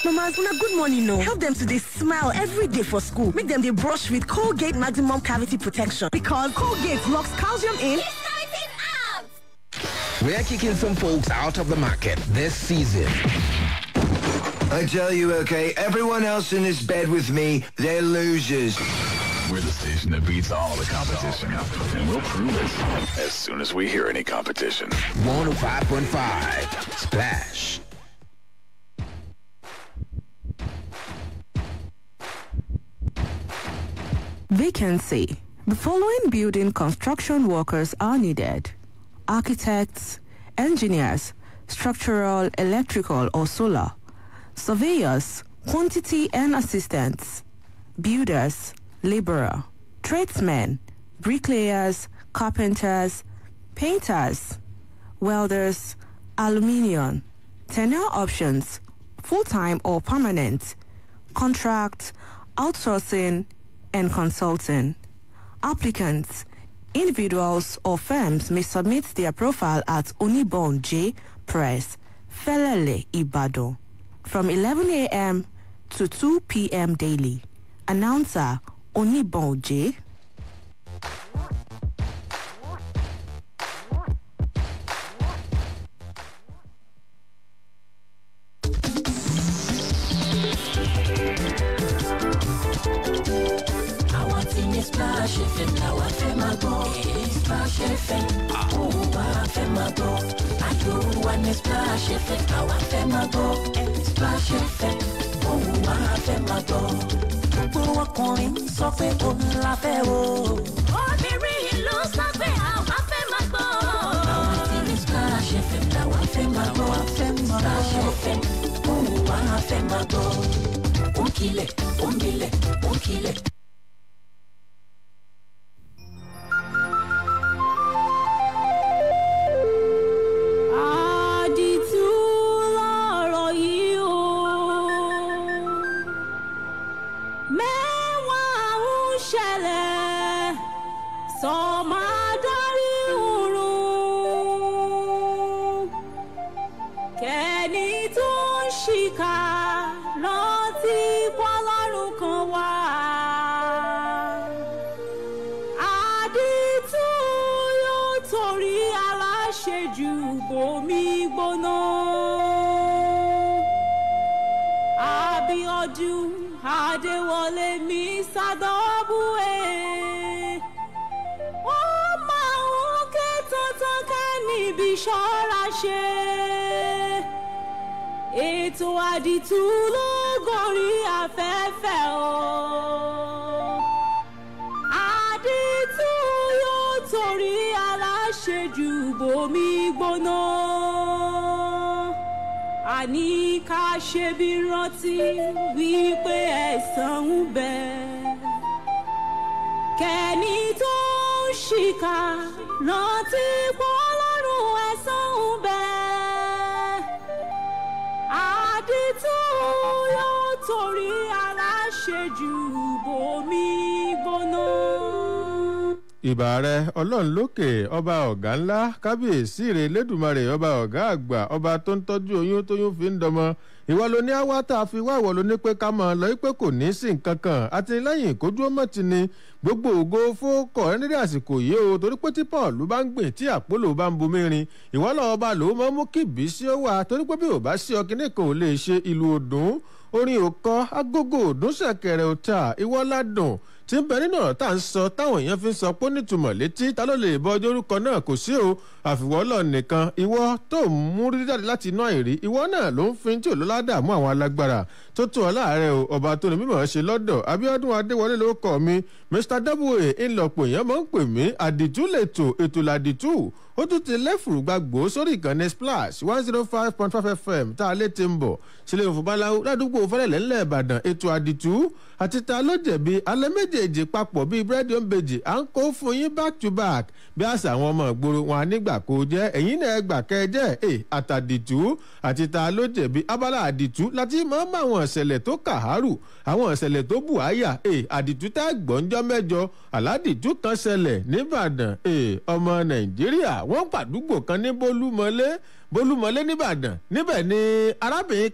Mamas, una good morning, no. Help them to they smile every day for school. Make them they brush with Colgate Maximum Cavity Protection because Colgate locks calcium in. We're kicking some folks out of the market this season. I tell you, okay, everyone else in this bed with me, they're losers. We're the station that beats all the competition. And we'll prove it as soon as we hear any competition. 105.5 Splash. Vacancy. The following building construction workers are needed. Architects, engineers, structural, electrical or solar, surveyors, quantity and assistants, builders, laborer, tradesmen, bricklayers, carpenters, painters, welders, aluminium, tenure options, full-time or permanent, contract, outsourcing, and consulting. Applicants, individuals or firms may submit their profile at Unibon J Press, Felele Ibado, from 11 a.m. to 2 p.m. daily. Announcer Unibon J. àwọn tí ní splash fm làwọn fẹ́ máa gbọ́ splash fm òun wá fẹ́ máa gbọ́ ayò wa ní splash fm làwọn fẹ́ máa gbọ́ splash fm òun wá fẹ́ máa gbọ́ gbogbo ọkùnrin ń sọ pé òun la fẹ́ o. obìnrin ló sọ pé àwọn fẹ́ máa gbọ́. àwọn tí ní splash fm làwọn fẹ́ máa gbọ́ splash fm òun wá fẹ́ máa gbọ́ ònkìlẹ̀ ònkìlẹ̀ ònkìlẹ̀. àdìtú lọ̀rọ̀ yìí o mẹ́wàá ń ṣẹlẹ̀ sọ̀mádọ́rí òrùn kẹ́ni tó ń ṣìkà rántí pọ́lọ́run kan wà. àdìtú yóò torí aláṣejù bomi gbóná. abiodun adéwọlé mi sádọ́bùwé. wọ́n máa ń ké tuntun ká níbi ṣọ́ra ṣe. ètò àdìtú ló gorí afẹ́fẹ́ o àdìtú yóò torí aláṣejù bomi gbóná. àní ká ṣe bí rántí wípé ẹ̀sán ń bẹ. kẹ́ni tó ń ṣìkà rántí pọ́lọ́run ẹ̀sán ń bẹ. àdìtú yóò torí aláṣejù bomi gbóná. ìbà rẹ ọlọ́run lókè ọba ọ̀gá ńlá kábíyèsí rẹ lẹ́dùnmarè ọba ọ̀gá àgbà ọba tó ń tọ́jú oyún tóyún fi ń dọmọ ìwọ ló ní àwa tá a fi wá ìwọ ló ní pé ká mọ̀ lọ pé kò ní sí nǹkan kan àtìlẹ́yìn ìkójú ọmọ ti ni gbogbo ògo fókọ̀ ẹnìdí àsìkò yìí o torí pé tí paul bá ń gbìn tí àpólò bá ń bomi rin ìwọ lọ́wọ́ bá lòó mọ́ mú kí ìbísí ó wà torí pé bí ò bá sí ọkìnrin kan ò lè ṣe ìlú òdùn orin òkọ agogo òdùn ṣẹ̀kẹ̀rẹ̀ òta ìwọ ládùn tí ń bẹ nínú ọ̀rọ̀ tá à ń sọ táwọn èèyàn fi ń sọ pé nítumọ̀ létí ta ló lè bọ ọjọ́ orúkọ náà kò sí o àfiwọ́lọ̀ nìkan ìwọ tó ń mú rí jáde láti inú àìrí ìwọ náà ló ń fi tí ò ló ládàá mú àwọn alágbára tó tó ọ láàárẹ̀ o ọba tó ní mímọ̀ ṣe lọ́dọ̀ abiodun adéwọlé ló kọ́ mi mr w ńlọpọ̀ èèyàn máa ń pè mí àdìtú lètò ètò làdìtú ó tún ti lẹ́fùrú gbàgbó sórí ìkànnì splash one zero five point five fm tá a lè ti ń bọ̀ sílẹ̀ òfúbaláwo ládùúgbò fẹ́lẹ̀lẹ́ ńlẹ̀ ìbàdàn ètò àdìtú àti ta ló jẹ̀bi alẹ́ méjèèjì papọ̀ bíi búrẹ́dì òǹbejì à ń kó fún yín back to back bí àṣà àwọn ọmọ ìgboro wọn nígbà kó jẹ́ ẹ̀yìn náà gbà kẹjẹ́ ẹ̀ àtàdìtú àti ta ló jẹ̀bi abala àdìtú láti máa ń bá àwọn ìṣẹ̀lẹ̀ tó kàárù àwọn ìṣẹ̀lẹ̀ tó bù áyà ẹ̀ àdìtú tá gbọ́njọ́ mẹ́jọ aládìtú kan ṣẹlẹ̀ nìbàdàn ẹ̀ ọmọ nàìjíríà wọ́n pàdúgbò kan ní bólúmọlé bólúmọlé nìbàdàn níbẹ̀ ni arábìnrin kan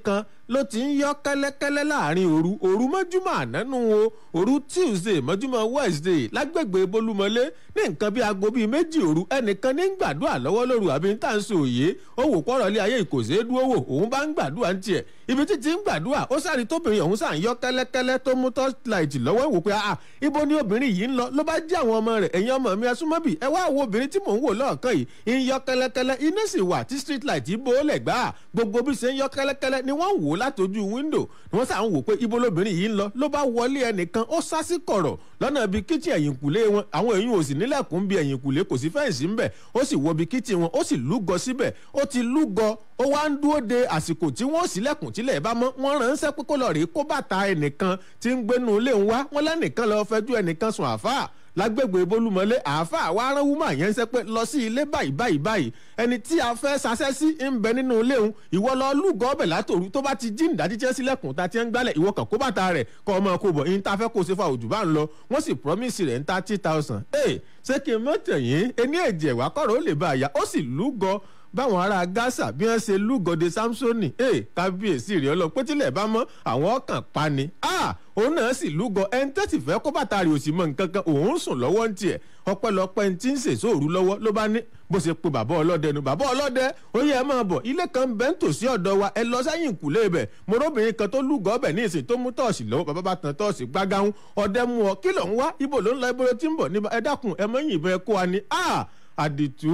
ló ti ń yọ kẹ́lẹ́kẹ́lẹ́ láàrin òru òru mọ́júmọ́ ànánú o òru tuesday mọ́júmọ́ wednesday lágbègbè bolúmọlé ní nǹkan bíi aago bíi méjì òru ẹnìkan ní ń gbàdúrà lọ́wọ́ lóru àbí ń tà ń sọ òye ó wò pọ́rọ̀ lé ayé ìkòsè dúró wò òun bá ń gbàdúrà ń tiẹ̀ ibi títí ń gbàdúrà ó sáré tóbìnrin ọ̀hún sàn yọ kẹ́lẹ́kẹ́lẹ́ tó mú torchlight lọ́wọ́ wò pé ah ibo ni obìnrin yìí ń lọ ló bá jẹ́ àwọn ọmọ rẹ̀ ẹ̀yin ọmọ mi ẹsúnmọ́bì ẹ wá wo obìnrin tí mò ń wò lọ́ọ̀kan yìí ń yọ kẹ́lẹ́kẹ́lẹ́ iná sì wà tí street light yìí bó lẹ̀ gbà gbogbo bí ṣe ń yọ kẹ́lẹ́kẹ́lẹ́ ni wọ́n wò látọjú window ni wọ́n sàn wò pé ibo lobìnrin yìí ń lọ ló bá wọlé ẹnìkan ó sá sí kọ̀rọ̀ lọ́nà ibi kíchìn ẹ̀yìnkùlé wọn àwọn èèyàn ò sì nílẹ̀kùn bí ẹ̀yìnkùlé kò sí fẹ́ǹsì ńbẹ̀ ó sì wọ ibi kíchìn wọn ó sì lúgọ síbẹ̀ ó ti lúgọ ó wá ń dúró de àsìkò tí wọ́n sílẹ̀kùn tílẹ̀ bá mọ́ wọ́n ránṣẹ́ pé kó lọ rèé kó bàtà ẹnìkan tí ń gbénu ilé ń wá wọ́n lẹ́nìkan lọ́ọ́ fẹ́jú ẹnìkan sùn àfáà lágbègbè bolúmọlé àáfàá wa rán wúmọ yẹn ń sẹ pé lọ sí ilé báyìí báyìí báyìí ẹni tí a fẹ́ sasẹ́ sí ń bẹ nínú ilé òun ìwọ lọ lúgọ ọbẹ̀ látòru tó bá ti jí ìdájí tí ẹ sílẹ̀kùn ta ti ń gbálẹ̀ ìwọ kàn kó bàtà rẹ̀ kọ́ ọmọ kó bọ̀ yín tá a fẹ́ kó o ṣe fa òjò bá ń lọ wọ́n sì promise rẹ̀ ń thirty thousand ẹ̀ ṣé kí n mọ̀ tẹ̀yìn ẹni ẹ̀jẹ̀ wá kọ̀rọ̀ ó lè bá a yá ó sì lúgọ báwọn ará gaza bí wọn ṣe lúgọdẹ samsoni ee kábíyèsí rẹ ọlọ pé tílẹ̀ bá mọ́ àwọn ọkàn pa ni òun náà sì lúgọ ẹni tẹ́sí fẹ́ kó bàtà rẹ̀ òsì mọ́ nǹkan kan òun sùn lọ́wọ́ ń tiẹ̀ ọpẹ́lọpẹ́ ń tí ń sèso òru lọ́wọ́ ló bá ní bó ṣe pe bàbá ọlọ́dẹ nu bàbá ọlọ́dẹ ó yẹ ẹ máa bọ̀ ilé kan bẹ́ẹ̀ ń tòsí ọ̀dọ̀ wa ẹ lọ sẹ́yìn kùlé bẹ̀ morobìnrin kan tó lúgọ ọbẹ̀ ní ìsìn tó mú tọ́ọ̀sì lọ́wọ́ bàbá bá tan tọ́ọ̀sì gbágáhùn ọdẹ mú ọ kí ló ń wá ibo ló ń lọ ibo ló ti ń bọ̀ níbà ẹ dákun ẹ mọ́ yìnbọn ẹ kó wa ni àdìtú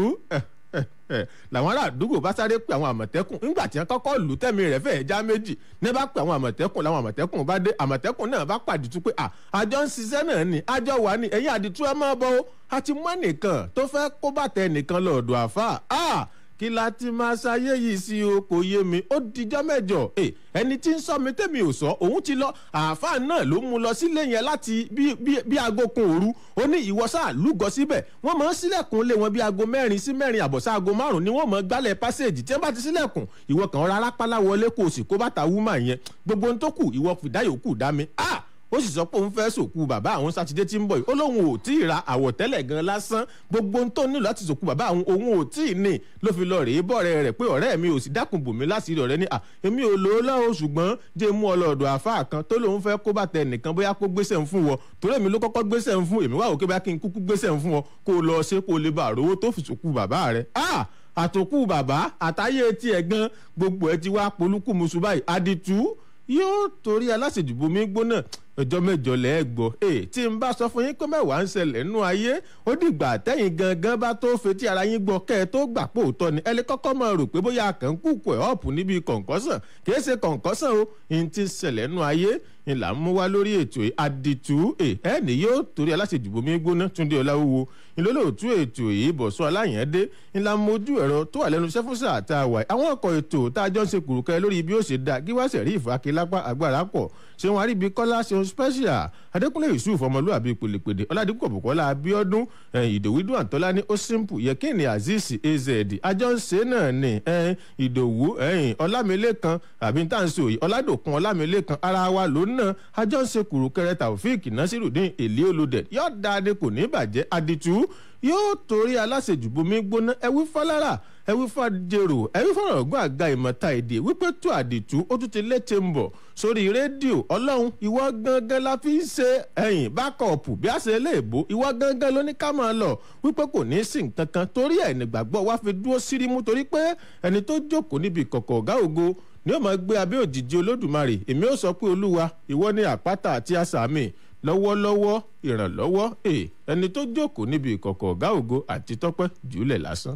làwọn ará àdúgbò bá sáré pé àwọn àmọ̀tẹ́kùn nígbà tí wọ́n kọ́kọ́ lù tẹ́mi rẹ̀ fẹ́ẹ́ já méjì ní bá pé àwọn àmọ̀tẹ́kùn làwọn àmọ̀tẹ́kùn bá dé àmọ̀tẹ́kùn náà bá pàdìtú pé àjọ ń ṣiṣẹ́ náà ni àjọ wà ní ẹ̀yìn àdìtú ẹ máa bọ́ a ti mú ẹnìkan tó fẹ́ kó bàtà ẹnìkan lọ́ọ̀dọ̀ àfà kí la ti máa ṣayé yìí sí o kò yé mi ó dijọ́ mẹ́jọ ẹni tí ń sọ mi tẹ́mi ò sọ òun ti lọ àáfàá náà ló mú lọ sílé yẹn láti bí aago kun òru ó ní ìwọ sáà lúgọ síbẹ̀ wọ́n máa ń sílẹ̀kùn lé wọn bí aago mẹ́rin sí mẹ́rin àbọ̀sá aago márùn-ún ni wọ́n máa gbálẹ̀ pásẹ̀jì tí wọ́n bá ti sílẹ̀kùn ìwọ kàn rárá pálá wọlé kó o sì kó bàtà wúmà yẹn gbogbo ohun tó kù ìwọ fìdáyòókù dá mi ah ó sì sọ pé òun fẹ́ sòkú bàbá àwọn sátidé tí ń bọ̀ yìí ó lóun ò tí ì ra àwọ̀tẹ́lẹ̀ gan lásán gbogbo ohun tó nílò láti sòkú bàbá àwọn òun ò tí ì ní ló fi lọ rèé bọ̀rẹ̀ rẹ̀ pé ọ̀rẹ́ mi ò sì dákun bòmí láṣìírí ọ̀rẹ́ ní à èmi ò lò ó lọ́wọ́ ṣùgbọ́n jẹ́ mú ọlọ́ọ̀dọ̀ àfáà kan tó lóun fẹ́ kó bàtẹ nìkan bóyá kó gbéṣẹ́ ń fún wọ torí èmi ló kọ́kọ́ gbéṣẹ́ ń fún èmi wà òkè bá kí n kúkú gbéṣẹ́ ń fún ọ kó o lọ ṣe kó o lè bá àrówó tó fi sòkú bàbá rẹ̀ ah àtòkù bàbá àtàyè tiẹ̀ gan gbogbo ẹ ti wá polúkú musu báyìí àdìtú yóò torí aláṣejùbọ mi gbóná ọjọ́ mẹ́jọ lẹ́ẹ̀gbọ́ ee tí n bá sọ fún yín pé mẹ́wàá ń ṣẹlẹ̀ nínú ayé ó dìgbà tẹ́yìn gangan bá tó fetí ara yín gbọ́ kẹ́ ẹ tó gbà pé òótọ́ ni ẹ lè kọ́kọ́ máa rò pé bóyá kàn ń kúkú ẹ̀ ọ̀pù níbi kọ̀ǹkọ́sàn kìí ṣe kọ̀ǹkọ́sàn o n ti ṣẹlẹ̀ nínú ayé n là ń mú wá lórí ètò àdìtú ẹ ẹ ní yóò torí aláṣejùbọ mi gbóná túndé ọláwúwo ìlólóòtú ètò yìí bọ̀sọ́ aláyẹ̀dé ńlá mojú ẹ̀rọ tó wà lẹ́nu sẹ́fúnsà àtàwà àwọn ọkọ̀ ètò tá a jọ ń ṣe kùrùkẹ́ lórí bí ó ṣe dá gíwáṣẹ̀ rí ìfàkílápá agbára pọ̀ ṣé wọn àríbi kọ́lá ṣeun special adékúnlé yusuf ọmọlúwàbí pèlèpèlè ọládìkú ọ̀bùkọ́lá abíọ́dún ìdòwídùn àtọ́lání ó simple yẹkìnì azeez az àjọ ń ṣe náà ni ìdòwú ọlámilékan àbí táǹsì òye ọládòkun ọlámilékan ara wa ló ná àjọ ń ṣe kùrùkẹrẹ taofik nasirudin èlé olódẹ yóò dáadé kò ní bàjẹ́ aditú yóò torí aláṣejù bomi gbóná ẹwí fọlára ẹwí fàjèrò ẹwí fọ̀rọ̀gùn àga ìmọ̀ta èdè wípé tó àdìtú ó tún ti létí ń bọ̀ sórí rédíò ọlọ́run ìwọ gangan la fi ń ṣe ẹ̀yìn bákọ̀ọ̀pù bí a ṣe léèbó ìwọ gangan ló ní ká máa lọ wípé kò ní í sí nǹkan kan torí ẹ̀ nígbàgbọ́ wa fi dúró sírímú torí pé ẹni tó jókòó níbi ìkọ̀kọ̀ ọ̀gá ògo ni ó máa gbé abẹ́ òjìji olódùmarè èmi ó sọ pé olúwa ìwọ ni àpáta àti àsàmì lọ́wọ́lọ́wọ́ ìrànlọ́wọ́ ẹni tó jókòó níbi ìkọ̀kọ̀ ọ̀gá ògo àti tọ́pẹ́ jùlẹ̀ lásán.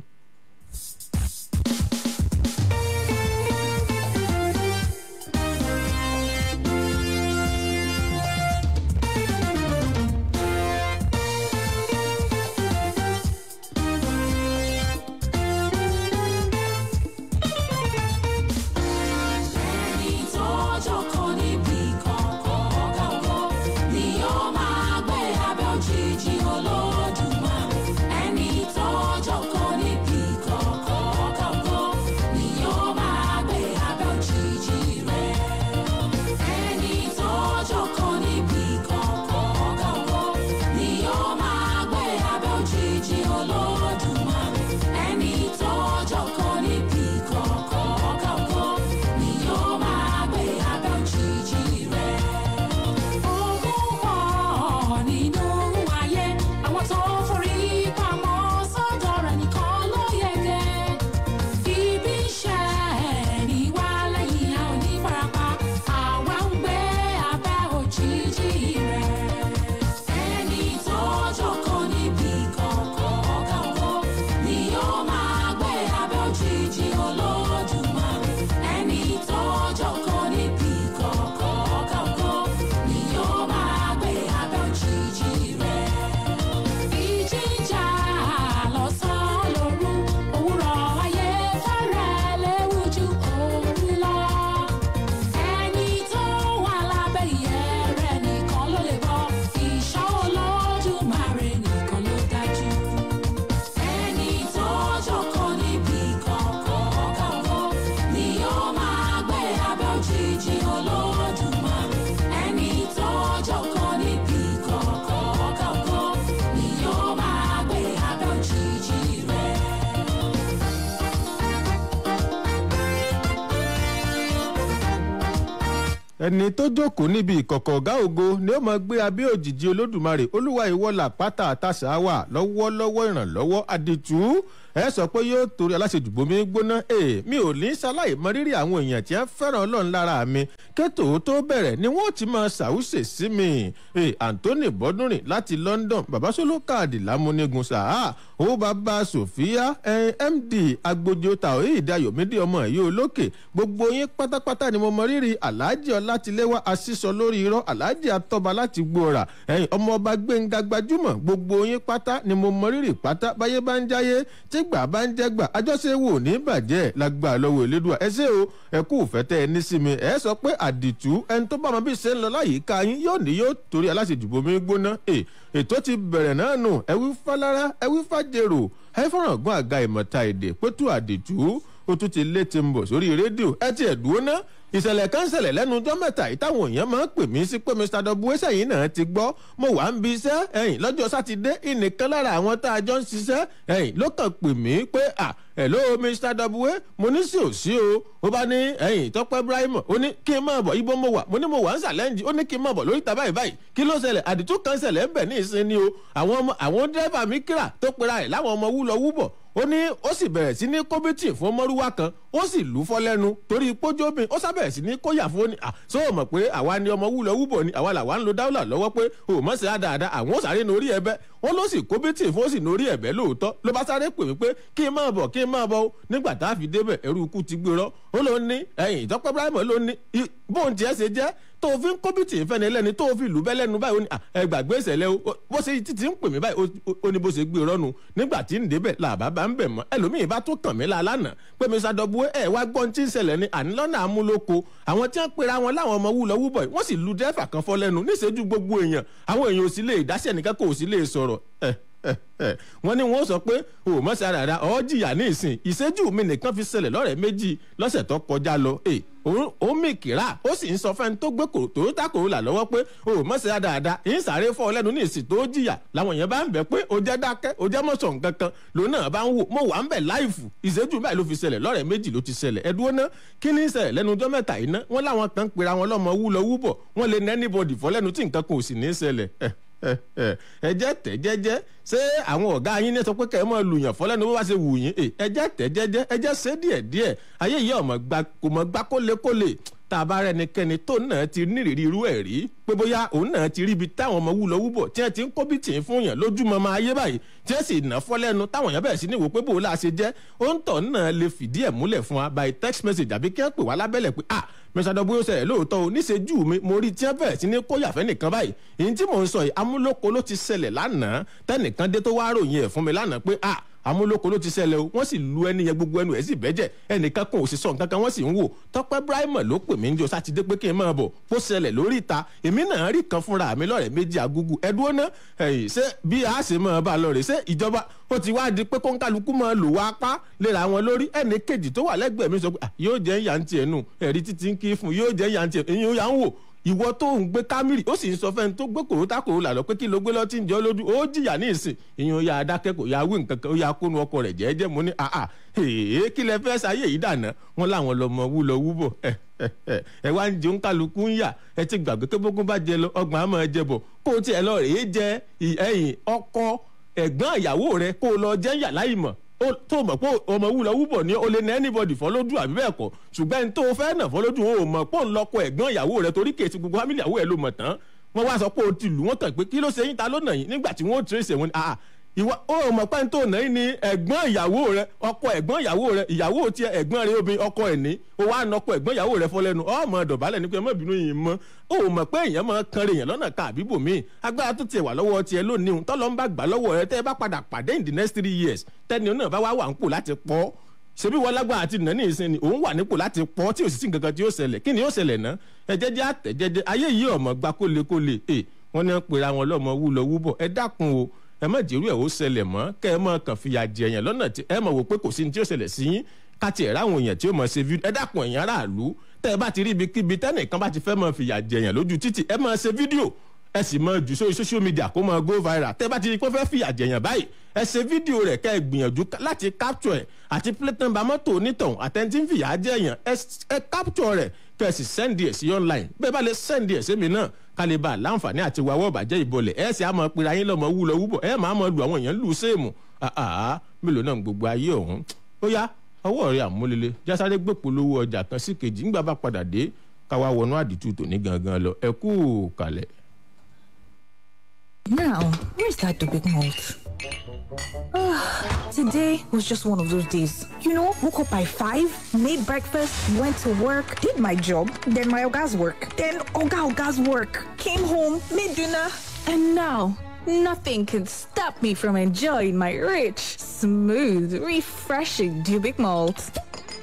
Olódùmarè ẹni tó jókòó níbi kọ̀ọ̀kan. ẹni tó jókòó níbi ìkọ̀kọ̀ ọ̀gá ògo ni ó máa gbé abẹ́ òjìji olódùmarè olúwa ìwọ́lá pátá àtàṣà wà lọ́wọ́lọ́wọ́ ìrànlọ́wọ́ àdìtú ẹ sọ pé yóò torí aláṣejù bomi gbóná ee mi ò ní ṣaláì mọ rírì àwọn èèyàn tí ẹ fẹ́ràn ọlọ́run lára mi kétò tó bẹ̀rẹ̀ ni wọ́n ti máa ṣàwùṣe sí mi ee anthony bọ́dúnrìn láti london babasolo káàdì lámúnigun sàá ó bàbá sofia md agbójo taoid ayọ̀mídìí ọmọ ẹ̀yẹ olókè gbogbo yín pátápátá ni mo mọ rírì alhaji ọlátìlẹ́wà asísọ lórí irọ́ alhaji atọ́ba láti gbòòrà ẹ̀yìn ọmọọba gbẹ̀ngà gbajúmọ̀ gbogbo yín pátá ni mo mọ rírì pátá báyé bá ń jáyé tí gbà bá ń jẹ́gbà àjọṣe wò ní bàjẹ́ lágbà lọ́wọ́ elédùà ẹ ṣé o ẹ kú ìfẹ́tẹ́ ẹ ní sí mi ẹ sọ pé àdìtú ẹni tó bá wọn bí ṣe ń lọ láyìíká yín yóò ní yóò torí aláṣejùbọ mi gbóná ètò ti bẹ̀rẹ̀ náà nù ẹ wí fálára ẹ wí fàjèrò ẹ fọ̀ràn gún àga ìmọ̀ta èdè pétú àdìtú ó tún ti lé ti ń bọ̀ sórí rédíò ẹ ti ẹ̀ dúró ná ìṣẹ̀lẹ̀ kan ṣẹlẹ̀ lẹ́nu ọjọ́ mẹ́ta yìí táwọn èèyàn máa ń pè mí sí pé mr w sẹ́yìn náà ti gbọ́ mo wà ń bi iṣẹ́ ẹ̀yìn lọ́jọ́ sátidé ìnìkan lára àwọn tá a jọ ń ṣiṣẹ́ ẹ̀yìn ló kàn pè mí pé à hello mr w mo ní sí ò sí o ó bá ní ẹ̀yìn tọ́pẹ́ ibrahim ó ní kí n máa bọ̀ ibo mo wà mo ní mo wà ń ṣàlẹ́ǹjì ó ní kí n máa bọ̀ lórí ìta báyìí báyìí kí ló ṣẹlẹ̀ àdìtú kan ṣẹlẹ̀ ń bẹ̀ ní ìsìn ni o àwọn ọmọ àwọn dírẹ́fà mi kíra tó pera ẹ̀ láwọn ọmọ wúlọ wúbọ̀ ó ní ó sì bẹ̀rẹ̀ sí ní kọ́bítì fún mọ́rúwá kan ó sì lù ú fọ́ lẹ́nu torí pójóbìn ó sábẹ̀rẹ̀ sí ní kóyà fún ni ṣó o mọ̀ pé àwa ni ọmọ wúlọ wúbọ̀ ni àwa làwa ń lo dáwọ́là lọ́wọ́ pé o mọ̀ sí àdáadáa àwọn ó sáré nórí ẹ̀bẹ̀ wọ́n ló sì kọ́bítì fún ó sì nórí ẹ̀bẹ̀ lóòótọ́ ló bá sáré pè mí pé kí n máa bọ̀ kí n máa bọ̀ nígbà tá a fi débẹ̀ ẹrú ikú ti gbérọ́ ó ló ní ẹ̀yìn ìtọ́pẹ́ ibrahim ló ní bóun tiẹ̀ ṣe jẹ́ tó o fi ń kọ́bìtì ìfẹ́ni ẹlẹ́ni tó o fi lù bẹ́ lẹ́nu báyìí ó ní ẹ gbàgbé ìṣẹ̀lẹ̀ o bó ṣe títí ń pè mí báyìí ó ní bó ṣe gbé rọ́nu nígbà tí ń débẹ̀ làbá bá ń bẹ̀ mọ́ ẹlòmíì bá tó kàn mí la lánàá pé mi ṣàdọ̀bù ẹ wá gbọ́n tí ń ṣẹlẹ̀ ní ànílọ́nà amúlòkọ àwọn tí wọ́n pera wọn láwọn ọmọ wúlọ wúbọ̀ wọ́n sì lu dẹ́fà kan fọ́ lẹ́nu níṣẹ́jú gbogbo èèyàn àwọn èèyàn ò sì lè dáṣẹ́ nìkan kò sì lè sọ̀rọ̀ ẹ̀ wọ́n ní wọ́n sọ pé o mọ̀ sí ara ọ̀ jìyà ní ìsìn ìṣẹ́jú mi nìkan fi ṣẹlẹ̀ lọ́rẹ̀ méjì lọ́sẹ̀ tó kọjá lọ ó mì kíra ó sì ń sọ fẹ́ni tó gbé tòótá kòrólà lọ́wọ́ pé o mọ̀ sí ara dáadáa ń sáré fọ́ ọ lẹ́nu ní ìsìn tó jìyà làwọn èèyàn bá ń bẹ̀ pé o jẹ́ dákẹ́ o jẹ́ mọ̀sọ̀ nǹkan kan lòun náà bá ń wò mo wà ń bẹ̀ láìfù ìṣẹ́jú báyìí ló fi ṣẹlẹ̀ lọ́rẹ̀ méjì ló ti ṣẹlẹ̀ ẹ̀dúró ná kí ní ṣẹlẹ̀ lẹ́nu ọjọ́ mẹ́ta yìí ná wọ́n láwọn kan pera wọn lọ́mọ wúlọ wúbọ̀ wọ́n lè nẹ́ anybody fọ́ lẹ́nu tí nǹkan kan ò sì ní ṣẹlẹ̀ ẹ jẹ́ tẹ̀ jẹ́jẹ́ ṣé àwọn ọ̀gá yín ní sọ pé kẹ́ ẹ máa lùyàn fọ́lẹ́nu bó bá ṣe wù yín ẹ jẹ́ tẹ̀ jẹ́jẹ́ ẹ jẹ́ ṣe díẹ̀ díẹ̀ ayé yìí ọmọ gba kò mọ̀ gbá kólékólé tá a bá rẹnikẹ́ni tó náà ti nírìírí irú ẹ̀ rí pé bóyá òun náà ti ríbi táwọn ọmọ wúlọ wúbọ̀ tí wọ́n ti ń kó bí tì í fún yàn lójúmọ́ máa yé báyìí tí wọ́n sì ná fọ́lẹ́nu táwọn yàn bẹ̀rẹ̀ sí ní wò pé bó la ṣe jẹ́ òun tọ̀ náà lè fìdí ẹ̀ múlẹ̀ fún wa by text message àbí kí wọ́n pè wá lábẹ́lẹ̀ pé ah mẹsàdọ́gbó yóò ṣẹlẹ̀ lóòótọ́ o níṣẹ́jú mi mo rí tí wọ́n bẹ̀rẹ̀ sí ní kó yàfẹ́ nìkan báyìí èyí tí mò ń sọ yìí amúlòkó ló ti ṣẹlẹ̀ lánàá tẹ́nìkan dé tó wá ròyìn ẹ̀ fún mi lánàá pé ah amúlòkó ló ti ṣẹlẹ̀ o wọ́n sì lu ẹni yẹn gbogbo ẹnu ẹ̀ sì bẹ́jẹ̀ ẹnìkan kan ò sì sọ nǹkan kan wọ́n sì ń wò tọ́pẹ́ Ibrahim ló pè mí ń jọ sátidé pé kí n máa bọ̀ kó ṣẹlẹ̀ lórí ìta èmi náà rí kan fúnra mi lọ́rẹ̀ méjì agúgú ẹ̀dúró ná ẹ̀yìn ṣé bí a ṣe máa bá a lọ rè ṣé ìjọba ó ti wá di pé kóńkálukú máa lò wá pa léra wọn lórí ẹnì kejì tó wà lẹ́gbẹ̀ẹ́ mi sọ pé yóò jẹ́ ìyá ń tiẹ̀ nù ẹ̀rí títí ń kí fún yóò jẹ́ ìyá ń tiẹ̀ èyí ó yà ń wò ìwọ tó ń gbé kámírì ó sì ń sọ fẹ́ni tó gbé kòrótà kòrólà lọ pé kí ló gbé lọ́tí ń jẹ́ lójú ó jìyà ní ìsìn ìyẹn ó yà á dákẹ́ kò yà á wí nǹkan kan ó yà á kónú ọkọ rẹ̀ jẹ́ẹ́jẹ́ mo ní àà èé kí lẹ fẹ́ sáyé yìí dànà wọn làwọn lọmọ wú lọ wúbọ̀ ẹ wá ń jẹun kálukú ń yà ẹ ti gbàgbé pé bókun bá jẹ lọ ọgbọ̀n àmọ́ ẹ jẹ bọ̀ kó o tiẹ̀ lọ rèé jẹ ẹ̀yìn ọkọ ẹ̀gbọ́n ìyàwó rẹ kó o lọ jẹ́ yà láì mọ̀ tó mọ̀ pé ọmọ wúlọ wúbọ̀ ni o lè ní anybody fọ́ lójú àbí bẹ́ẹ̀ kọ́ ṣùgbọ́n ẹni tó fẹ́ nà fọ́ lójú o mọ̀ pé òun lọ́kọ ẹ̀gbọ́n ìyàwó rẹ torí kèsì gbogbo family ìyàwó ẹ ló mọ̀ tán wọ́n wá sọ pé o ti lù wọ́n tàn pé kí ló ṣe yín ta ló nà yín nígbà tí wọ́n trace wọn ni ìwọ ó mọ̀ pé tó nà yín ni ẹ̀gbọ́n ìyàwó rẹ ọkọ ẹ̀gbọ́n ìyàwó rẹ ìyàwó tiẹ̀ ẹ̀gbọ́n rẹ obìnrin ọkọ ẹ̀ ní o wá nà ọkọ ẹ̀gbọ́n ìyàwó rẹ fọ́ lẹ́nu ọmọ dọ̀bálẹ̀ ní pé ẹ má bínú yìí mọ́ ó mọ̀ pé èèyàn máa kan rèèyàn lọ́nà ká àbíbò míì agbára tó tiẹ̀ wà lọ́wọ́ tiẹ̀ lónìí òun tọ́lọ́ ń bá gbà lọ́wọ́ rẹ tẹ́ ẹ bá padà pàdé in the next three years tẹ́ni náà bá wá wà ń pò láti pọ́ ṣebí wọn lágbára àti nàní ìsìn ni òun wà nípò láti pọ́ tí òsì nǹkan tí yóò ṣẹlẹ̀ kí ni yóò ṣẹlẹ̀ ná ẹ jẹ́jẹ́ àtẹ̀jẹ́jẹ́ ayé yìí ọmọ gba kólekóle ẹ wọ́n ní pera wọn lọ́mọ wúlọ wúbọ̀ ẹ dákun o ẹ má jẹ́rú ẹ̀ ó ṣẹlẹ̀ mọ́ kẹ́ ẹ mọ́ kàn fìyà jẹ èèyàn lọ́nà tí ẹ mọ̀ wò pé kò sí ní tí ó ṣẹlẹ̀ sí yín káti ẹ̀rá àwọn èèyàn tí ó mọ̀ ṣe fídíò ẹ dákun ẹ̀yìn aráàlú tẹ́ ẹ bá ti rí ibikíbi tẹ́nìkan bá ti fẹ́ mọ̀ fìyà jẹ èèyàn lójú títì ẹ mọ̀ ṣe fídíò ẹ sì mọ jù sórí social media kó mọ go viral tẹ́ bá ti rí pé fẹ́ fìyà jẹ̀yàn báyìí ẹ ṣe fídíò rẹ̀ kẹ́ ẹ gbìyànjú láti capture ẹ̀ àti plate number mọ́tò onítọ̀hún àtẹ̀ntì ń fìyà jẹ̀yàn ẹ capture rẹ̀ kẹ́ ẹ sì send ẹ̀ sí online bẹ́ẹ̀ bá lè send ẹ̀ sí mi náà ká lè bá a láǹfààní àti wàwọ́ ìbàjẹ́ ìbọlẹ̀ ẹ sì á mọ pera yín lọ́mọ wúlọ wúbọ̀ ẹ máa mọ lu àwọn èèyàn lù séèmù àá mélòó náà gbogbo ayé ọ̀hún ó yá ọwọ́ rẹ̀ àmúlélé jásáré gbèpolówó ọjà kan sí kejì ńgbà bá padà dé káwá wọnú àdìtú tòní gangan lọ ẹ kú kalẹ̀. Now, where's that big malt? Today was just one of those days. You know, woke up by five, made breakfast, went to work, did my job, then my Oga's work, then Oga Oga's work, came home, made dinner, and now nothing can stop me from enjoying my rich, smooth, refreshing Dubic malt.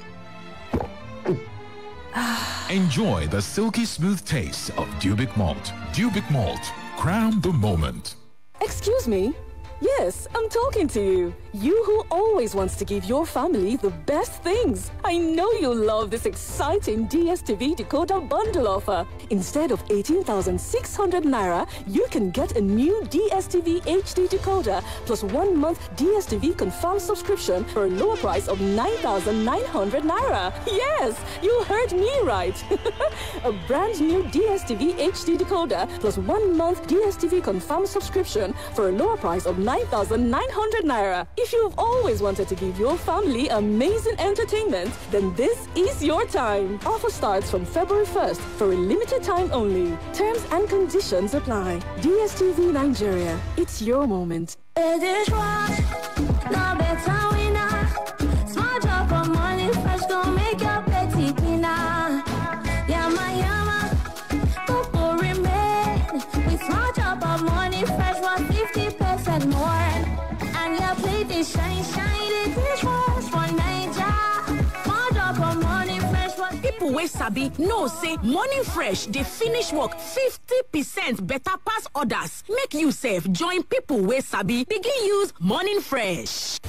Enjoy the silky smooth taste of Dubic Malt. Dubic Malt. Crown the moment. Excuse me? Yes, I'm talking to you. You who always wants to give your family the best things. I know you love this exciting DSTV decoder bundle offer. Instead of 18,600 naira, you can get a new DSTV HD decoder plus one month DSTV confirmed subscription for a lower price of 9,900 naira. Yes, you heard me right. a brand new DSTV HD decoder plus one month DSTV confirmed subscription for a lower price of 9,900 naira. If you've always wanted to give your family amazing entertainment, then this is your time. Offer starts from February 1st for a limited time only. Terms and conditions apply. DSTV Nigeria. It's your moment. It is right. Now better winner. Smart job for money fresh gon' make your petty cleaner. Yama yama. Coco remain. With smart job for money fresh was 50% more. And your plate is shine shine. It is fresh for Naija. Smart job for money fresh was People wey sabi know say morning fresh dey finish work 50 percent better pass others. Make you sef join people wey sabi begin use morning fresh.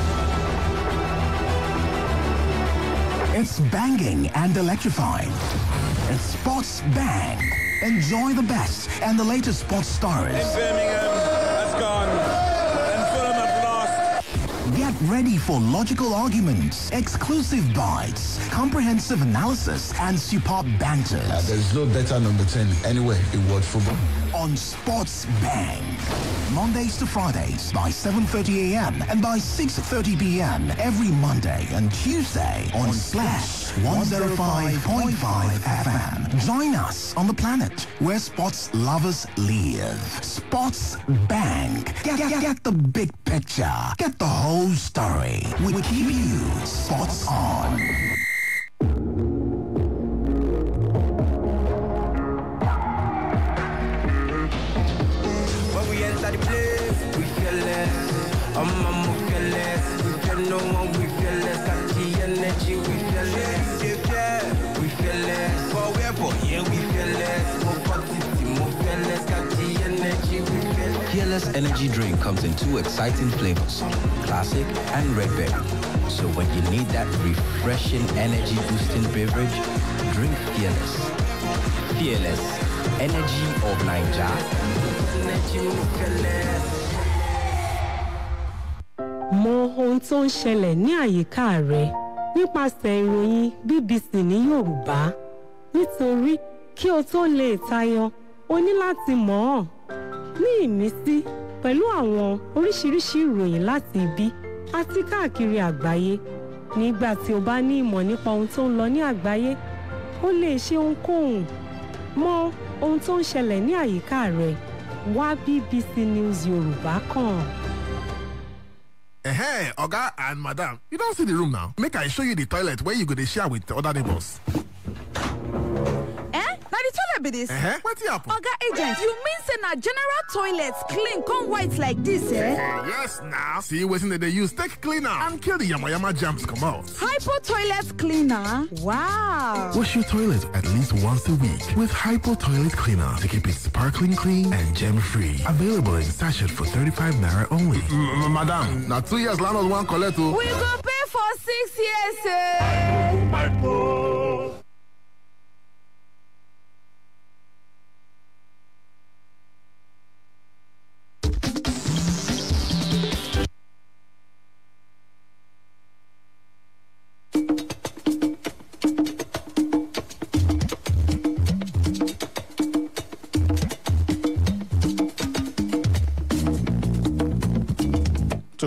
It's banging and electrifying. It's Sports Bang. Enjoy the best and the latest sports stories. Birmingham has gone and Fulham have lost. Get ready for logical arguments, exclusive bites, comprehensive analysis, and superb banter. there's no better number 10 anywhere in world football. On Sports Bang. Mondays to Fridays by 7.30 a.m. and by 6.30 p.m. every Monday and Tuesday on Splash 105.5 FM. Join us on the planet where sports lovers live. Sports Bang. Get, get, get the big picture. Get the whole story. We keep you sports on. When we enter the place, we feel less. Um, um, we feel less. We feel no one, we feel less. Got the energy, we feel less. Yeah, yeah, we feel less. For where, for yeah, we feel less. More quantity, more feel less. Got the energy, we feel less. Fearless Energy Drink comes in two exciting flavors, classic and red berry. So when you need that refreshing energy boosting beverage, drink Fearless. Fearless, energy of Niger. Energy, we feel less. mọ ohun tó ń ṣẹlẹ̀ ní àyíká rẹ nípasẹ̀ ìròyìn bbc ní yorùbá nítorí kí o tó lè tayọ o ní láti mọ̀ ọ́n ní ìmísí pẹ̀lú àwọn oríṣiríṣi ìròyìn láti ibi àti káàkiri àgbáyé nígbà tí o bá ní ìmọ̀ nípa ohun tó ń lọ ní àgbáyé o lè ṣe ohunkóhun mọ ohun tó ń ṣẹlẹ̀ ní àyíká rẹ wá bbc news yorùbá kàn. Hey, Oga and Madam, you don't see the room now. Make I show you the toilet where you go to share with the other neighbors. eh na the toilet be dis Uh-huh. Wetin happen? oga agent you mean say na general toilets clean come white like dis eh yes now. See wetin dem dey use take clean am and kill the yamayama germs comot. hypo toilet cleaner wow Wash your toilet at least once a week with Hypo Toilet Cleaner to keep it sparkling clean and germ-free. Available in sachet for 35 naira only. madam, now two years landlord wan collect o. we go pay for six years eh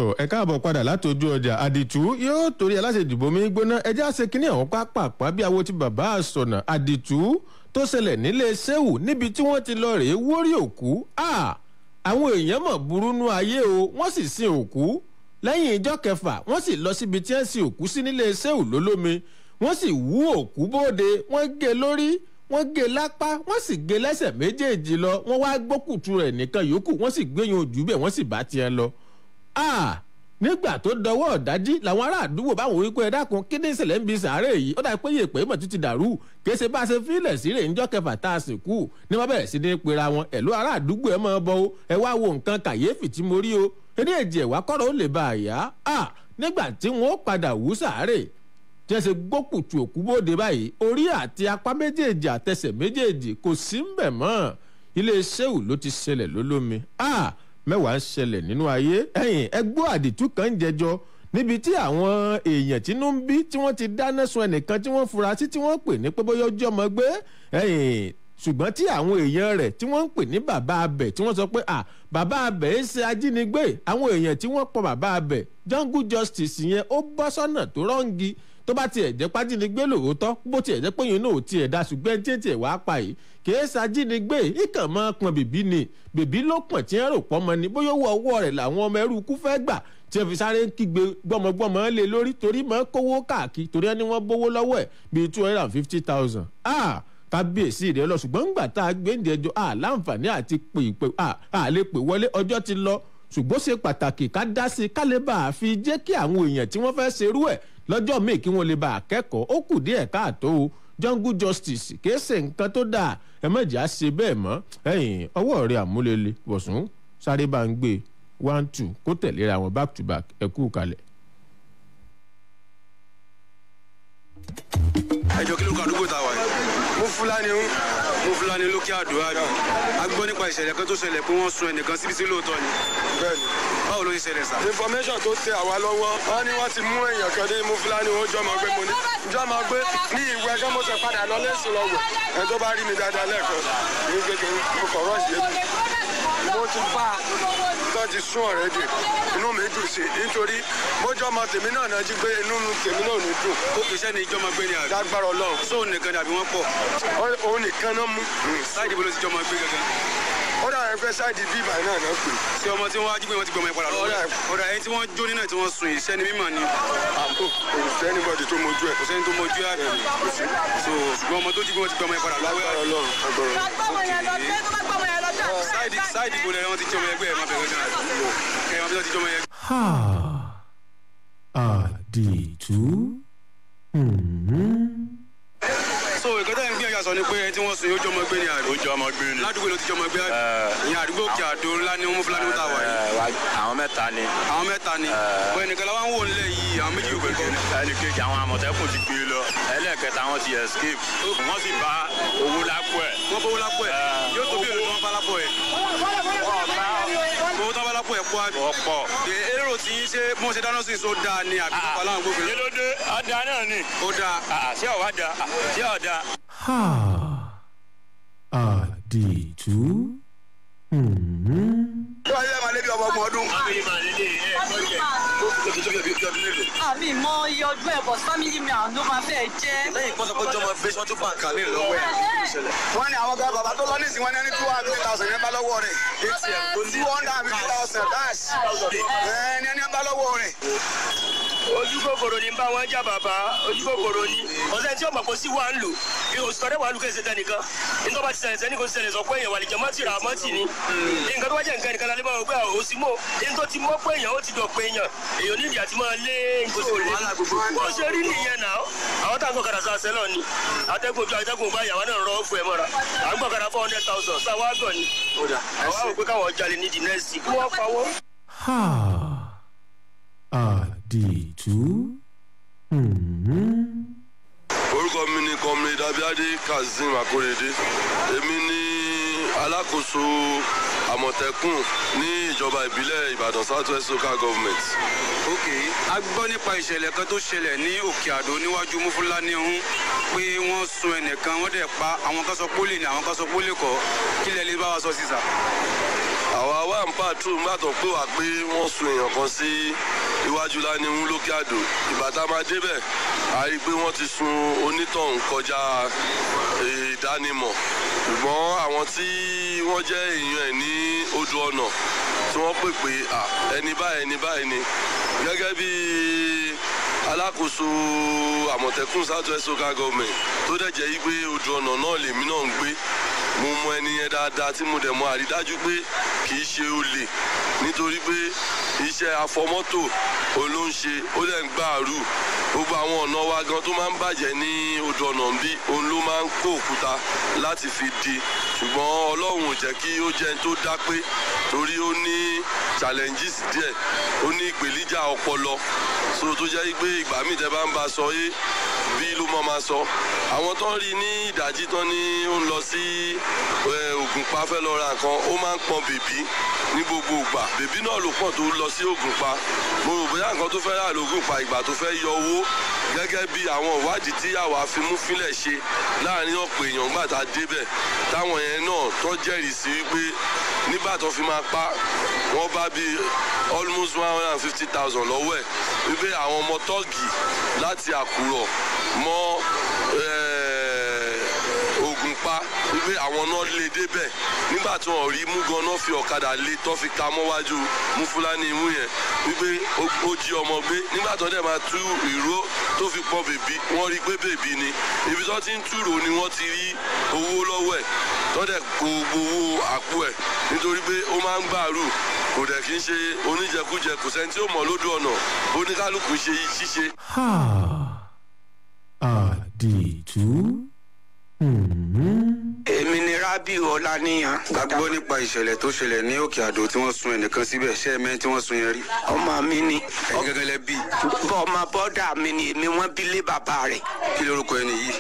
tó ẹ káàbọ̀ padà láti ojú ọjà àdìtú yóò torí aláṣẹ ìdìbò mi gbóná ẹjẹ́ àṣẹ kínní àwọn pápápá bí awo ti bàbá àsọ̀nà àdìtú tó ṣẹlẹ̀ nílé sẹ́wù níbi tí wọ́n ti lọ rèé wórí òkú àwọn èèyàn mọ̀ burúnú ayé o wọ́n sì sin òkú lẹ́yìn ìjọ kẹfà wọ́n sì lọ síbi tí wọ́n sin òkú sí nílé sẹ́wù lólómi wọ́n sì wú òkú bóde wọ́n gé lórí wọ́n gé lápá wọ́n sì gé lẹ́sẹ̀ méjèèjì lọ wọ́n wá gbókùtù rẹ̀ nìkan yòókù wọ́n sì gbéyàn ojú bẹ̀ wọ́n sì bá tiẹ̀ lọ nígbà tó dọwọ́ ọ̀dájí làwọn ará àdúgbò báwọn wípé ẹ dákun kí ní ìṣẹ̀lẹ̀ ń bi sàárè yìí ó dà pé yèpè mọ̀ tún ti dàrú kì í ṣe bá a ṣe fílẹ̀ sí rè ńjọ́ kẹfà tá a sì kú ní wọ́n bẹ̀rẹ̀ sí ní pera wọn ẹ̀lú ará àdúgbò ẹ máa bọ o ẹ wá wo nǹkan kàyéfì tí mo rí o eré èjì ẹ̀wá kọ́rọ̀ ó lè bá a yá nígbà tí wọ́n padà wú sàárè tí wọ́n ṣe gbókùtù òkú bóde báyìí orí àti apá méjèèjì àtẹsẹ̀ méjèèjì kò sí ń bẹ̀ mọ́ ilé sẹ́wù ló ti ṣẹlẹ̀ lólómi mẹ́wàá ń ṣẹlẹ̀ nínú ayé ẹ̀yìn ẹgbọ́ àdìtú kan ń jẹjọ níbi tí àwọn èèyàn tínú ń bí tí wọ́n ti dáná sun ẹnìkan tí wọ́n fura sí tí wọ́n pè ní pé bóyá ọjọ́ ọmọ gbé ẹ̀yìn ṣùgbọ́n tí àwọn èèyàn rẹ̀ tí wọ́n ń pè ní bàbá abẹ tí wọ́n sọ pé à bàbá abẹ ń ṣe ajínigbé àwọn èèyàn tí wọ́n pọ̀ bàbá abẹ jungle justice yẹn ó bọ́ sọ́nà tó rọ́ǹgì tó bá tiẹ̀ jẹ́ pájínigbé lòótọ́ bó tiẹ̀ jẹ́ pé yín náà ò tiẹ̀ da ṣùgbọ́n tí tiẹ̀ wàá pa yìí kìí ṣàjínigbé ìkàn máa pọn bèbí ni bèbí ló pọ̀n tí ń rò pọ́ mọ́ ni bóyá owó ọwọ́ rẹ̀ làwọn ọmọ ẹrú kú fẹ́ gbà tí ẹ fi sáré kígbe gbọmọgbọmọ lé lórí torí máa kówó káàkiri torí ẹni wọ́n bówó lọ́wọ́ ẹ̀ bíi two hundred and fifty thousand ah kábíyèsí rẹ lọ ṣùgbọ́n ńgbà tá a gbé ǹdí ẹjọ́ à láǹfààní àti pè pè à lè pè wọlé ọjọ́ ti lọ ṣùgbọ́n ṣe pàtàkì ká dá sí ká lè bá a fi jẹ́ kí àwọn èèyàn tí wọ́n fẹ́ ṣerú ẹ̀ lọ́jọ́ míì kí wọ́n lè bá a kẹ́kọ̀ọ́ ó kù díẹ̀ káàtó o jungle justice kìí ṣe nǹkan tó dáa ẹ mọ̀jẹ̀ á ṣe bẹ́ẹ̀ mọ́ ẹ̀yìn ọwọ́ rẹ̀ àmúlẹ̀lẹ̀ wọ̀sùn sáré bá ń gbé one two kó tẹ̀léra wọn back to back ẹ kú kalẹ̀. ẹjọ kí ló kọ àdúgbò tá a wà yìí. mo fúlàní ń mo fúlàní lókè àdúrà ni a gbọ́ nípa ìṣẹ̀lẹ̀ kan tó ṣẹlẹ̀ pé wọ́n sun ẹnìkan síbi sí lóòótọ́ ni. bẹẹni báwo ló ṣe ṣẹlẹ̀ sá. information tó tẹ àwa lọ́wọ́ wọn ni wọ́n ti mú èèyàn kan dé mo fúlàní ó jọmọ gbé mo ní jọmọ gbé ní ìwé ẹgbẹ́ mo ṣe padà lọ lẹ́sìn lọ wẹ̀ ẹ tó bá rí mi dáadáa lẹ́ẹ̀kan ní kékeré mo kọ̀ rọ́ọ̀ṣì yẹn mo ti bá tó ti sún ọ̀rẹ́ dè inú mi dùn sí nítorí mójú ọmọ tèmi náà náà jí pé inú tèmi náà ò ní dùn. ó kì í sẹ́ni ìjọba gbé ni àbí. lágbára ọlọ́run. sóun nìkan ni àbí wọ́n pọ̀. òun nìkan náà mú. sáìdì bolo ti jọmọ gbé gangan. ó dà ẹ pé sáìdì bí ìbàdàn náà náà pè. ṣé ọmọ tí wọ́n á jí pé wọ́n ti gbọmọ ẹ padà lọ. ó dà ẹni tí wọ́n jó nínú ẹ̀ tí wọ́n sun ìṣẹ́ ni mímọ̀ ni. àbò kò sẹ́ni bọ́dì tó mojú ẹ̀. kò sẹ́ni tó mojú ẹ̀ so ṣùgbọ́n ọmọ tó jí pé wọ́n ti gbọmọ ẹ padà lọ. lágbára ọlọ́run sáìdì sáìdì bolo ẹ wọ́n ti jọmọ ẹgbẹ́ ẹ̀ máa bẹ̀rẹ̀ gan-an ẹ̀ wọ́n ti jọmọ ẹgbẹ́. àdìtú. so ìkan tẹ́ ń gbìyànjú àṣọ ni pé ẹni tí wọ́n sun yóò jọmọ gbé ni àbí. ó jọmọ gbé ni. ládùúgbò ló ti jọmọ gbé àbí. ìyẹn àdúgbò òkè àdó ńlá ni wọ́n fúlàní ta wà yìí. àwọn mẹ́ta ni. àwọn mẹ́ta ni. bọ́ ẹnìkan la wá ń wò nílẹ̀ yìí àwọn méjì òkè kọ́. ẹnì kejì àwọn àmọ̀tẹ́kùn ti gbé lọ ẹlẹ́ẹ̀kẹta wọn ti escape wọ́n sì bá owó lápò ẹ̀. wọ́n bá owó lápò ẹ̀ yóò tó bí èlò tí wọ́n bá lápò ẹ̀. owó tó bá lápò ẹ̀ pọ̀ àbí. ọ̀pọ̀. èrò tí ń ṣe bí wọ́n ṣe dáná sí so dáa ni àbí tó pa láwọn gbogbo. kí ló dé ọ̀dà náà ni. ó dáa. ṣé ọ̀wá da ṣé ọ̀dà. àdìtú. tó wáyé máa lébi ọmọ ọgbọ̀n ọdún. àmì mọ iye ọdún ẹ̀ bọ̀ fámìlì mi àwọn ló máa fẹ́ jẹ́. lẹ́yìn pọ́sọ̀ pé jọmọ gbé sọ́tún bàǹkà mi lọ́wọ́ ẹ̀. wọ́n ní àwọn gan bàbá tó lọ nísìnyí wọ́n ní ẹni two hundred fifty thousand yẹn bá lọ́wọ́ rẹ̀. two hundred and fifty thousand that's ẹni ẹni bá lọ́wọ́ rẹ̀. ojú kòkòrò ní bá wọn jà bàbá ojú kòkòrò ní ọ̀sẹ̀ tí ọmọ kò sí wà ń lò oṣù tọ́lẹ̀ wà ń lò kẹsẹ̀ tẹ nìkan nítorí bá ti ṣẹlẹ̀ sẹ́ni kò ṣẹlẹ̀ sọ pé èèyàn wà lè jẹ́ mọ́tì rà mọ́tì ni nǹkan tó bá jẹ́ nǹkan nìkan lálẹ́ bá wọn gbé àwọn òsì mọ́ ní tó ti mọ́ pé èèyàn ó ti dọ̀ pé èèyàn èèyàn nídìí àti máa lé nǹkan bó ṣe rí nìyẹn náà àwọn tá à ń gbọ́ kàdà sáà sẹ́lọ̀ ni atẹ́gùn ojú atẹ́gùn bá yàrá náà rọ́ fún ẹ mọ́ra à ń gbọ́ kàdà four hundred thousand sáwọ́ àgọ̀ ni àwọn àwọn pé káwọn jalè ní dìnẹ́sì kí wọ́n pawọ́. àdìtú. orúkọ mi ni comrade abiade kazeem akorede èmi ni alákòóso àmọ̀tẹ́kùn ní ìjọba ìbílẹ̀ ìbàdàn south west local government. ok a gbọ́ nípa ìṣẹ̀lẹ̀ kan tó ṣẹlẹ̀ ní òkè àdó níwájú mufulani ọ̀hún pé wọ́n sun ẹnìkan wọ́n dẹ̀ pa àwọn kan sọ pólì ní àwọn kan sọ pólì kọ́ kí lẹ́ẹ̀ lè bá wa sọ sísà. àwa wà ń pàtrò nígbà tó pé wà pé wọ́n sun èèyàn kan sí iwájú lánìhún lókè àdó ìgbà tá a máa débẹ̀ a rí i pé wọ́n ti sun onítọ̀hún kọjá ìdánimọ̀ ṣùgbọ́n àwọn tí wọ́n jẹ́ èèyàn ẹ̀ ní odò ọ̀nà tí wọ́n pè pé à ẹni báyìí ẹni báyìí ni gẹ́gẹ́ bí alákòóso àmọ̀tẹ́kùn south west local government tó dẹ̀ jẹ́ wípé odò ọ̀nà náà lèmi náà ń gbé mo mọ ẹni yẹn dáadáa tí mo dẹ̀ mọ àrídájú pé kì í ṣe olè nítorí pé iṣẹ́ afọmọ́tò ló ń ṣe ó dẹ̀ ń gbàrú gbogbo àwọn ọ̀nà wa gan tó máa ń bàjẹ́ ní odò ọ̀nà ń bí òun ló máa ń kó òkúta láti fi di ṣùgbọ́n ọlọ́run ò jẹ́ kí ó jẹ́ ẹni tó dá pé torí ó ní challenges díẹ̀ ó ní ìpèníjà ọpọlọ so tó jẹ́ pé ìgbà míì tẹ́ bá ń bá a sọ yé bí ló mọ́ máa sọ àwọn tó ń rí ní ìdájí tán ní ó ń lọ sí ògùnpa fẹ́ lọ ra nǹkan ó máa ń pọn bèbí ní gbogbo ìgbà bèbí náà ló pọ̀ tó lọ sí ògùnpa mo rò bóyá nǹkan tó fẹ́ rà lógùnpa ìgbà tó fẹ́ yọ owó gẹ́gẹ́ bí àwọn ìwádìí tí àwa fi mú fílẹ̀ ṣe láàrin ọ̀pọ̀ èèyàn gbà tá a débẹ̀ táwọn yẹn náà tó jẹ́rìí sí wípé nígbà tó fi máa pa wọ́n bá bí almost one hundred and fifty thousand lọ́wọ́ ẹ̀ wípé àwọn ọmọ tọ́ọ̀gì láti àkùrọ̀ mọ́ ògùnpa wípé àwọn náà lè débẹ̀ nígbà tí wọ́n rí mú ganan fi ọ̀kadà lé tó fi ka mọ́wájú mú fúlàní imú yẹn wípé ó jí ọmọ gbé nígbà tó dẹ̀ máa tú ìró tó fi pọ́n bèbí wọ́n rí pé bèbí ni ibi tó ti ń túrò ni wọ́n ti rí owó lọ́wọ́ ẹ̀ tó dẹ̀ kó gbowó àpò ẹ̀ nítorí pé ó máa ń gbàrú kò dẹ̀ kí ń ṣe oníjẹkújẹ kò sẹ́ni tí ó mọ̀ lójú ọ̀nà oníkálukú ṣe ṣíṣe. àdìtú. èmi ni rabiu ọláníyàn. gbàgbọ́ nípa ìṣẹ̀lẹ̀ tó ṣẹlẹ̀ ní òkè àdó tí wọ́n sun ẹnìkan síbẹ̀ ṣé ẹ̀mẹ́ tí wọ́n sun yẹn rí. ọmọ mi ni. ẹ̀yin gẹ́gẹ́ lẹ bí. bọ́ ọmọ bọ́dà mi ni èmi wọ́n bí lé bàbá rẹ̀. kí lorúkọ ẹni yìí.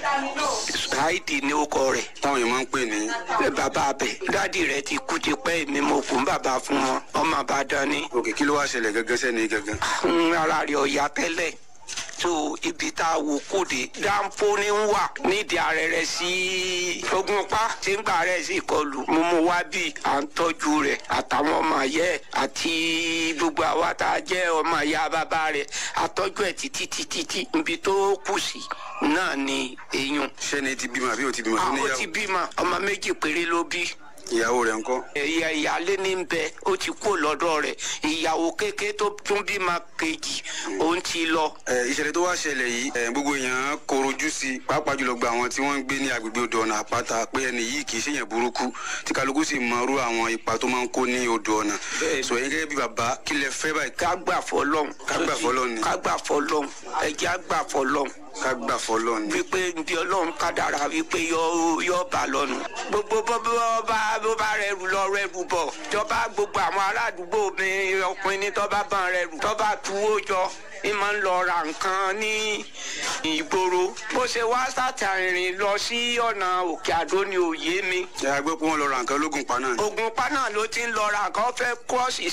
ṣáìdì ni ó kọ rẹ̀. táwọn yẹn máa ń pè ní. bàbá abẹ dádì rẹ̀ ti kú ti pẹ́ èmi mo kún bàbá fún wọn ọmọ àbádán ni. òkè kí ló wá ṣẹlẹ̀ gẹ́gẹ́ sẹ́ni gẹ́gẹ́. ara rẹ̀ ọ̀yà tẹ́lẹ̀ tó ibi tá a wò kóde dáńpó ní ń wà nídìí arẹrẹ sí ogunpa tí ń gbà rẹ sí ìkọlù mo mú wá bí à ń tọ́jú rẹ̀ àtàwọn ọmọ yẹ àti gbogbo àwa tá a jẹ́ ọmọ ìyá bàbá rẹ̀ àtọ́jú ẹ̀ títí títí tí ibi tó kù sí náà ni èèyàn. sẹ́ni ti bímọ àbí o ti bímọ tó àwọn níyàwó. ti bímọ ọmọ méjì péré ló bí ìyàwó rẹ̀ ńkọ́. ẹ̀yà ìyálé ní bẹ ó ti kó lọ́dọ̀ rẹ̀ ìyàwó kékeré tó tún bímọ kejì òun ti lọ. ẹ ìṣẹ̀lẹ̀ tó wá ṣẹlẹ̀ yìí ẹ gbogbo èèyàn korojú sí i pàápàá jùlọ gba àwọn tí wọ́n ń gbé ní agbègbè odò ọ̀nà àpáta pé ẹni yìí kì í ṣèyàn burúkú tí kálukú sì mọ irú àwọn ipa tó máa ń kó ní odò ọ̀nà. sọ yín gẹ́gẹ́ bí bàbá kí lẹ fẹ́ báyìí. ká gbà fọlọ́n. ká gbà fọlọ́n ni. ká gbà fọlọ́n ẹ̀jẹ̀ á gbà fọlọ́n. ká gbà fọlọ́n ni. wípé bí ọlọ́run kádàrà wípé yọ yọ bá lọ́nu. gbogbo bó bá bó bá rẹ rù lọ rẹ rù bọ̀ tọ́ba gbogbo àwọn aládùúgbò mi ọkùnrin ní tọ́ba bá rẹ rù tọ́ba tuwó jọ ní máa ń lọ ra nǹkan ní ìgboro bó ṣe wá sátàrìnrìn lọ sí ọ̀nà òkè àdó ni òye mi. ẹ á gbọ́ pé wọ́n lọ ra nǹkan lógun pa náà. ogun pa náà ló ti ń lọ ra nǹkan fẹ́ kọ́ọ̀sì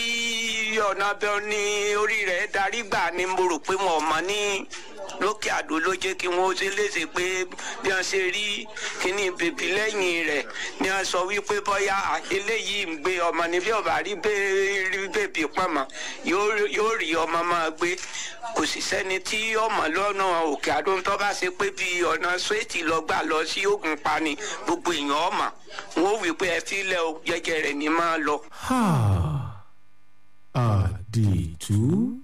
sí ọ̀nà bẹ́ẹ̀ ni orí rẹ̀ darí gbà ni mo rò pé wọn ò mọ ní lókè àdó ló jẹ́ kí wọ́n ṣe léṣe pé bí wọ́n ṣe rí kíní bèbí lẹ́yìn rẹ̀ ni wọ́n sọ wípé bọ́yá eléyìí ń gbé ọmọ níbí ọ̀bà rí bèbí pọ̀mọ́ yóò rí ọmọ máa gbé kò sì sẹ́ni tí ọmọ lọ́nà òkè àdó tó bá ṣe pé bí ọ̀nà sweeti lọ gbà lọ sí ogun pani gbogbo èèyàn ọmọ wọn ò wí pé ẹ filẹ̀ o jẹjẹ rẹ̀ ní máa lọ. àdìtú.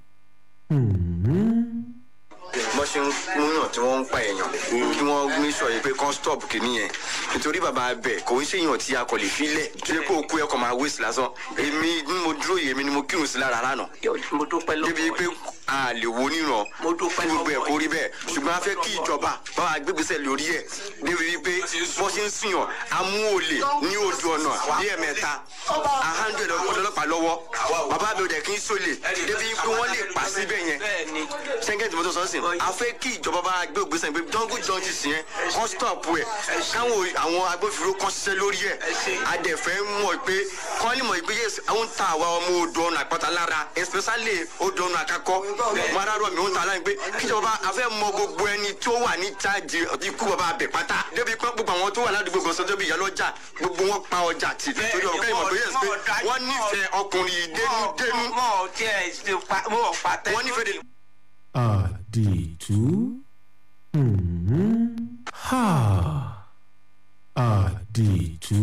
bọ́n ṣe ń múyàn tí wọ́n ń pa èèyàn kí wọ́n ní sọ yìí pé kán stop kìíní yẹn nítorí bàbá abẹ kò ń ṣèyàn tí a kò lè filẹ̀ tó yẹ kó o kú ẹ kò máa waste lásán èmi ni mo dúró yìí èmi ni mo kírun sí lára lánàá. mo dúpẹ́ lọ́wọ́ débi pé a lè wo níran mo dúpẹ́ lọ́wọ́ gbogbo ẹ̀ kó rí bẹ́ẹ̀ ṣùgbọ́n a fẹ́ kí ìjọba bá wa gbégbèsè lórí ẹ̀ débi wípé bọ́n ṣe ń sìyàn amú olè ní odò ọ̀nà ní ẹ̀mẹ́ta àhándù ọlọ́pàá lọ́wọ́ bàbá mi ò dẹ̀ kí n sólè débi pé wọ́n lè pa síbẹ̀ yẹn sẹ́ńgẹ̀tì mọ́tò sọ́sìn a fẹ́ kí ìjọba bá gbé ògbésẹ̀ pé jungle justice yẹn kọ́ stop ẹ̀ káwọn àwọn agbófinró kan ṣiṣẹ́ lórí ẹ̀ adẹ̀fẹ́ mọ̀ pé kọ́ ni mọ̀ ìgbé yẹ àwọn ta àwa ọmọ odò ọ̀nà àpáta lára especially odò ọ̀nà àkàkọ́ mara rọ mi ń ta láyìn pé kíjọba afẹ́ mọ gbogbo ẹni tó wà ní chájì ikú bàbá abẹ pátá débi pé gbogbo àwọn tó wà ládùúgbò gbọ̀nsán débi ìyálọ́jà gbogbo wọn pa ọjà tì torí ọ̀gá ìmọ̀ pé yẹ pé wọ́n nífẹ̀ẹ́ ọkùnrin yìí dénúdénú wọ́n nífẹ̀ẹ́ de. àdìtú Hmm. ha àdìtú.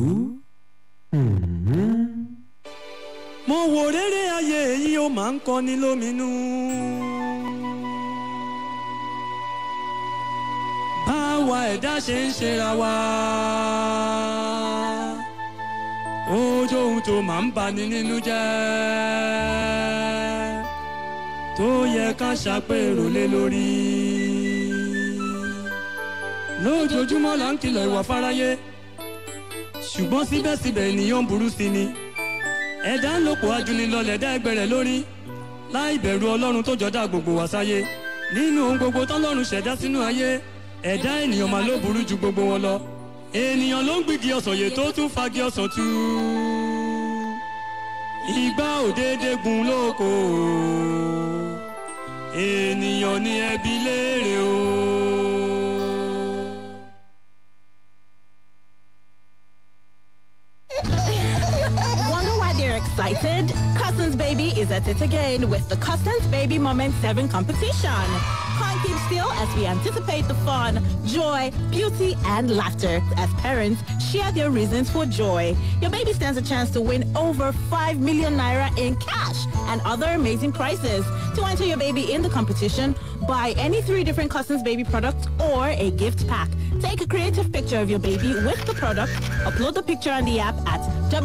Hmm. mo wò rere ayé yìí ó máa ń kọni lóminú. báwa ẹ̀dá ṣe ń ṣera wa ojú ohun tó máa ń bani nínú jẹ́ tó yẹ ká ṣàpérò lé lórí. lójoojúmọ́ là ń kìlọ̀ ìwà fáráyé ṣùgbọ́n síbẹ̀síbẹ̀ ènìyàn ń burú sí ni ẹ̀dá ń lòpọ̀ ajúnilọ́lẹ̀ dá ẹgbẹ́ rẹ̀ lórí láì bẹ̀rù ọlọ́run tó jọ̀dá gbogbo wá sáyé nínú ohun gbogbo tọ́lọ́run ṣẹ̀dá sínú ayé ẹ̀dá ènìyàn máa ló burú ju gbogbo wọn lọ ènìyàn ló ń gbìgì ọ̀sán yè tó tún fagi ọ̀sán tú ìgbà òdédé gun lóko ènìyàn ní ẹbí léèrè o. Wonder why they're excited? Cousins Baby is at it again with the Cousins Baby Moment 7 competition. Can't keep still as we anticipate the fun, joy, beauty, and laughter as parents share their reasons for joy. Your baby stands a chance to win over 5 million naira in cash and other amazing prizes. To enter your baby in the competition, buy any three different Cousins Baby products or a gift pack. Take a creative picture of your baby with the product, upload the picture on the app at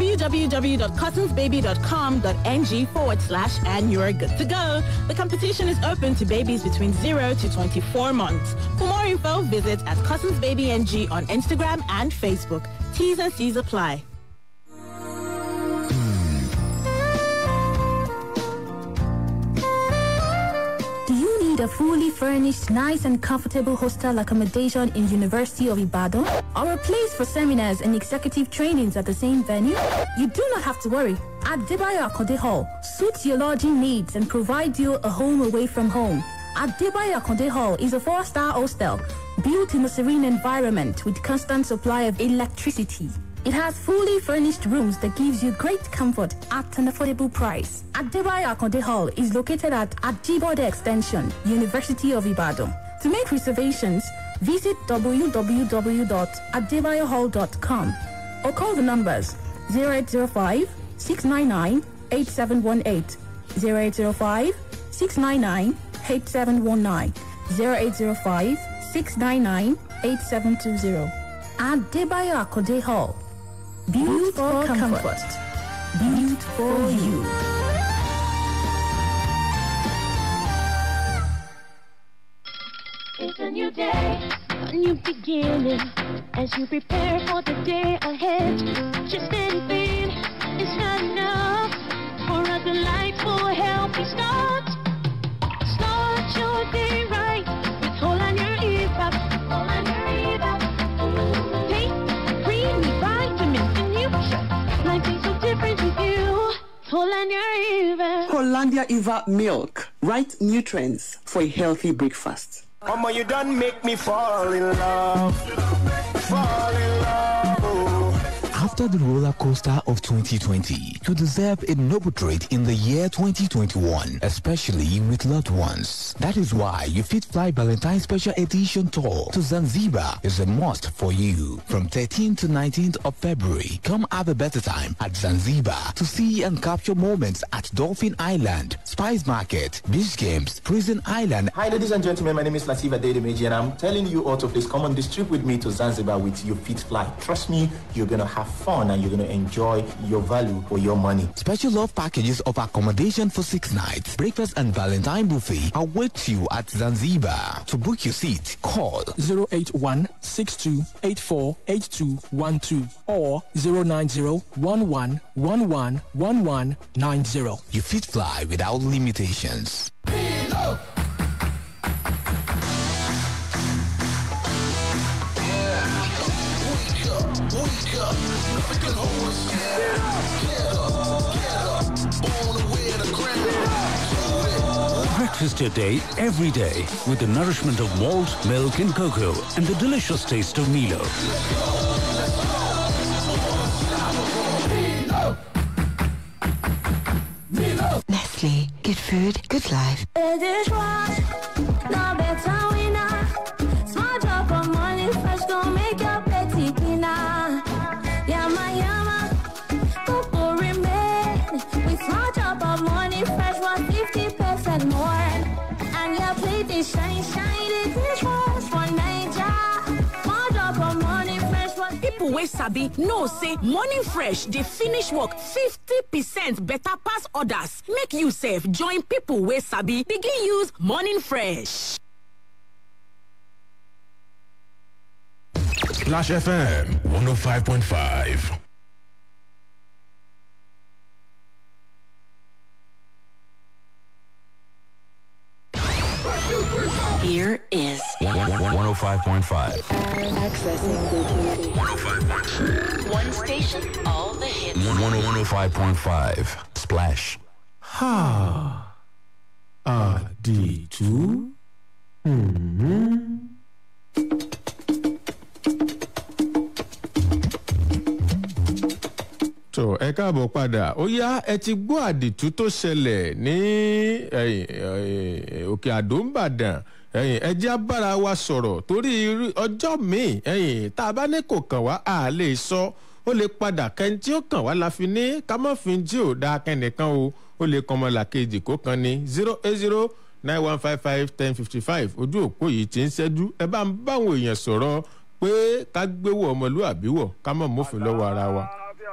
www.cousinsbaby.com.ng forward slash and you're good to go. The competition is open to babies between 0 to 24 months. For more info, visit at Cousins Baby NG on Instagram and Facebook. T's and C's apply. Do you need a fully furnished, nice and comfortable hostel accommodation in University of Ibadan? Or a place for seminars and executive trainings at the same venue? You do not have to worry. Adebayo Akonde Hall suits your lodging needs and provides you a home away from home. Adebayo Akonde Hall is a four-star hostel built in a serene environment with constant supply of electricity. It has fully furnished rooms that gives you great comfort at an affordable price. Adebayo Akonde Hall is located at Ajibode Extension, University of Ibadan. To make reservations, visit www.adebayohall.com or call the numbers 0805 699 8718, 0805 699 8719, 0805 699 8720. Adebayo Akonde Hall. Built for comfort. Built for you. It's a new day, a new beginning. As you prepare for the day ahead, just anything is not enough for a delightful, healthy start. Start your day right with Holland Eva. Holland Eva. Take creamy vitamins and nutrients. Life is so different with you. Holland Eva. Hollandia Eva milk. Right nutrients for a healthy breakfast. Mama, you done make me fall in love. Fall in love. oh. After the roller coaster of 2020, you deserve a noble treat in the year 2021, especially with loved ones. That is why you Fit Fly Valentine Special Edition Tour to Zanzibar is a must for you. From 13th to 19th of February, come have a better time at Zanzibar to see and capture moments at Dolphin Island, Spice Market, Beach Games, Prison Island, Hi, ladies and gentlemen. My name is Latifa Dedemeji, and I'm telling you all to please come on this trip with me to Zanzibar with your Fit Fly. Trust me, you're gonna have fun and you're gonna enjoy your value for your money. Special love packages of accommodation for six nights, breakfast and Valentine buffet await you at Zanzibar. To book your seat, call 081 or 090 You fit fly without limitations. Wake up, wake up. Nothing can hold us. Get up, get up. Breakfast your day every day with the nourishment of malt, milk, and cocoa, and the delicious taste of Milo. Nestle. Good food, good life. Small drop of money fresh gon' make your petty cleaner. Yama yama, cocoa remain. With small drop of money fresh was fifty percent more. And your plate is shine shine. It is fresh for Naija. Small drop of money fresh was. People wey sabi know say morning fresh dey finish work 50 percent better pass others. Make you sef join people wey sabi begin use morning fresh. Splash FM 105.5. Here is 105.5. accessing the 105.6. One station, all the hits. 105.5. Splash. Ha. Àdìtú. Hmm. tó ẹ káàbọ̀ padà ó yá ẹ ti gbọ́ àdìtú tó ṣẹlẹ̀ ní ẹ̀yìn, ẹ̀yìn, òkè àdó ńbàdàn ẹ̀yìn ẹjẹ́ abára wa sọ̀rọ̀ torí irú- ọjọ́ míì ẹ̀yìn tá a bá ní kò kàn wá a lè sọ ó lè padà kẹ́ni tí ó kàn wá la fi ní ká má fi jí ò dáa kẹ́nìkan o ó lè kàn ọmọ làkejì kó kan ní zero eight zero nine one five five ten fifty five ojú òpó yìí ti ń ṣẹ́jú ẹ bá ń báwọn èèyàn sọ̀rọ̀ pé ká gbéwò ọmọlúàbí wọ̀ ká má mófin lọ́wọ́ ara wa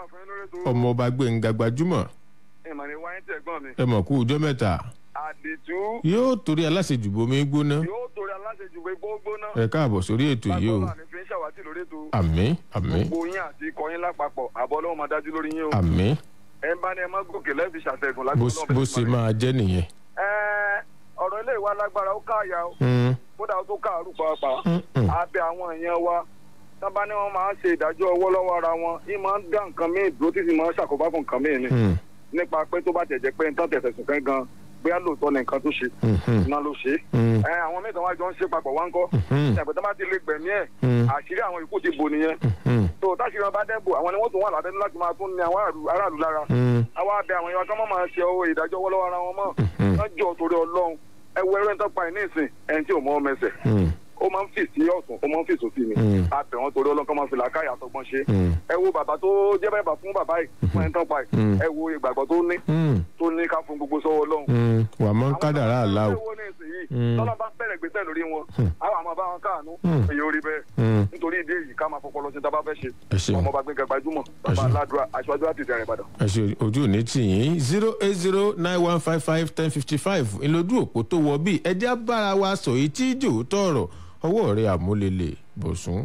ọmọ ọba gbẹ̀ngà gbajúmọ̀ ìmọ̀ ni wáyé tí ẹ̀gbọ́n mi. ẹ mọ̀ kú ọjọ́ mẹ́ta àdìtú yóò torí aláṣejù bomi gbóná yóò torí aláṣejù pé gbógbóná. ẹ káàbọ̀ sórí ètò yìí o bàbá mi fi ń ṣàwátì lórí ètò. àmì àmì gbogbo yín àti ikọ̀ yín lápapọ̀ àbọ̀ ọlọ́run máa dájú lórí yín o. àmì ẹ ń bá ní ẹ má gòkè lẹ́ẹ̀fi ṣàtẹ̀gùn bó lágbóná bó ṣe máa jẹ́ nìyẹn. ẹ ọ̀rọ̀ ilé ìwà lágbára ó káàyà o Mm. kódà ó tó káàrú pàápàá Mm-mm. abẹ àwọn èèyàn wa tábà ní wọn máa ń ṣe ìdájọ́ ọwọ́ lọ́wọ́ ara wọn yín máa ń dá nǹkan míì dúró tí sì máa ń ṣàkóbá fún nǹkan míì ni Mm. nípa pé tó bá tẹ̀jẹ̀ pé nǹkan tẹ̀sẹ̀ sùn kán gan bóyá lóòótọ́ ni nǹkan tó ṣe Mhm. iná ló ṣe Mm. ẹ àwọn mẹ́ta wá jọ ń ṣe papọ̀ wá ń kọ́ Mhm. ìyàgbẹ́ tó bá ti lè gbẹ̀mí ẹ̀ Mm. àṣírí àwọn ikú ti bò nìyẹn Mm. tó táṣírí wọn bá dẹ́bò àwọn ni wọ́n tún wà lábẹ́nu láti máa tún ní àwọn aráàlú- aráàlú lára Mm. àwa abẹ àwọn èèyàn kan máa máa ṣe owó ìdájọ́ ọwọ́ lọ́wọ́ ara wọn mọ́ wọ́n jọ torí ọlọ́run ẹ wo ẹrẹ́ ń tọ́pa ẹ̀ ní ìsìn ẹni tí ò mọ ọmọ ẹsẹ̀ Mm. ó máa ń fì sí ọ̀tún ó máa ń fì sósì ni Mm. abẹ wọn torí ọlọ́run kan máa fi làákàyà àtọgbọ́n ṣe Mm. ẹ wo bàbá tó jẹ́ bàbá fún bàbá yìí fún ẹni tọ́pa yìí Mm. ẹ wo ìgbàgbọ́ tó ní Mm. tó ní ká fún gbogbo sọ́wọ́ ọlọ́run Mm. wà mọ́ kádàrá àlá o. owó ní ìsìn yìí Mm. tọ́lá bá bẹ̀rẹ̀ gbèsè lórí wọn àwọn àmọ́ bá wọn káànú Mm. èyí ò rí bẹ́ẹ̀ Mm. nítorí ìdí èyí ká máa fọpọlọ sí tábà fẹ́ ṣe Ẹ ṣeun. ọmọ bá gbẹngàn gbajúmọ̀ bàbá aládùúrà aṣáájú àti ìdẹrẹ ìbàdàn. ẹ ṣe ojú òní tì yín zero eight zero nine one five five ten fifty five ìlójú òpó tó wọ bíi ẹjẹ́ bára wa sọ èyí tí jò tọrọ ọwọ́ rẹ̀ àmúlélẹ̀ bọ̀sùn.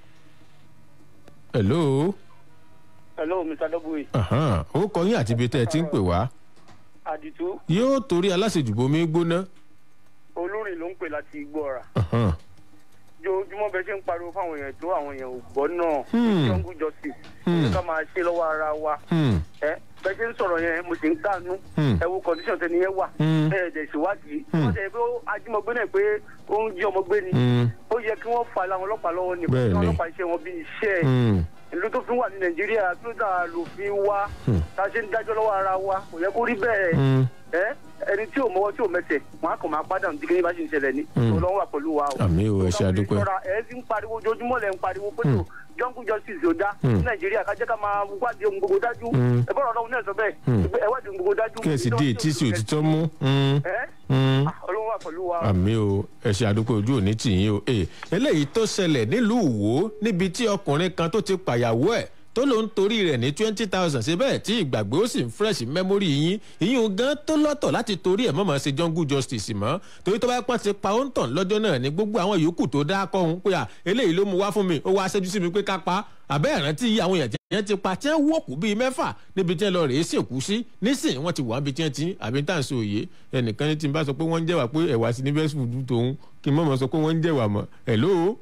hello hello mr w ahan, ó kọ yín àti ibi tẹ́ ẹ ti ń pè wá àdìtú yóò torí aláṣejù bomi gbóná. olórin ló ń pè láti igbó ọ̀rà ahan, ojoojúmọ́ bẹ́ẹ̀ ṣe ń pariwo fáwọn èèyàn tó àwọn èèyàn ò gbọ́ náà Hmm. jungle justice Hmm. ní ká máa ṣe lọ́wọ́ ara wa hmm, ẹ bẹ́ẹ̀ ṣe ń sọ̀rọ̀ yẹn mo sì ń kánú Hmm. ẹ wo condition tẹni yẹn wà Hmm. ẹ ẹ̀dẹ̀ ìṣèwádìí Hmm. wọ́n tẹ̀ pé ó ajímọ̀gbé náà pé ó ń jí ọmọ gbé ni hmm, ó yẹ kí wọ́n fa àwọn ọlọ́pàá lọ́wọ́ ni Bẹ́ẹ̀ kí wọ́n ni. ọlọ́pàá iṣẹ́ wọn bí iṣẹ́ ẹ̀ hmm, ìlú tó fi wà ní nàìjíríà kí ló dà lòfin wá Hmm. tá a ṣe ń dájọ́ lọ́wọ́ ara wa kò yẹ kó rí bẹ́ẹ̀ hmm. ẹ ẹni tí ò mọwọ́ tí ò mẹsẹ̀ wọn á kàn máa pàdánù tí kìnìún bá ṣe ń ṣẹlẹ̀ ní Hmm. ọlọ́run wà pẹ̀lú wa o. àmì ò ẹ ṣe àdúpẹ́. ìṣọ́ra ẹ ti ń pariwo ojoojúmọ́ lẹ̀ ń pariwo pé tó jungle justice ò dá Hmm. ní nàìjíríà ká jẹ́ ká máa wádìí ohun gbogbo dájú Hmm. ẹ bọ́dọ̀ ọlọ́run náà sọ bẹ́ẹ̀ Hmm. pé ẹ wádìí ohun gbogbo dájú. kẹ́sì dé etí sí òtítọ́ mú. hmm, ẹ hmm. ọlọ́run wà pẹ̀lú wa. àmì o ẹ ṣe àdúpẹ́ ojú òní tì yín o ee eléyìí tó ṣẹlẹ̀ nílùú Ìwó níbi tí ọkùnrin kan tó ti pàyàwó ẹ̀ tó ló ń torí rẹ̀ ní twenty thousand ṣe bẹ́ẹ̀ tí ìgbàgbé ó sì ń fresh memory yín ìyún gan tó lọ́tọ̀ láti torí ẹ̀ mọ̀mọ́ ṣe jungle justice mọ́ torí tó bá pọ́n ti pa ó ń tàn lọ́jọ́ náà ní gbogbo àwọn yòókù tó dá kọ́ òun pé à eléyìí ló mú wá fún mi ó wá ṣẹ́jú sí mi pé ká pa àbẹ́ ìrántí àwọn èèyàn tí wọ́n ti pa tí wọ́n wọ́ọ̀kù bíi mẹ́fà níbi tí wọ́n lọ rèé sìnkú sí nísìnyí wọ́n ti wà níbi tí wọ́n ti àbí tá à ń sọ òye ẹnìkan ní tí n bá sọ pé wọ́n ń jẹ́wà pé ẹ̀wà sí ní bẹ́ẹ̀ sùn tòun kí n mọ̀ mọ́ sọ pé wọ́n ń jẹ́wà mọ́ hello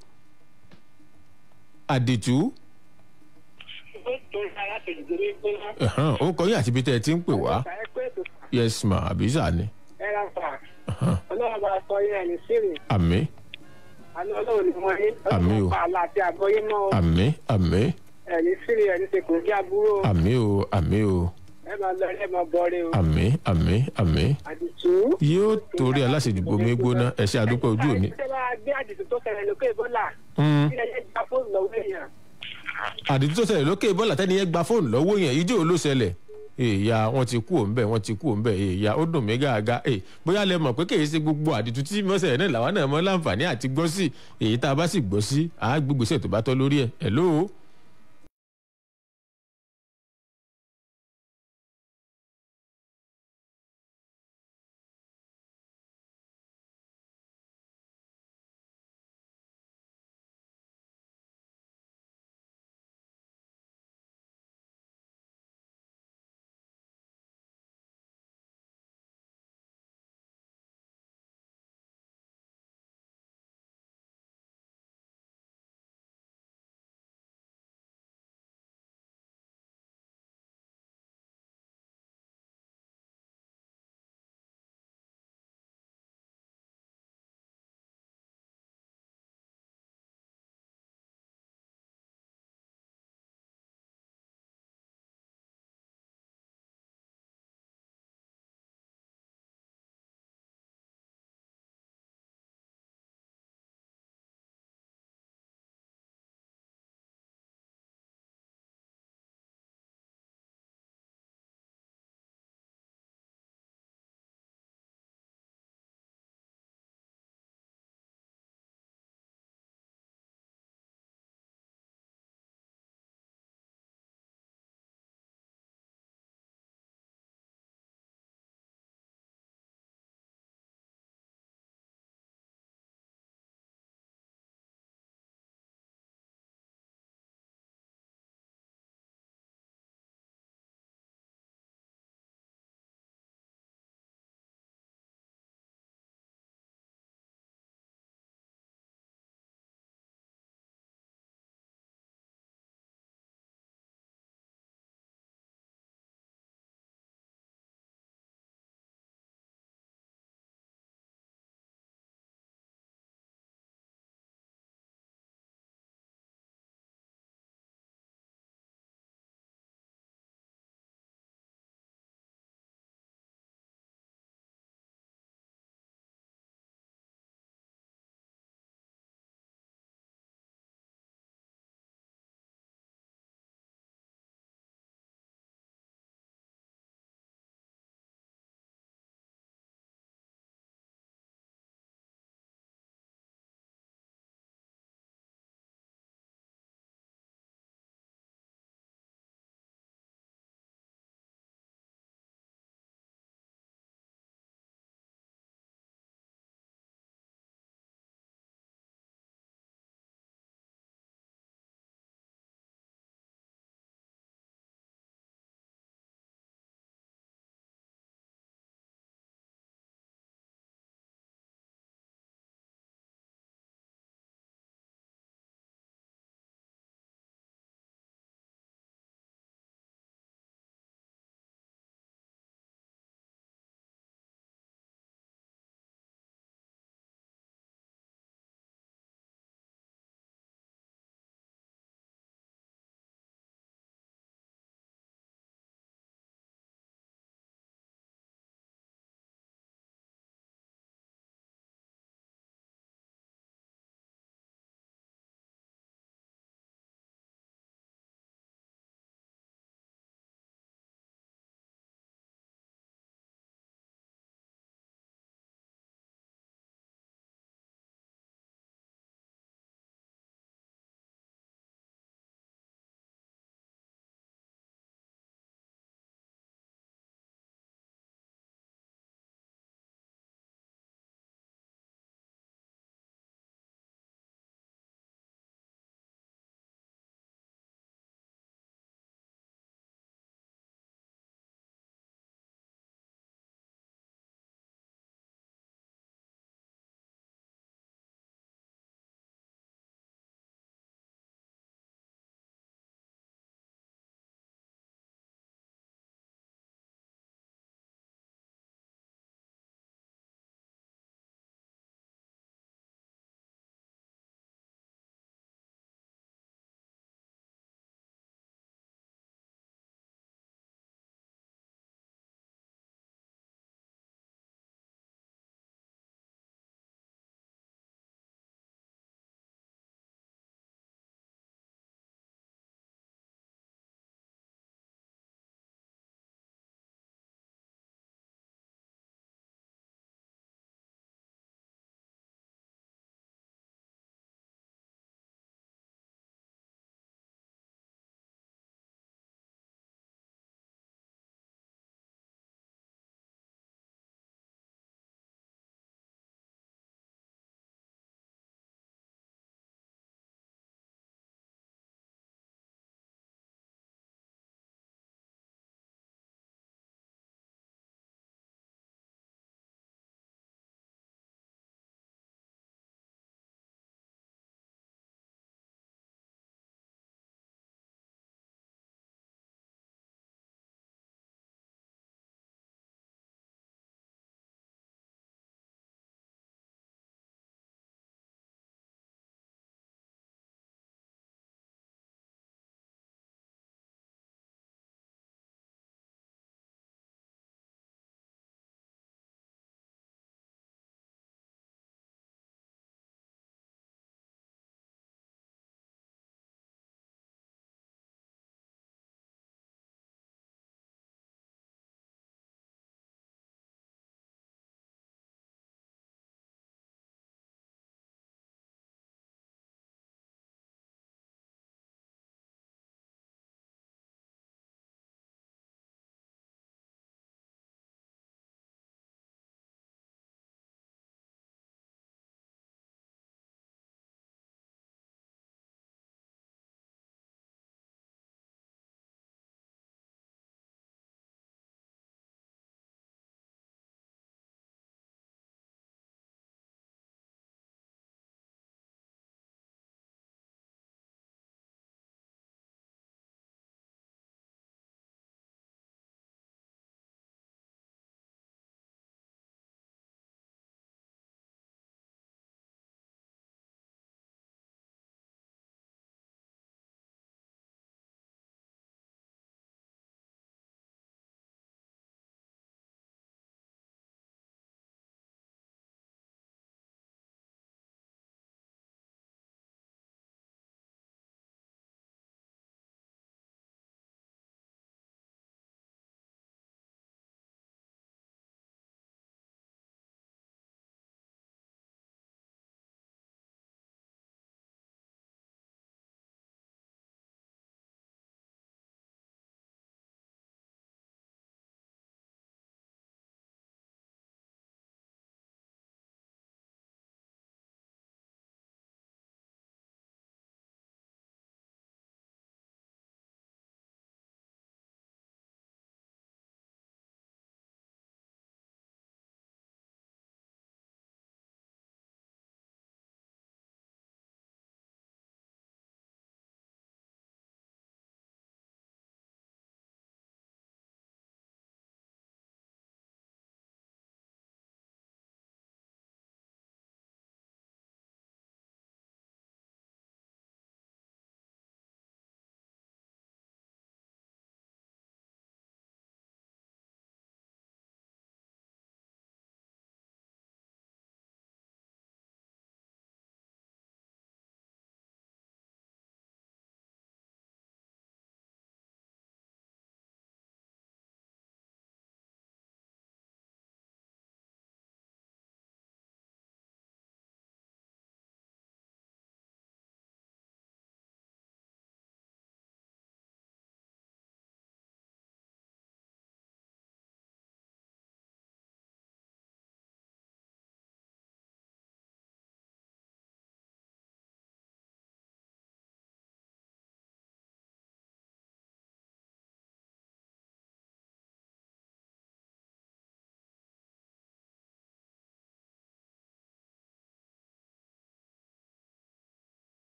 àdìtú ẹ̀hán, ó kọ yín àti ibi tẹ́ ẹ ti ń pè wá kó ètò yes ma àbísà ni ẹ ra fà ọlọ́run bá sọ yẹn ẹni sírì àmì àná ọlọ́run ni wọ́n yé Àmín o. ọlọ́run pa àlà àti àgbọ́yé mọ́ o. àmì àmì ẹni sírì ẹni ṣe kò kí aburú o àmì o àmì o ẹ máa lọ ẹ máa bọ́ọ̀rẹ́ o àmì àmì àmì àdìtú. yóò torí aláṣejùbọ mi gbóná ẹ ṣe àdúpọ̀ ojú òní. ṣé bá gbé àdìtú tó ṣẹlẹ̀ lókè bọ́là Mm. kí ẹ yẹ gba fóònù lọ́wọ́ èèyàn. àdìtú tó ṣẹlẹ̀ lókè bọ́ọ̀lù àtẹ́ni yẹn gba fóònù lọ́wọ́ yẹn ijó ló ṣẹlẹ̀ èèyà wọn ti kú òǹbẹ wọn ti kú òǹbẹ èèyà ó dùn mí gàgà ẹ bóyá lẹ mọ̀ pé kèé ṣe gbogbo àdìtú tí mọ́sẹ̀ náà làwọn náà mọ́ láǹfààní àti gbọ́ sí èyí tá a bá sì gbọ́ sí àá gbégbèsè tó bá tọ́ lórí ẹ̀ ẹ̀ lóo.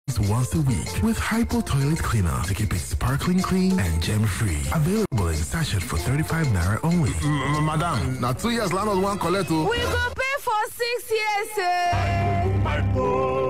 once a week with Hypo Toilet Cleaner to keep it sparkling clean and gem-free. Available in sachet for 35 naira only. madam na two years landlord wan collect o. We go pay for six years. Eh?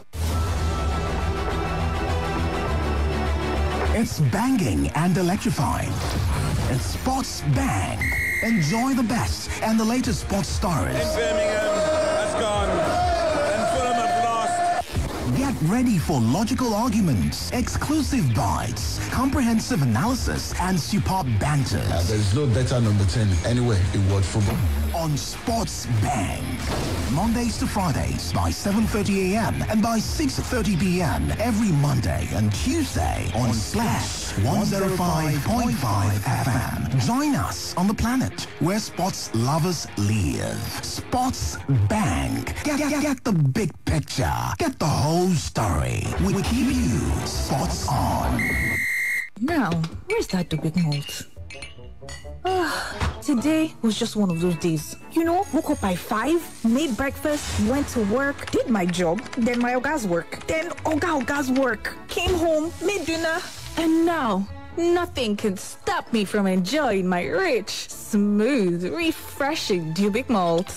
It's banging and electrifying. It's Sports Bang. Enjoy the best and the latest sports stories. Birmingham has gone and Fulham have lost. Get ready for logical arguments, exclusive bites, comprehensive analysis, and superb banter. There's no better number 10 anywhere in world football. On Sports Bang. Mondays to Fridays by 7.30 a.m. and by 6.30 p.m. every Monday and Tuesday on Slash 105.5 FM. Join us on the planet where sports lovers live. Sports Bang. Get, get, get the big picture. Get the whole story. We keep you sports on. Now, where's that big malt? Ah, today was just one of those days. You know, woke up by five, made breakfast, went to work, did my job, then my oga's work, then oga oga's work, came home, made dinner, and now nothing can stop me from enjoying my rich, smooth, refreshing Dubic malt.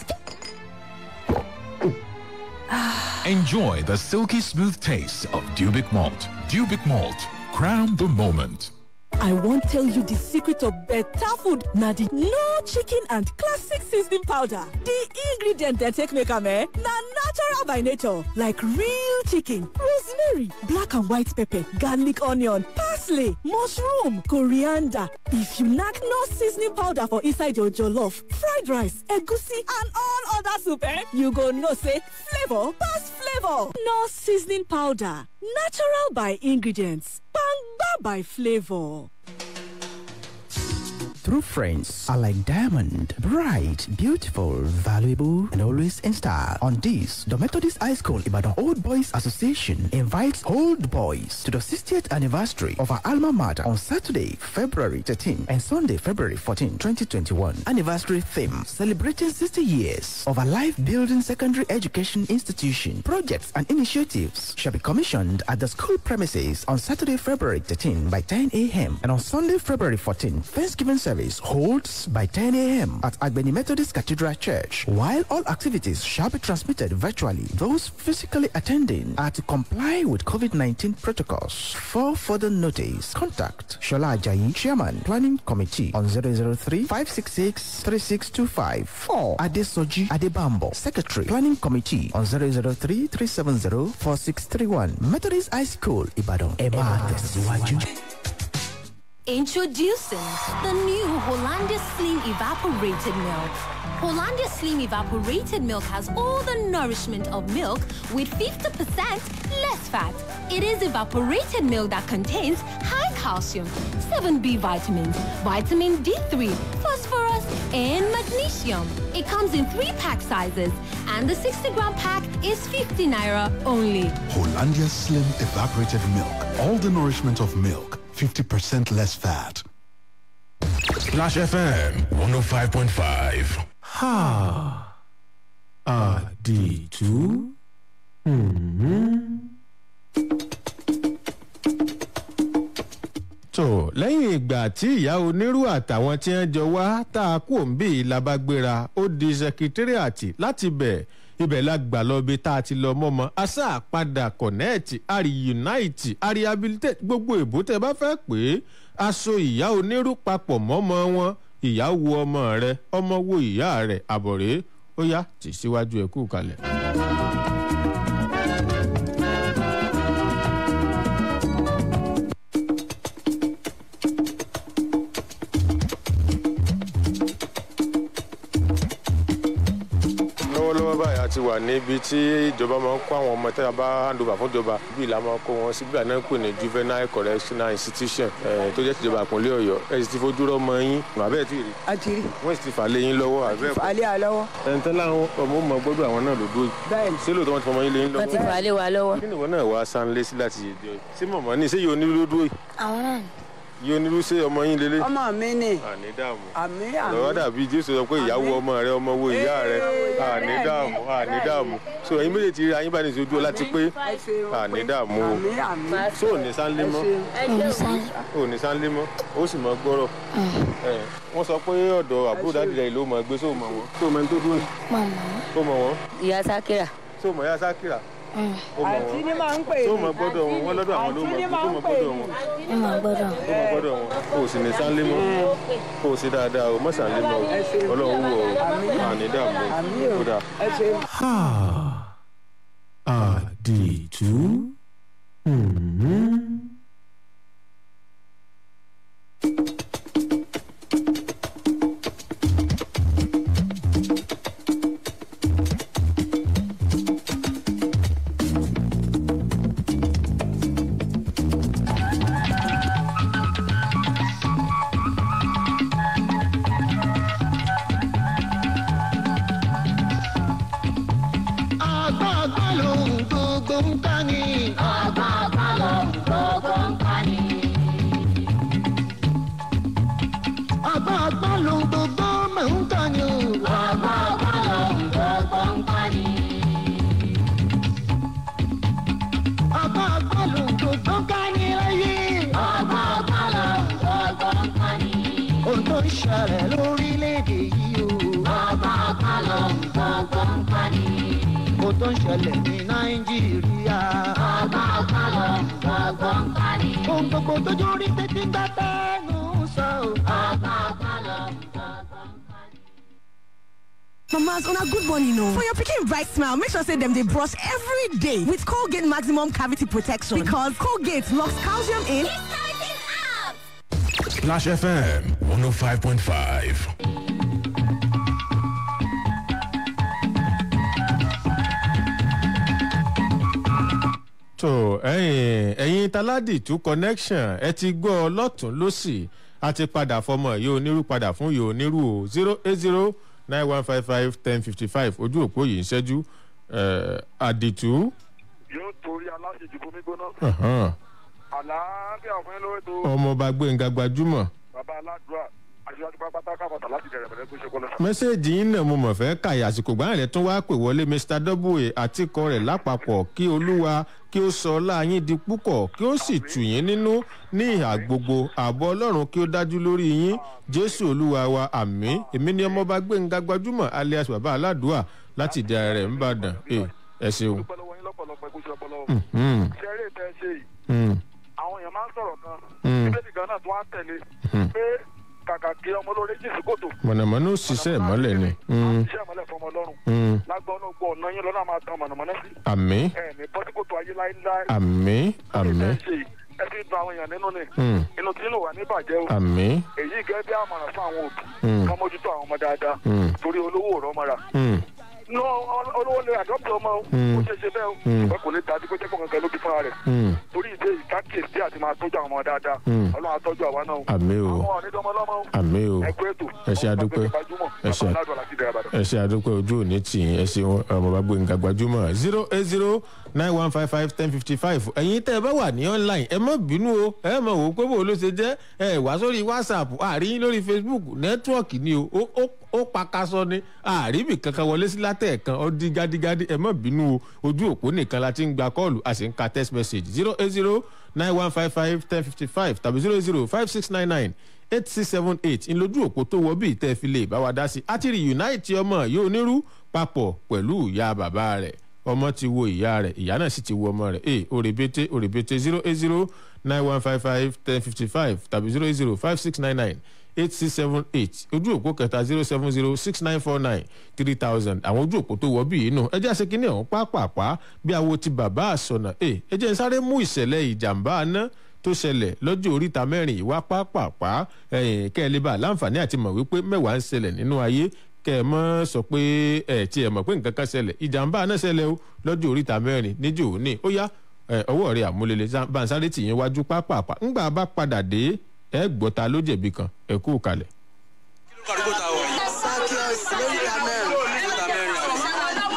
Enjoy the silky smooth taste of Dubic Malt. Dubic Malt. Crown the moment. I won't tell you the secret of better food. Now the no chicken and classic seasoning powder. The ingredient they take make am eh? Na natural by nature, like real chicken, rosemary, black and white pepper, garlic onion, parsley, mushroom, coriander. If you knack no seasoning powder for inside your jollof, fried rice, egusi and all other soup eh, you go know say flavor pass flavor. No seasoning powder. Natural by ingredients. Bangba by flavor. True friends are like diamond, bright, beautiful, valuable, and always in style. On this, the Methodist High School Ibadan Old Boys Association invites old boys to the 60th anniversary of our alma mater on Saturday, February 13 and Sunday, February 14, 2021. Anniversary theme celebrating 60 years of a life building secondary education institution. Projects and initiatives shall be commissioned at the school premises on Saturday, February 13 by 10 a.m. and on Sunday, February 14, Thanksgiving service holds by 10 a.m. at Agbeni Methodist Cathedral Church. While all activities shall be transmitted virtually, those physically attending are to comply with COVID-19 protocols. For further notice, contact Shola Ajayi, Chairman, Planning Committee on 003-566-3625 or Adesoji Adebambo, Secretary, Planning Committee on 003-370-4631. Methodist High School, Ibadan. Emma Tesiwaju. Introducing the new Hollandia Slim Evaporated Milk. Hollandia Slim Evaporated Milk has all the nourishment of milk with 50% less fat. It is evaporated milk that contains high calcium, 7B vitamins, vitamin D3, phosphorus, and magnesium. It comes in three pack sizes, and the 60 gram pack is 50 naira only. Hollandia Slim Evaporated Milk. All the nourishment of milk. 50% less fat. Splash FM 105.5. Ha. Àdìtú. tó lẹ́yìn ìgbà tí ìyá onírú àtàwọn tí wọ́n jọ wá tá a kú òǹbí labagbéra ó di sẹkítírìàtì láti bẹ̀ ibẹ̀ la gbà lọ bí tá a ti lọ mọ́mọ́ asá padà kọ̀nẹ́ẹ̀tì àrí unite àrí habilitate gbogbo èbó tẹ bá fẹ́ pé aṣọ ìyá onírú papọ̀ mọ́mọ́ wọn ìyá wo ọmọ rẹ ọmọ wo ìyá rẹ àbọ̀rẹ́ ó yá tì síwájú ẹ̀ kú kalẹ̀. lọ́wọ́lọ́wọ́ báyìí a ti wà níbi tí ìjọba máa ń kó àwọn ọmọ tẹ́lá bá hand over fún ìjọba bí ìlà máa kó wọn síbi àná pè ní juvenile correctional institution tó jẹ́ tìjọba àpòlé ọ̀yọ́ ẹ sì ti fojú rọ́mọ yín àbẹ́ẹ̀ tí rí. a ti rí. wọ́n sì ti fà lé yín lọ́wọ́ àbẹ́ẹ̀ kọ́. falẹ́ à lọ́wọ́. ẹni tán láwọn ọmọ mọ gbọ́dọ̀ àwọn náà ló dúró. bẹ́ẹ̀ni. ṣé lóòótọ́ wọn ti fọmọ yín lé yín lọ́wọ́. wọ́n ti falẹ́ wa lọ́wọ́. kí ni ìwọ náà wá sánlé sí láti ṣe ṣé mọ̀mọ́ ní ṣé yóò ní ló dúró yìí. àwọn náà yí onírúṣe ọmọ yín lélẹ̀. ọmọ mi ni àní dààmú. àmì lọ́wọ́ àmì dàbí jésù sọ pé ìyàwó ọmọ rẹ ọmọ wo ìyá rẹ àní dààmú àní dààmú so ẹ̀yin méjèèjì ti rí ayín bá ní ìṣojú ọlá ti pé àní dààmú o àmì àmì so ò ní sáńlé mọ́ ò ní sáńlé mọ́ ó sì mọ gbọ́rọ̀ ẹ̀ wọ́n sọ pé ọ̀dọ̀ àbúrò dáàdì rẹ̀ ló mọ̀ gbé so mọ̀ wọ́n so mọ̀ ẹni tó dúró so mọ̀ wọ́n ìyá sákìrà. so mọ̀ ya sákìrà ó mọ̀ àǹtí ni wọ́n máa ń pè so mọ̀ gbọ́dọ̀ wọn wọ́n lọ́dọ̀ àwọn ló mọ̀ àǹtí ni tó máa ń mọ̀ pè gbọ́dọ̀ wọn ẹ máa gbọ́dọ̀. tó mọ̀ gbọ́dọ̀ wọn kò sì ní sáńlé mọ́ kò sí dáadáa o mọ̀ sáńlé mọ́ o ọlọ́run wù ọ́ àní dààmú o kódà. ẹ ṣe. àdìtú. àgbààgbà lòun gbogbo ń ká ní. àgbààgbà lòun gbogbo ń ká ní. àgbààgbà lòun gbogbo máa ń ká ní. àgbààgbà lòun gbogbo ń ká ní. àgbààgbà lòun gbogbo ń ká ní láyé. àgbààgbà lòun gbogbo ń ká ní. ohun tó ń ṣẹlẹ̀ lórílẹ̀‐èdè yìí o. àgbààgbà lòun gbogbo ń ká ní ohun tó ń ṣẹlẹ̀ ní nàìjíríà. ọgbà ọgbà lọ gbogbo ń parí. ohun gbogbo tójú rí títí gbà tẹnu sọ. ọgbà ọgbà lọ gbogbo ń parí. Mamas, on a good one, you know. For your picking bright smile, make sure say them they brush every day with Colgate Maximum Cavity Protection because Colgate locks calcium in. Splash FM 105.5. tó ẹ̀yin ẹ̀yin taládìtú connection ẹ ti gbọ́ ọ lọ́tún lọ́sì a ti padà fọmọ yìí onírú padà fún yìí onírú o zero eight zero nine one five five ten fifty five ojú òpó yìí ń ṣẹ́jú ẹ̀, àdìtú. yóò torí aláṣejù bomi gbóná. Ahan. àlàáfíà fún yín lórí tó ọmọọba gbẹ̀ngà gbajúmọ̀ bàbá aládùúrà aṣíwájú pápátá káfọ̀tà láti bẹ̀rẹ̀ bẹ̀rẹ̀ tó ṣe kọ́lọ́. mẹ́sẹ̀gì yín náà mo mọ̀ fẹ́ kàyà àsìkò gbáyàn rẹ̀ tún wá pè wọlé mr w àtikọ rẹ̀ lápapọ̀ kí olúwa kí ó sọ láàyín di púpọ̀ kí ó sì tù yín nínú ní ìhà gbogbo ààbọ̀ ọlọ́run kí ó dájú lórí yín jésù olúwa wa àmì èmi ni ọmọọba gbẹ̀ngà gbajúmọ̀ alias bàbá aládùúà láti ìdí ara rẹ̀ ń bàdàn ẹ ẹ ṣeun. Mhm. ṣe eré tẹ ṣe yìí Mm. àwọn èèyàn máa ń sọ̀rọ̀ kan Mm. bíbélì gan náà tó wá ń tẹ̀lé pé kàkà kí ọmọ olóore jì sí kòtò mọ̀nàmọ́ná ó ṣiṣẹ́ ìmọ́lẹ̀ ni. Mm. iṣẹ́ ìmọ̀lẹ̀ fọmọ ọlọ́run Mm. lágbọ́n náà gbọ́ ọ̀nà yín lọ́nà máa tan mọ̀nàmọ́ná sí àmì ẹ̀ ní bọ́síkòtò ayé láéláé àmì àmì ṣe yìí ẹ fi dun àwọn èèyàn nínú ni Mm. inú tí inú wà ní bàjẹ́ o àmì. èyí gẹ́gẹ́ bí àmọ̀ràn fún àwọn òbí Mm. ká mójútó àwọn ọmọ dáadáa Mm. torí olówó ò rọ́mọ́ra Mm. no ol- olówó lè àdọ́pọ̀ ọmọ o Mm. ó ṣe ṣe bẹ́ẹ̀ o Mm. ìwé kò lè dájú pé jẹ́kọ̀ọ́ kankan ló bí fúnra rẹ̀ Mm. torí ìdí èyí ká kíyèsí àti máa tọ́jú àwọn ọmọ dáadáa Mm. ọlọ́run á tọ́jú àwa náà o àmì o àwọn ọ̀nìdọ́mọ lọ́mọ o àmì o ẹ kú ètò ẹ ṣe àdúpẹ́ ẹ ṣe ẹ ṣe àdúpẹ́ ojú òní tì í ẹ ṣe ọmọọba gbẹ̀ngà gbajúmọ̀ zero eight zero nine one five five ten fifty five ẹ̀yin tẹ́ ẹ bá wà ní online ẹ má bínú o ẹ mọ̀ wò ó pé bò ló ṣe jẹ́ ẹ wá sórí whatsapp àárín lórí facebook nẹ́tíwọ̀kì ni o ó- ó ó pakasọ ni àríbì kankan wọlé sí látẹ̀ẹ̀kan ó di gádígádí ẹ má bínú o ojú òpó nìkan la ti ń gba kọ́ọ̀lù a sì ń ka text message zero eight zero nine one five five ten fifty five tàbí zero zero five six nine nine eight six seven eight ńlójú òpó tó wọ bí ìtẹ́ fi lè bá wa dá sí i àti reunite ọmọ yóò nírú papọ̀ pẹ̀lú ìyá bàbá rẹ̀ ọmọ ti wo ìyá rẹ̀ ìyá náà sì ti wo ọmọ rẹ̀ ee òrèbètè òrèbètè zero eight zero nine one five five ten fifty five tàbí zero eight zero five six nine nine eight six seven eight ojú òpó kẹta zero seven zero six nine four nine three thousand àwọn ojú òpó tó wọ bí inú ẹjẹ àṣekínní ọ̀hún pápápá bí awo ti bàbá àsọnà ẹ ẹjẹ ń sáré mú ìṣẹ̀lẹ̀ ìjàmbá aná tó ṣẹlẹ̀ lọ́jọ́ oríta mẹ́rin ìwá pápápá ẹ̀yìn kẹ́ẹ̀lébà láǹfààní àti mọ̀ wípé mẹ́wàá ń ṣẹlẹ̀ nínú ayé kẹ́ ẹ mọ́ sọ pé ẹ̀ tí ẹ mọ̀ pé nǹkan kan ṣẹlẹ̀ ìjàmbá náà ṣẹlẹ̀ o lọ́jọ́ oríta mẹ́rin níjọ́ òní ó yá ẹ, ọwọ́ rẹ̀ àmúlẹ̀lẹ̀ bansáré tì yín wájú pápápá ńgbà bá padà dé ẹ gbọ́ta ló jẹ̀bi kan ẹ kú kalẹ̀. Sakios lórí amẹ́rin lórí amẹ́rin àbí. So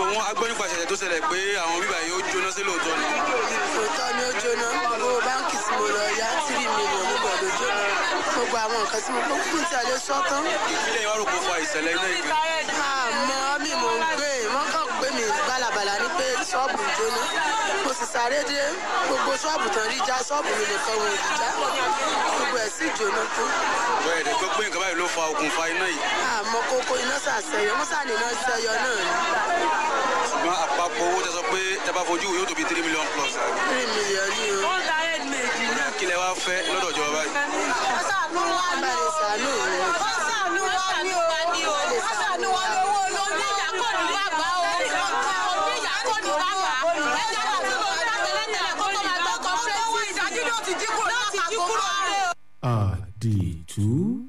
wọn agbọ́ nípa ìṣẹ̀lẹ̀ tó ṣẹlẹ̀ pé àwọn bíbá yìí ó jóná sí lóòótọ́ ni. òótọ́ ni ó jóná owó báńkì tí mo lọ yá tírì mílíọ̀nù mo gbọ́dọ̀ jóná gbogbo àwọn nǹkan tí mo kó kúkú tí a lè sọ tán. ìpínlẹ̀ ìwárò kò fa ìṣẹ̀lẹ̀ iná ìgbẹ́. àmọ́ mi mò ń gbé wọ́n kàn pé mi bálabàlà ní pé ṣọ́ọ̀bù jóná mo sì sáré dé gbogbo ṣọ́ọ̀bù tán rí já ṣọ́ọ̀bù mi nìkan wọn ò rí já gbogbo ẹ̀ sì jóná tó. bẹ́ẹ̀ ni pé nǹkan báyìí ló fa okùnfà iná yìí. àmọ́ kókó iná sàṣẹyọ wọ́n sàní iná ṣẹyọ náà ni. ṣùgbọ́n àpapọ̀ owó tẹ sọ pé tẹ bá fojú yóò tó bí three million plus. three million ni o. ó ń ta head méjì náà. kí lẹ wá fẹ́ lọ́dọ̀ ìjọba báyìí. wọ́n sàánú wá ní. bá lè sàánú mi. wọ́n sàánú wá ní o. wọ́n sàánú wá ní owó olóńgbé ìyá kò ní wá gbà o. ìyá kò ní wá gbà. ẹ̀jẹ̀ náà tí mo ń bá tẹ́lẹ̀tẹ́lẹ̀ kó tó máa gbọ́ kọ́fẹ́rẹ́tì. ìdájú náà ti dínkù láti dínkù rẹ̀. àdìtú.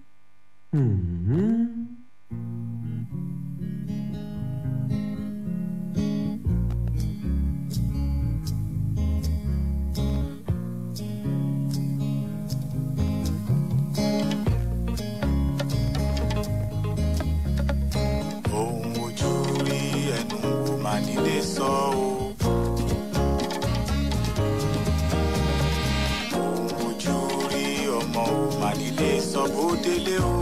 ohun ojú rí ẹnu wò má nílé sọ o. ohun ojú rí ọmọ wò má nílé sọ bó délé o.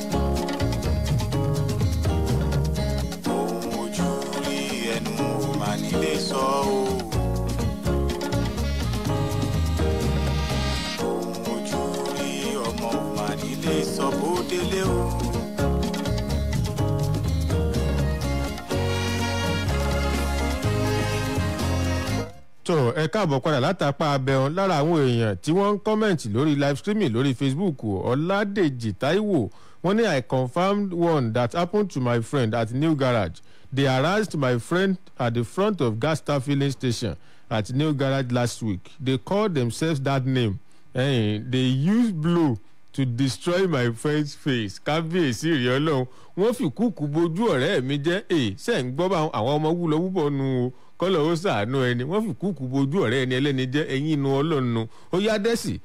ohun ojú rí ẹnu wò má nílé sọ o. ohun ojú rí ọmọ wò má nílé sọ bó délé o. tó ẹ káàbọ̀ padà látàpá abẹ́hùn lára àwọn èèyàn tí wọ́n ń kọ́mẹ̀ntì lórí live streaming lórí facebook ọ̀làdèjì taiwo wọ́n ní i confirmed one that happened to my friend at new garage they harassed my friend at the front of gas star filling station at new garage last week they called themselves that name eh, they used blow to destroy my friend's face kábíyèsí rèé ọlọ́run wọ́n fi kúkú bojú ọ̀rẹ́ mi jẹ́ ẹ̀ ṣe ń gbọ́ bá àwọn ọmọ wúlọ wúbọ̀ nu o kọ́lọ̀ ó sàánú ẹni wọ́n fi kúkú bojú ọ̀rẹ́ ẹni ẹlẹ́ni jẹ́ ẹ̀yìn inú ọlọ́run nu ó yá dẹ́sì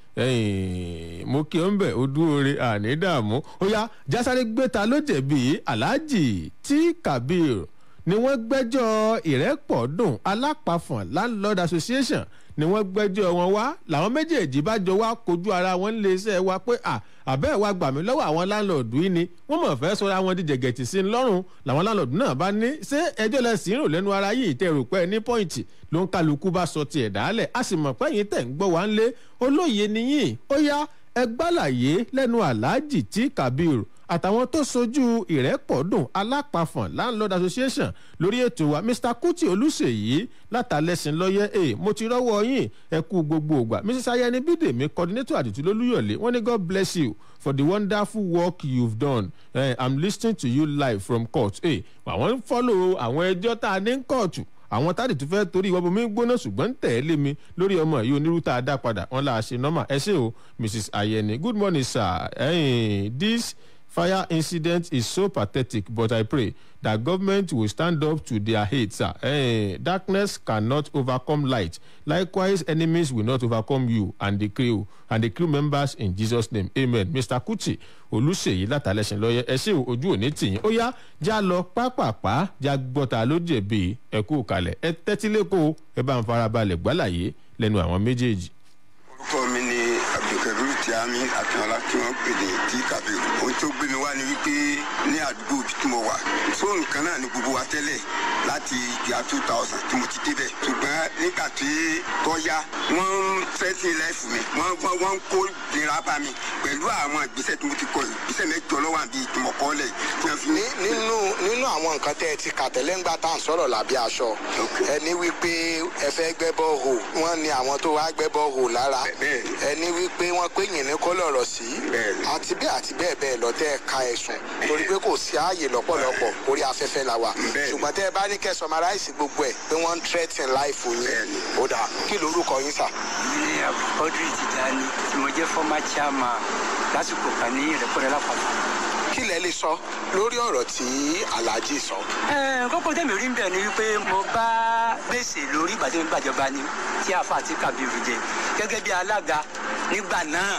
mo kí ọ́n bẹ̀ ó dúró re àní dààmú ó yá jásáré gbéta ló jẹ̀bi aláàjì tí kabir ni wọ́n gbẹ́jọ́ ìrẹ́pọ̀dùn alápàfọ̀n landlord association ni wọ́n gbẹ́jọ́ wọn wá làwọn méjèèjì bá jọ wá kojú ara wọn lé iṣẹ́ wa pé à àbẹ́ wa gbà mí lọ́wọ́ àwọn láńlọ́ọ̀dù yìí ni wọ́n mọ̀ fẹ́ sọ́ra wọn di jẹ̀gẹ̀tì sí i lọ́rùn làwọn láńlọ́ọ̀dù náà bá ní ṣé ẹjọ́ lẹ sí rò lẹ́nu ara yìí tẹ̀ rò pé ní pọ́ìntì ló ń kálukú bá sọ tiẹ̀ dálẹ̀ a sì mọ̀ pé yín tẹ̀ ń gbọ́ wá ń lé olóye nìyí ó yá ẹ gbàlàyé lẹ́nu aláàjì tí kabiru àtàwọn tó sojú ìrẹ́pọ̀dùn alápàfọ̀n landlord association lórí ètò wa mr kuti olùsèyí látàlẹ́sìn lọ́yẹ́ ẹ̀ mo ti rọ́wọ́ yín ẹ kú gbogbo ògbà mrs ayẹni bídèmí coordinator àdìtú lólúyọ̀lé wọ́n ní god bless you for the wonderful work you've done uh, i'm listening to you live from court ẹ̀ àwọn ń fọ́lọ̀ àwọn ẹjọ́ tá a ní ń kóòtù àwọn táàdì tó fẹ́ torí ìwọ́n bomi gbóná ṣùgbọ́n ń tẹ̀lé mi lórí ọmọ yìí onírú tá a dá padà wọn là á ṣe nọ́mà ẹ ṣe o mrs ayẹni good morning sir ẹ̀yìn this fire incident is so pathetic but i pray that government will stand up to their hate sir eh, darkness cannot overcome light likewise enemies will not overcome you and the crew and the crew members in jesus name amen mr kuti olùsèyí látàlẹ́sìn lọ́yẹ ẹ ṣé ojú òní tìyín ó yá já lọ pápápá já gbọ́ta ló jẹ̀bi ẹ kú kalẹ̀ ẹ tẹ́tílẹ́kọ̀ọ́ ẹ bá ń farabalẹ̀ gbálàyé lẹ́nu àwọn méjèèjì orúkọ mi ni abdulkabiru tiami akínọlá tí wọn pè ní tí kabiru ohun tó gbé mi wá ni wípé ní àdúgbò ibi tí mo wà fóònù kan náà ni gbogbo wa tẹ́lẹ̀ láti ìgbà two thousand tí mo ti débẹ̀ ṣùgbọ́n nígbà tí tọ́yá wọ́n ń fẹ́sìn láìfù mi wọ́n wọ́n wọ́n ń kó nira bá mi pẹ̀lú àwọn ìgbésẹ̀ tí mo ti kọ ìgbésẹ̀ mẹ́jọ lọ́wọ́ àbí ìtumọ̀kọ́lẹ̀ tí wọ́n fi. nínú nínú àwọn nǹkan tẹ́ ẹ ti kà tẹ́lẹ̀ ń gbà tá à ń sọ̀rọ̀ lábẹ́ aṣọ ẹni wípé ẹ fẹ́ gbẹ́ bọ́ọ̀hù wọ́n ní àwọn tó wá gbẹ́ bọ́ọ̀hù lára ẹni wípé wọ́n pé yìnyín kọ́ lọ̀rọ̀ sí àti bẹ́ẹ̀ àti bẹ́ẹ̀ bẹ́ẹ̀ lọ tẹ́ ẹ ka ẹ̀sùn torí pé kò sí ààyè lọ́pọ̀lọpọ̀ orí afẹ́fẹ́ la wà ṣùgbọ́n tẹ́ ẹ bá ní kẹ́ sọmaráìsì gbogbo ẹ̀ pé wọ́n ń threaten life yín ó dà kí lorúkọ yín sà. ní abdulkadir tijani tí mo jẹ́ former chairman lásìkò kan ní ìrẹ́pọ̀rẹ́ lápapọ̀ kí lẹ lè sọ lórí ọ̀rọ̀ tí alhaji sọ. kókó tẹ̀mí rí bẹ́ẹ̀ ni wípé mo bá gbèsè lórí ìgbàdé gbàjọba ni tí afa àti kabiru jẹ gẹ́gẹ́ bí alága nígbà náà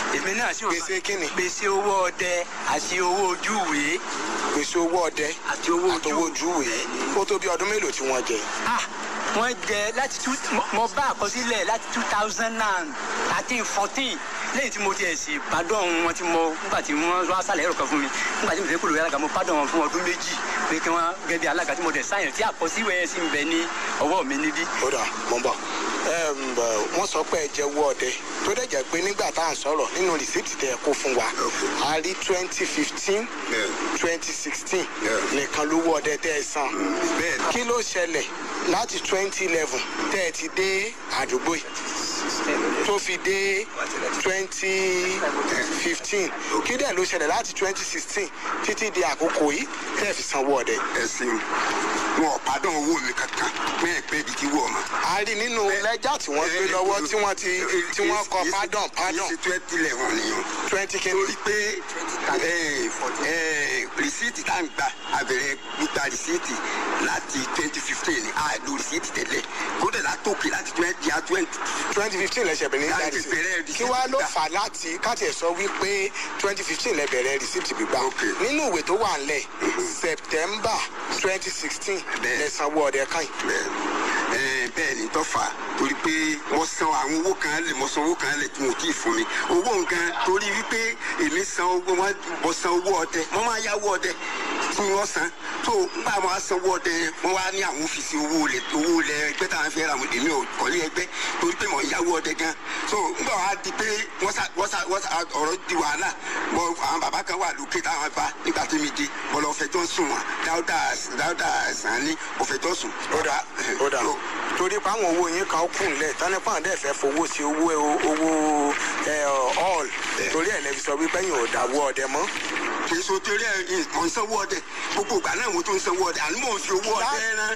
èmi náà sì wà. gbèsè kíni. gbèsè owó ọdẹ àti owó ojúwèé. gbèsè owó ọdẹ àti owó ojúwèé ó tó bí ọdún mélòó tí wọ́n jẹ. ah wọ́n jẹ láti two mo bá àkọsílẹ̀ láti two thousand and thirteen fourteen lẹ́yìn tí mo ti ẹ̀sìn pardon wọn tí mo nígbà tí wọ́n wá sálẹ̀ ẹ̀rọ kan fún mi nígbà tí mo fẹ́ kúrò yàrá mo pardon wọn fún ọdún méjì pé kí wọ́n gẹ́gẹ́ bí alága tí mo dẹ̀ sáyẹn tí àkọsíwẹ̀ yẹn sì ń bẹ ní ọwọ́ mi níbí. ó dà mọ́ bọ̀ wọ́n sọ pé ẹ jẹ́ owó ọdẹ tó dẹ̀ jẹ́ pé nígbà tá à ń sọ̀rọ̀ nínú rìsíìtì tẹ̀ kó fún wa a rí twenty fifteen twenty sixteen nìkan lówó ọdẹ tẹ́ ẹ san kí ló ṣẹlẹ̀ láti twenty eleven tẹ́ ẹ ti dé àdúgbò yìí tó fi dé twenty fifteen kí dẹ̀ ló ṣẹlẹ̀ láti twenty sixteen títí di àkókò yìí tẹ́ ẹ fi sanwó ọdẹ. ẹ̀sìn wọn ò pàdán owó mi kankan bẹ́ẹ̀ pé ibi tí wọ̀ mọ́. a rí nínú lẹ́jà tí wọ́n gbé lọ́wọ́ tí wọ́n ti tí wọ́n kọ pardon pardon. ṣe twenty eleven nìyẹn. twenty kìíní. torí pé rìsíìtì tá à ń gbà àbẹ̀rẹ̀ gbígba rìsíìtì láti twenty fifteen ní àìlú rìsíìtì tẹ́lẹ̀ kódà látòkè láti twenty à twenty. twenty fifteen lẹ́sẹ̀ bẹ̀rẹ̀ ní ìgbà láti bẹ̀rẹ̀ rìsíìtì. kí wàá ló fà láti káàtì ẹ̀ sọ wípé twenty fifteen lẹ bẹ̀rẹ̀ rìsíìtì gbígbà. nínú ìwé tó wà ńlẹ̀ september twenty sixteen lẹ́sànwó ọ̀dẹ̀ kan yìí bẹ́ẹ̀ ni tó fà á torí pé wọ́n san àwọn owó kan lẹ̀ mo san owó kan lẹ̀ tí mo kì í fún mi owó nǹkan torí wípé èmi san owó wọn mo san owó ọdẹ mo máa yáwó ọdẹ tí wọ́n san tó nígbà wọn á san owó ọdẹ wọn wá ní àwọn òfìsì owó lẹ owó lẹ ẹgbẹ́ táwọn fẹ́ ra àwọn èmi ò kọ́lé ẹgbẹ́ torí pé mo yáwó ọdẹ gan so nígbà wọn á di pé wọ́n sà wọ́n sà wọ́n sà ọ̀rọ̀ di wàhálà mo àwọn bàbá kan wà lókè táwọn bá nígbà tí mi di mo lọ fẹjọ́ sùn wọn dáúdà dáúdà sàn ní mo fẹjọ́ sùn. ó dà ó dà torí pé àwọn owó yín kan kù nílẹ̀ tánipá dẹ̀ fẹ́ fowó sí owó owó all torí ẹ̀ lẹ́bi sọ wípé yín ò dáwọ́ ọdẹ mọ́. kì í so torí ẹ mọ̀ ń sanwó ọdẹ gbogbo ìgbà náà mo tún ń sanwó ọdẹ àní mò ń fi owó ọdẹ rán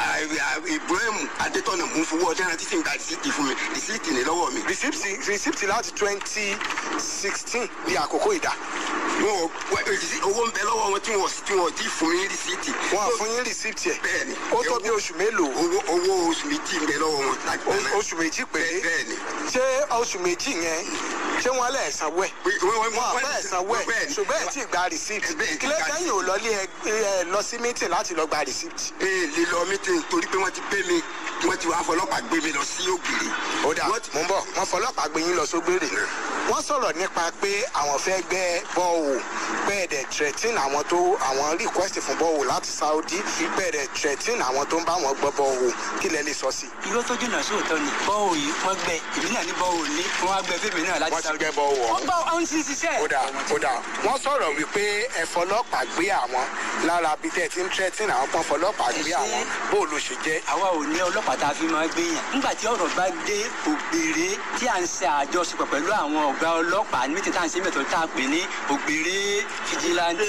ibrahim adétọ́nà mò ń fowó ọdẹ rán títí nígbà rìsíìtì fún mi rìsíìtì ní lọ́wọ́ mi. rìsíìtì láti twenty sixteen di àkókò ìdá. wọn ò owó ń bẹ lọ́wọ́ wọn tí wọn tí wọn ti fún mi rìsíìtì. wọn fún yín rìsíìtì ẹ. bẹ́ẹ̀ni ó tó bí oṣù mélòó. owó owó oṣù méjì ń bẹ lọ́wọ́ wọn. oṣù méjì péré. bẹ́ẹ̀ni. ṣé oṣù méjì yẹn ṣé wọn lẹ sanwó ẹ. wọn fẹ́ sanwó ẹ ṣùgbọ́n ẹ ti gba rìsíìtì. kílẹ̀ kẹ́yìn ò lọlé ẹ lọ sí mítìn láti lọ gba rìsíìtì. ee lè lọ mítìn torí pé wọ́n ti pé mi wọ́n ti wá fọlọ́pàá gbé mi lọ sí ògiri. ó dà mò ń bọ̀ wọ́n fọlọ́pàá gbé yín lọ sógbèrè. wọ́n sọ̀rọ̀ nípa pé àwọn fẹ́ gbẹ́ bọ́ọ̀wò bẹ́ẹ̀dẹ̀ threatin àwọn tó àwọn request fún bọ́ọ̀wò láti saudi bẹ́ẹ̀dẹ̀ threatin àwọn tó ń bá wọn gbọ́ bọ́ọ̀wò kí lẹ lè sọ sí. irọ́ tó jìnnà sóòótọ́ ni bọ́ọ̀wò yìí wọ́n gbẹ èmi náà ní bọ́ọ̀wò ní wọ́n á gbẹ fèmí náà láti wọ́n ti gbẹ́ bọ́ọ̀wò. wọ́n gbọ́ àwọn tí ń ṣiṣẹ́. ó dà ó dà wọ́n sọ̀rọ̀ wípé ẹ fọlọ́pàá gbé àwọn lára bí tẹ́ ti ń threatin àwọn kan fọlọ́pàá gbé àwọn bóòlù ṣe jẹ́. àwa ò ní ọlọ́pàá tá a fi máa gbé yàn nígbà tí ọ̀rọ̀ bá dé ògbèrè tí à ń ṣe àjọṣepọ̀ pẹ̀lú àwọn ọ̀gá ọlọ́pàá ní mítí tá à ń ṣe mẹ́tọ̀ tá a pè ní ògbèrè fìjìláńtì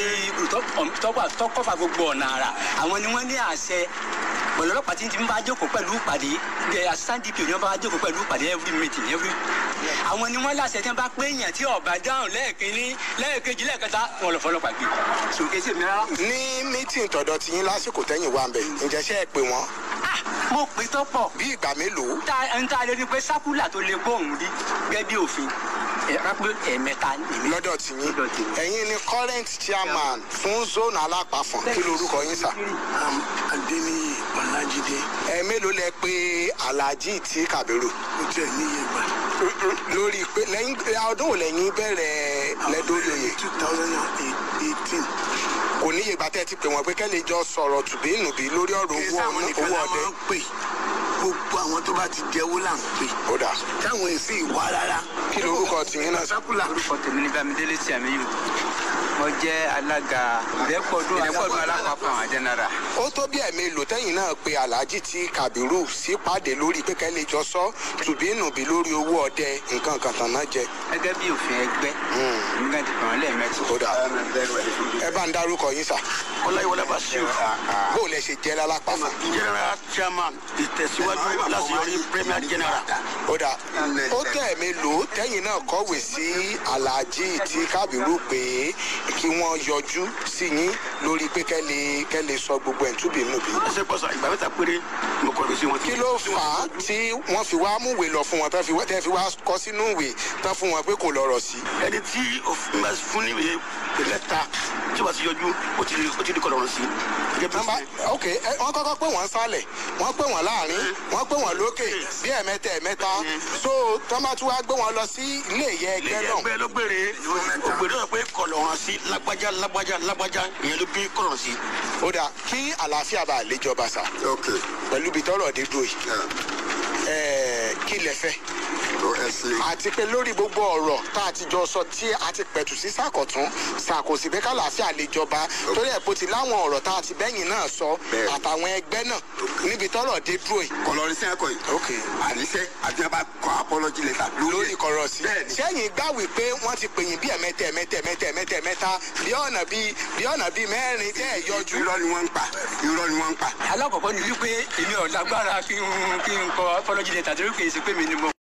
tọ́kọ̀fà gbogbo ọ̀nà àrà àwọn ni wọ́n ní àṣẹ pẹ̀lú ọlọ́pàá tí ń bá jókòó pẹ̀lú ìpàdé ẹ̀ assistant dp ni wọ́n bá jókòó pẹ̀lú ìpàdé every meeting every àwọn ni wọ́n láṣẹ tí wọ́n bá pé èèyàn tí ọ̀bà dáhùn lẹ́ẹ̀kínní lẹ́ẹ̀kejì lẹ́ẹ̀kẹta wọn lọ fọlọ́pàá gbé sòkè sí mi rárá. ní mítìn tọ̀dọ̀ tí yín lásìkò tẹ́yìn wá ń bẹ̀ ǹjẹ́ ṣe é pé wọ́n. mo pè tó pọ̀. bí ìgbà mélòó. ta ń ta lè rí pé sákúlà tó lè bóun rí gẹ́gẹ́ bí òfin ẹ̀ẹ̀mẹta lọ́dọ̀ tí yín ẹ̀yin ni current chairman fún zone alápàfọ̀n kí lorúkọ yín sà. adéníyì ọ̀làjídé. ẹ mélòó lẹ pé alhaji tí kàbírù. ó tiẹ̀ níye gbà. lórí pé lẹ́yìn ọdún wo lẹ́yìn bẹ̀rẹ̀ lẹ́dọ̀ọ́lóye. two thousand and eighteen. kò níye gbà tẹ́ ti pè wọ́n pé kẹ́lẹ́ jọ sọ̀rọ̀ tùbínùbí lórí ọ̀rọ̀ owó ọdẹ. gbogbo àwọn tó bá ti jẹ́wó là ń pè. ó dà. táwọn èsì ìwà rárá. kí lorúkọ tìyín náà. sákúlà. orúkọ tèmi ní bámidélé tí àmì yìí mo jẹ́ alága ìrẹ́pọ̀dún ìrẹ́pọ̀dún alápapọ̀ àwọn jẹ́nẹ́rà. ó tó bí ẹ̀mí lò tẹ́yìn náà pé alhaji tí kabiru sípàdé lórí pé kẹ́lẹ́ jọ sọ tùbínùbí lórí owó ọdẹ nǹkan kan tàn náà jẹ. gẹ́gẹ́ bí òfin ẹgbẹ́ nígbà tí kàn án lẹ́ẹ̀mẹ́tì. ó dà ẹ bá ń dárúkọ yín sà. ọláyíwọlá basiru. bó o lẹ ṣe jẹ́ lálápá fún. general chairman ìtẹ̀síwájú síwájú láti yọrí premier general. ó dà ó tẹ̀ mí lò ó tẹ́yìn náà kọ̀wé sí aláàjì tí kábírù pé kí wọ́n yọjú sí yín lórí pé kẹ́ lè kẹ́ lè sọ gbogbo ẹ̀ túbí nù bí. ẹsẹ̀ pọ̀sà ìgbà mẹ́ta péré mo kọ̀ sí wọn. kí ló fà á tí wọ́n fi wá múwèé lọ fún wọn tán fi wá tẹ́ fi wá kọ sínú ìwé tán fún wọn pé kò lọ́rọ̀ sí. ẹni tí òfin bá fún níwèé pẹ̀lẹ́ ta tí o bá ti yọjú ó ti ó ti di kọlọ̀rọ̀ sí. nọmba ok ẹ, wọ́n kọ́kọ́ pé wọ́n sálẹ̀ wọ́n pé wọ́n láàrin wọ́n pé wọ́n lókè bí ẹ̀mẹ́ta ẹ̀mẹ́ta so tọ́mọ tí wàá gbé wọn lọ sí ilé ìyẹ ẹgbẹ́ náà. ẹgbẹ́ ló gbére ògbèrè náà pé kọlọ̀rọ̀ sí lágbájá lágbájá lágbájá ìyẹn ló bí kọlọ̀rọ̀ sí. ó dà kí àlàáfíà bá lè jọba sà pẹ̀lú ibi tọ́rọ̀ dé dúró yìí Ẹ̀, kí lẹ fẹ́ àti pé lórí gbogbo ọ̀rọ̀ tá a ti jọ sọ tí a ti pẹ̀tù sí sàkọ̀tún sàkòsí pé kàlàáfíà lè jọba torí ẹ̀ bó ti láwọn ọ̀rọ̀ tá a ti bẹ́yìn náà sọ àtàwọn ẹgbẹ́ náà níbi tọ́rọ̀ dé dúró yìí. kọlọrin sí ẹkọ yìí. àníṣe àti ọba kọ apọlọjì lẹta. lórí kọ̀rọ̀ sí. sẹ́yìn gbà wípé wọ́n ti pè yín bí ẹ̀mẹ́tẹ̀ ẹ̀mẹ́tẹ̀ ẹ̀mẹ́tẹ̀ ẹ̀mẹ́tẹ̀ ẹ̀mẹ́ta bí ọ̀nà bíi bí ọ̀nà bíi mẹ́rin tẹ́ ẹ̀ yọjú. irọ́ ni wọ́n ń pa irọ́ ni wọ́n ń pa. alákọ̀ọ́kọ́ ni wípé èmi ò lágbára kí n kí n kọ apology letter torí kì í ṣe pé mi ni mo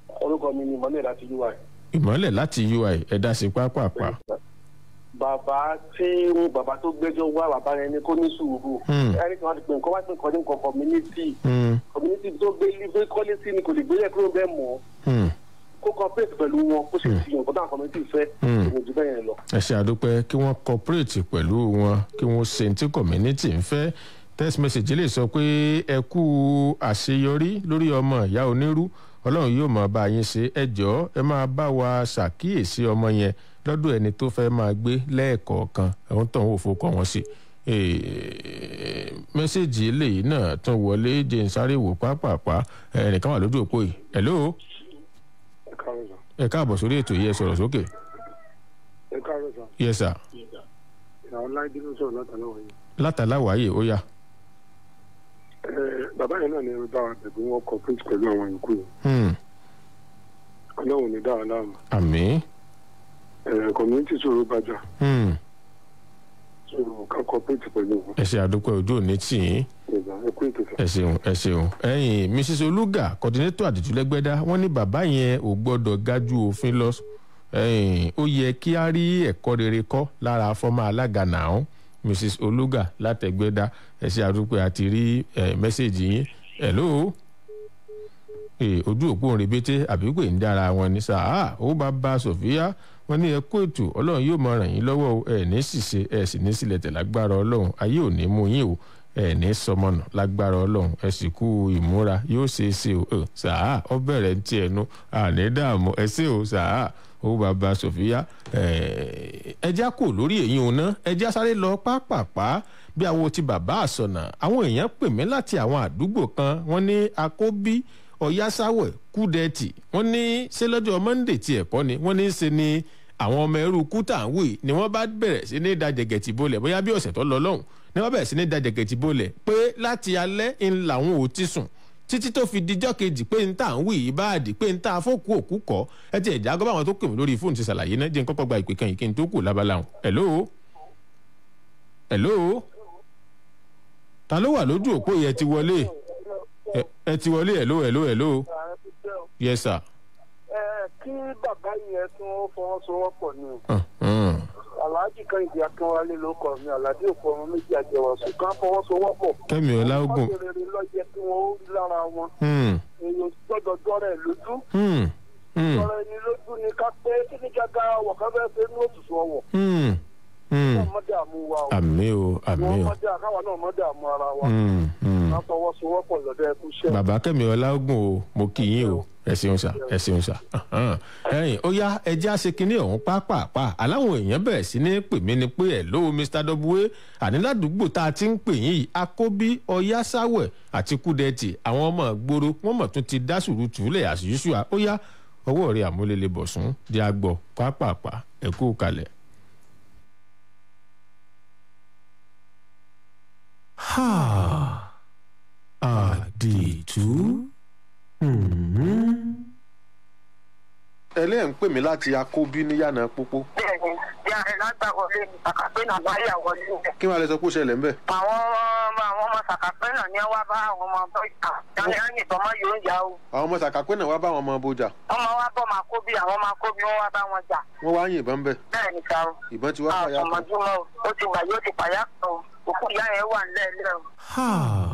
orúkọ mi ni mọ́lẹ̀ láti ui. ìmọ̀lẹ̀ láti ui ẹ̀dá sí pápápá. bàbá tí bàbá tó gbẹ́jọ́ wá bàbá yẹn ni kó ní sùúrù. Hmm. ẹni tí wọ́n ti pè nǹkan wá pé nǹkan ní nǹkan community. Hmm, community tó gbé ilé kọ́lé sí ni kò lè gbélé kúrò bẹ́ẹ̀ mọ́. hmm, kó cooperate pẹ̀lú wọn kó sì fi nǹkan táwọn community fẹ́. Hmm. ìrìn jù bẹ́ẹ̀ yẹn lọ. ẹ ṣe àdúpẹ́ kí wọ́n cooperate pẹ̀lú wọn kí wọ́n ṣe ní tí community ń fẹ́ text message lè sọ pé ẹ kú àṣeyọrí lórí ọmọ ìyá onírú ọlọ́run yóò máa bá yín ṣe ẹ jọ̀ọ́ ẹ máa bá wa ṣàkíyèsí ọmọ yẹn lọ́dọ̀ ẹni tó fẹ́ máa gbé lẹ́ẹ̀kọ̀ọ̀kan ẹ̀hún tó ń wò fowó kọ́ wọn sí Eh, mẹ́sẹ̀gì eléyìí náà tún wọlé jẹ́ ń sáré wò pápápá ẹnìkan wà lójú òpó yìí hello ẹ káàárọ̀ sà. ẹ káàbọ̀ sórí ètò yìí ẹ sọ̀rọ̀ sókè ẹ káàárọ̀ sà. yes sir ìyàwó láìdé ló sọ̀rọ̀ látàláwọ̀ yìí. látàláwáyé ó yá. ẹ bàbá yẹn náà ni ẹ bá wa bẹ̀bí wọn cooperate pẹ̀lú àwọn yòókù yìí. Hmm, ọlọ́run ní dáhà láàmú. àmì. ẹ community sọ̀rọ̀ bàjá. Hmm, sọ̀rọ̀ ká cooperate pẹ̀lú wọn. ẹ ṣe àdúpẹ́ ojú òní tì yín ìgbà ẹ kú ètò sà. ẹ ṣeun ẹ ṣeun ẹyìn mrs olùgà coordinator àdìtúlẹ́gbẹ́dá wọ́n ní bàbá yẹn ò gbọ́dọ̀ gájú òfin lọ ẹyìn ó yẹ kí á rí ẹ̀kọ́ rere kọ́ lára fọ́mọ alága nàá mrs olùgà látẹ̀gbẹ́dá ẹ ṣe àdúpẹ́ àti rí ẹ, mẹ́sẹ̀gì yín hello ee ojú òpó ń rebete àbí pé ń dára wọn ní sáà ó bá bá sofia wọn ní ẹkú ètò ọlọ́run yóò máa ràn yín lọ́wọ́ o ẹ ní ṣìṣe ẹ sì ní sílẹ̀ tẹ̀ lágbára ọlọ́run ayé ò ní mú yín o ẹ ní sọmọnà lágbára ọlọ́run ẹ sì kú ìmúra yóò ṣe é ṣe o ẹ sáà ọ bẹ̀rẹ̀ ń tiẹ̀ nu àní dààmú ẹ ṣe o sáà ó bá bá sofia ẹja kò lórí èyí òun náà ẹja sáré lọ pápápá bí àwọn ti bàbá àsọnà àwọn èèyàn pè mí láti àwọn àdúgbò kan wọn ní akóbí ọ̀yásáwẹ̀ kúdẹ́ẹ̀tì wọ́n ní ṣé lọ́jọ́ monday ti ẹ̀kọ́ ni wọ́n ní í ṣe ni àwọn ọmọ ẹrú kútàwé ni wọ́n bá bẹ̀rẹ̀ sí ní da jẹ̀gẹ̀tì bolẹ̀ bóyá bí ọ̀sẹ̀ tó lọ lọ́hùn ni wọ́n bẹ̀rẹ̀ sí ní da jẹ̀gẹ̀tì bolẹ̀ pé láti alẹ́ ń làwọn ò ti sùn títí tó fi dijọ́ kejì pé n tà ń wí yìí báàdì pé n tà fókù òkú kọ́ ẹ ti ẹ̀já gbọ́ àwọn tó pè mí lórí fóònù ti ṣàlàyé náà jẹ́ n kọ́kọ́ gba ìpè kan yìí kí n tó kù lábala hàn hello hello ta ló wà lójú òpó yẹn ti wọlé ẹ ẹ ti wọlé hello hello hello yes sir. ẹ kí bàbá yẹn tún fọwọ́sowọ́pọ̀ ni Hmm. aláàjì kẹ́hìndé akínwálé ló kọ mi aláàjì òkú ọmọ méjì àjẹwàsó kan fọwọ́sowọ́pọ̀. kẹ́mi ọláògùn wọ́n rere lọ́jẹ́ kí wọ́n ó rí lára wọn. Hmm. èèyàn gbọ́dọ̀ dọ́rẹ̀ lójú. Hmm. Hmm. dọ́rẹ̀ ni lójú ni ká pé kí ní gàgà ọwọ́ ká fẹ́ fẹ́ ní òtútù ọwọ́. Hmm. Hmm. wọ́n mọ́ dààmú wa o. àmì o àmì wọ́n o mọ́ dà káwa náà mọ́ dààmú ara wa. Hmm. Hmm. ká fọwọ́sowọ́pọ̀ lọ́dọ̀ ẹkú iṣẹ́. bàbá kẹ́mi ọláògùn o mo kì í yín o ẹ ṣeun sà ẹ ṣeun sà Ahan. ẹyìn ó yá ẹjẹ́ àṣekínní ọ̀hún pápápá aláwọn èèyàn bẹ̀rẹ̀ sí ní pè mí ni pé ẹ̀ ló mr w àní ládùúgbò tá a ti ń pè yín yìí akóbí ọyásáwẹ̀ àti kúdẹ́tì àwọn ọmọ gbòòrò wọ́n mọ̀ tún ti dá sùúrùtù lẹ̀ àṣìṣúà ó yá ọwọ́ rẹ̀ àmúlélẹ̀ bọ̀sùn di agbọ̀ pápápá ẹ kú kalẹ̀. Ha. Àdìtú. ẹlẹ́yìn ń pè mí láti akóbí níyànà pópó bẹ́ẹ̀ni ìyá rẹ̀ lágbàwọlé ní sàkàpé náà bá yà wọlé rẹ̀. kí wàá lè sọ pé ó ṣẹlẹ̀ ń bẹ̀. àwọn ọmọ àwọn ọmọ sàkàpé náà ní wá bá àwọn ọmọ ọgbọ́n ìta yanni á yìnbọn mọ́ yóò yá o. àwọn ọmọ sàkápẹ́ náà wá bá àwọn ọmọ bójà ọmọ wa bọ́ máa kó bí àwọn máa kó bí wọ́n wá bá wọn jà. wọ́n wá yìnbọn ń bẹ̀ bẹ́ẹ̀ni sa o. ìbọn ti wá fàyà kan. àtọmọdúnmọ́ o ó ti gbà yóò ti pàyà kan o òkú ìyá yẹn wà nílẹ̀ nílẹ̀ o. Ha.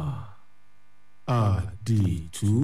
Àdìtú.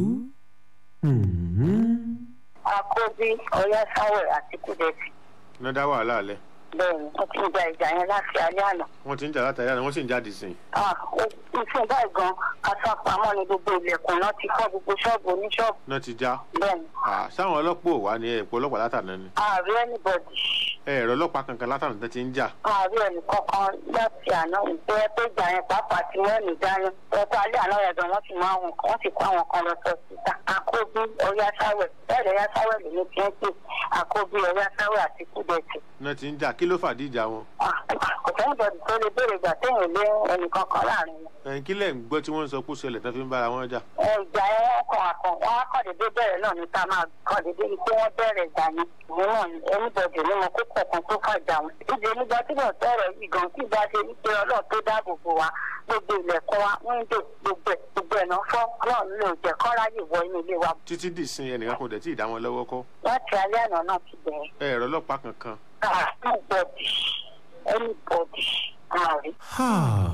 àkóbí ọyá sáwẹ̀ àti kúdẹ̀tì iná dá wàhálà alẹ́ bẹ́ẹ̀ni wọ́n ti gba ìjà yẹn láti alẹ́ àná. wọ́n ti ń jà látàrí àná wọ́n sì ń jáde sí i. Ah, ó- ìfún báyìí gan asápamọ́ ni gbogbo ilẹ̀kùn náà ti kọ́ gbogbo ṣọ́ọ̀bù oníṣọ́ọ̀bù náà ti já. bẹ́ẹ̀ni Ah, sáwọn ọlọ́pàá ò wá ní ẹ̀pọ̀ ọlọ́pàá látàná ni. ààrẹ anybody ẹ̀rọ ọlọ́pàá kankan látàná tó ti ń jà. ààrẹ ẹnì kankan láti àná ìpẹ́ pé ìjà yẹn pàápàá ti mẹ́rin dání ẹ̀kọ́ alẹ́ àná yẹn gan wọ́n ti mú àwọn kan wọ́n ti kó àwọn kan lọ sọ síta àkóbí ọyá sáwẹ̀ bẹ́ẹ̀ ọyá sáwẹ̀ lèmi ti ń pè àkóbí ọyá sáwẹ̀ àti kúdẹ̀tì náà ti ń jà kí ló fàdí ìjà wọn. kò sẹ́yìn bọ̀dì tó lè béèrè ìgbà téèyàn lé ẹnìkan kan láàrin wọn. ẹ̀yin kí lẹ̀ ń gbọ́ tí wọ́n ń sọ pé ó ṣẹlẹ̀ tó fi ń bára wọn jà. ẹ ìjà yẹn wọn kàn àkàn wọn á kàn déédéé bẹ̀rẹ̀ náà ní ká máa kàn déédéé ni pé wọ́n bẹ̀rẹ̀ ìjà yẹn ìwé náà ni ẹnìbọ̀dì ní mo kókò kan tó fà jà wọn. ìdè nígbà tí mo sọ̀rọ̀ yìí gan tí ìgbà ṣe wípé ọlọ́run tó dáàbò bò wá gbogbo ilẹ̀kùn wa wíńdò gbogbo ẹ̀ gbogbo ẹ̀ náà fọ́ ọlọ́run ló jẹ́ kọ́ ráyè wọ inú ilé wa. títí dì sin ẹnìkan kò dẹ̀ tí ì dá wọn lọ́wọ́ kọ́. láti alẹ́ àná náà ti bẹ̀rẹ̀. ẹ ẹ̀rọ ọlọ́pàá kankan. anybody anybody àárín. ha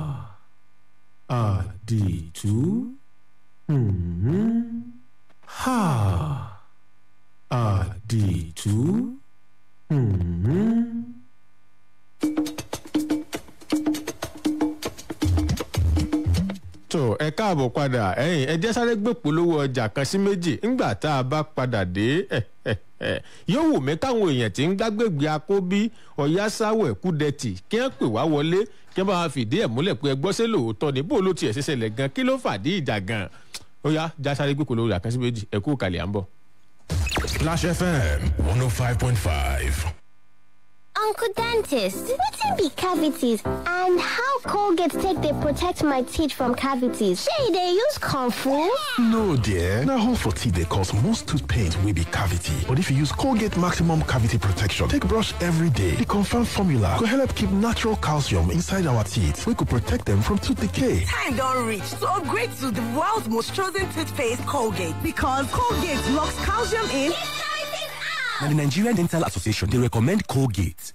àdìtú ha àdìtú. tó ẹ káàbọ̀ padà ẹ̀yìn ẹ jẹ́ sáré gbé polówó ọjà kan sí méjì ńgbà tá a bá padà dé yóò wù mí káwọn èèyàn tí ń gbàgbègbè akóbí ọ̀yásáwẹ̀ kúdẹ̀tì kí wọ́n pè wá wọlé kí wọ́n bá wa fìdí ẹ̀ múlẹ̀ pé ẹgbọ́n ṣe lóòótọ́ ni bó ló tiẹ̀ ṣe ṣẹlẹ̀ gan kí ló fàdí ìjà gan ó yá já sáré gbé polówó ọjà kan sí méjì ẹ kú kàlẹ́ à ń bọ̀. Clash FM 105.5. Uncle Dentist, wetin be cavities and how Colgate take dey protect my teeth from cavities? Shey e dey use comfort? No, dear. Now, hole for teeth they cause most tooth pain will be cavity. But if you use Colgate Maximum Cavity Protection, take brush every day. The confirmed formula could help keep natural calcium inside our teeth. We could protect them from tooth decay. Time don't reach to upgrade to the world's most chosen toothpaste, Colgate. Because Colgate locks calcium in. Now, the Nigerian Dental Association, they recommend Colgate.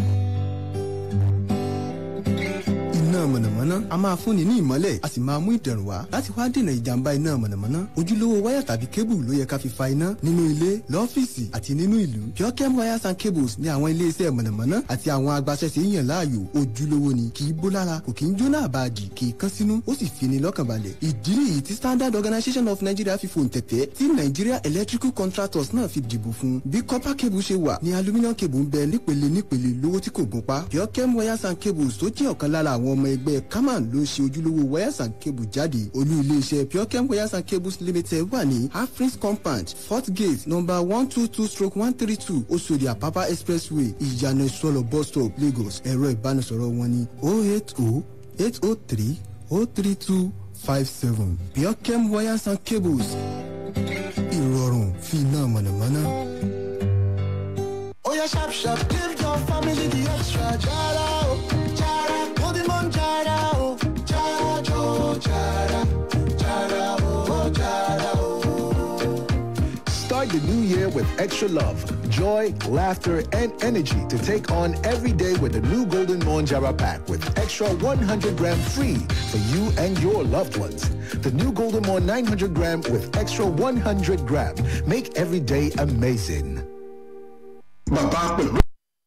iná mọ̀nàmọ́ná a máa fúnni ní ìmọ́lẹ̀ a sì máa mú ìdẹ̀rùn wá láti wá dènà ìjàmbá iná mọ̀nàmọ́ná ojúlówó wáyà tàbí kébù ló yẹ ká fi fa iná nínú ilé lọ́fíìsì àti nínú ìlú purechem wires and cables ní àwọn iléeṣẹ́ mọ̀nàmọ́ná àti àwọn agbaṣẹ́ṣe yàn láàyò ojúlówó ni kì í bó lára kò kì í jóná àbáàdì kì í kán sínú ó sì fi ni lọ́kàn balẹ̀ ìdí nìyí tí standard organisation of nigeria fi fòun tẹ̀tẹ̀ tí nigeria electrical contractors náà fi dìbò fún bí copper cable ṣe wà ní aluminium cable ń bẹ nípele nípele lówó tí kò gún pa purechem wires and cables tó jẹ́ ọ̀kan lára àwọn ọmọ ẹgbẹ́ kaman ló ṣe ojúlówó wires and cable jáde olú iléeṣẹ́ purechem wires and cables limited wà ní afris compound fort gate number one two two stroke one three two oṣòdì àpápá expressway ìyànà ìsọlọ bus stop lagos ẹ̀rọ ìbánisọ̀rọ̀ wọn ní oh eight oh eight oh three oh three two five seven purechem wires and cables ìrọ̀rùn fi iná mọ̀nàmọ́ná. Oh yeah, sharp, sharp, give your family the extra jara, oh, jara, golden mon jara, oh, jara, jo, jara, jara, oh, jara, oh. Start the new year with extra love, joy, laughter, and energy to take on every day with the new Golden Mon Jara pack with extra 100 gram free for you and your loved ones. The new Golden Mon 900 gram with extra 100 gram. Make every day amazing. bàbá pẹ̀lú.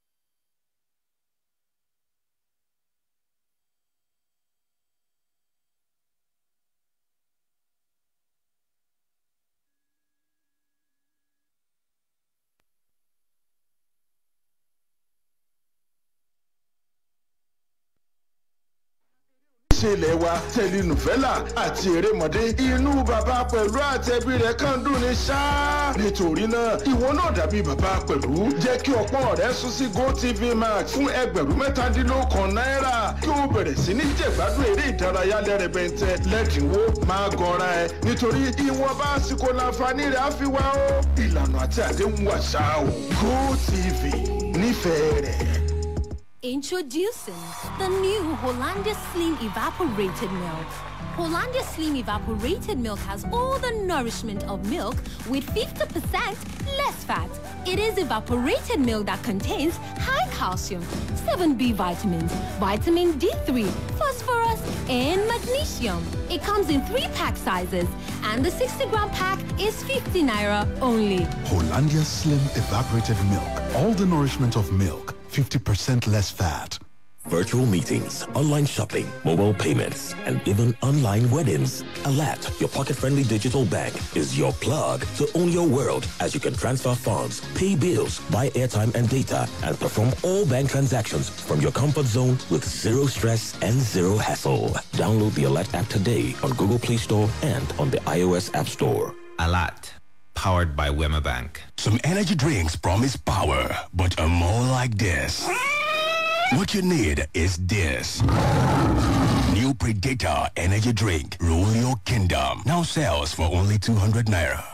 ṣe ilẹ̀ wa tẹlinùfẹ́là àti erémọdé inú bàbá pẹ̀lú àtẹ̀bí rẹ̀ kàn dùn ní ṣáá. nítorí náà ìwọ náà dàbí bàbá pẹ̀lú jẹ́ kí ọpọ́n rẹ̀ sún sí gotv max fún ẹgbẹ̀rún mẹ́tàdínlógún náírà kí o bẹ̀rẹ̀ sí ní jẹ̀gbádùn eré ìdárayá lẹ́rẹ̀bẹ̀ntẹ́ lẹ́dínwó máa gọra ẹ nítorí ìwọ̀nba àsìkò làǹfààní rẹ̀ á fi wá o. ìlànà àti àdéhùn àṣà o gotv nífẹ̀ẹ́ rẹ̀. Introducing the new Hollandia Slim Evaporated Milk. Hollandia Slim Evaporated Milk has all the nourishment of milk with 50% less fat. It is evaporated milk that contains high calcium, 7B vitamins, vitamin D3, phosphorus, and magnesium. It comes in three pack sizes, and the 60 gram pack is 50 naira only. Hollandia Slim Evaporated Milk. All the nourishment of milk. 50% less fat. Virtual meetings, online shopping, mobile payments, and even online weddings. Alat, your pocket-friendly digital bank, is your plug to own your world as you can transfer funds, pay bills, buy airtime and data, and perform all bank transactions from your comfort zone with zero stress and zero hassle. Download the Alat app today on Google Play Store and on the iOS App Store. Alat, powered by Wema Bank. Some energy drinks promise power, but are more like this. What you need is this. New Predator Energy Drink. Rule your kingdom. Now sells for only 200 naira.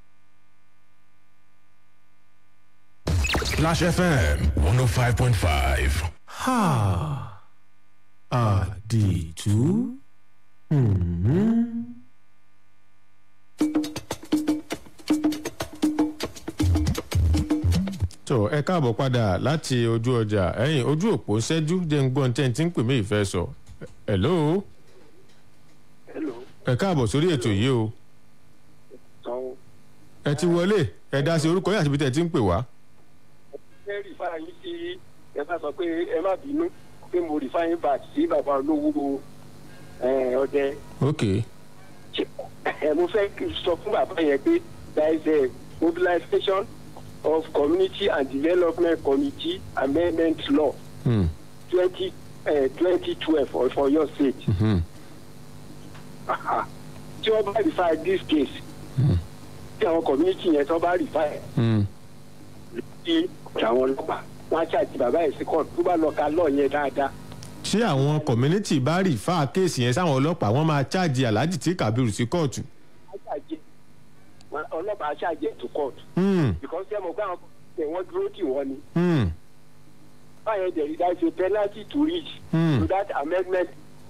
Splash FM 105.5. Ha. Àdìtú. Hmm. tó ẹ káàbọ̀ padà láti ojú ọjà ẹ̀yìn ojú òpó ṣẹ́jú jẹ́ ń gbọ́n tẹ́ ń tí ń pè mí ìfẹ́ sọ. hello. ẹ káàbọ̀ sórí ètò yìí o. ẹ ti wọlé ẹ dá sí orúkọ yàtí bí tẹ́ ti ń pè wá. ẹ rí fáyín sí ẹ bá sọ pé ẹ má bínú pé mo rí fáyín bá sí bàbá olówó ọdẹ. ok. ẹ mo fẹ́ sọ fún bàbá yẹn pé there is a mobilization of community and development committee amendment law Hmm. twenty twenty twelve for for your state. Hmm. Aha. tí wọ́n bá refer this case tí àwọn community yẹn tó bá refer Hmm. sí àwọn ọlọ́pàá wọ́n á ṣàti bàbá yẹn sí court tó bá lọ ka law yẹn dáadáa. ṣé àwọn community bá rí fáà kéèsì yẹn sáwọn ọlọ́pàá wọ́n máa ṣáàjì aláàjì tí kàbírù sí kóòtù. á ṣàjẹ́ wọn- ọlọ́pàá á ṣàjẹ́ to court. Hmm. because ẹ mọ̀ pé àwọn ẹ̀ wọ́n dúró tì wọ́n ni. Hmm. báyẹn there is there is a penalty to reach Hmm. to that amendment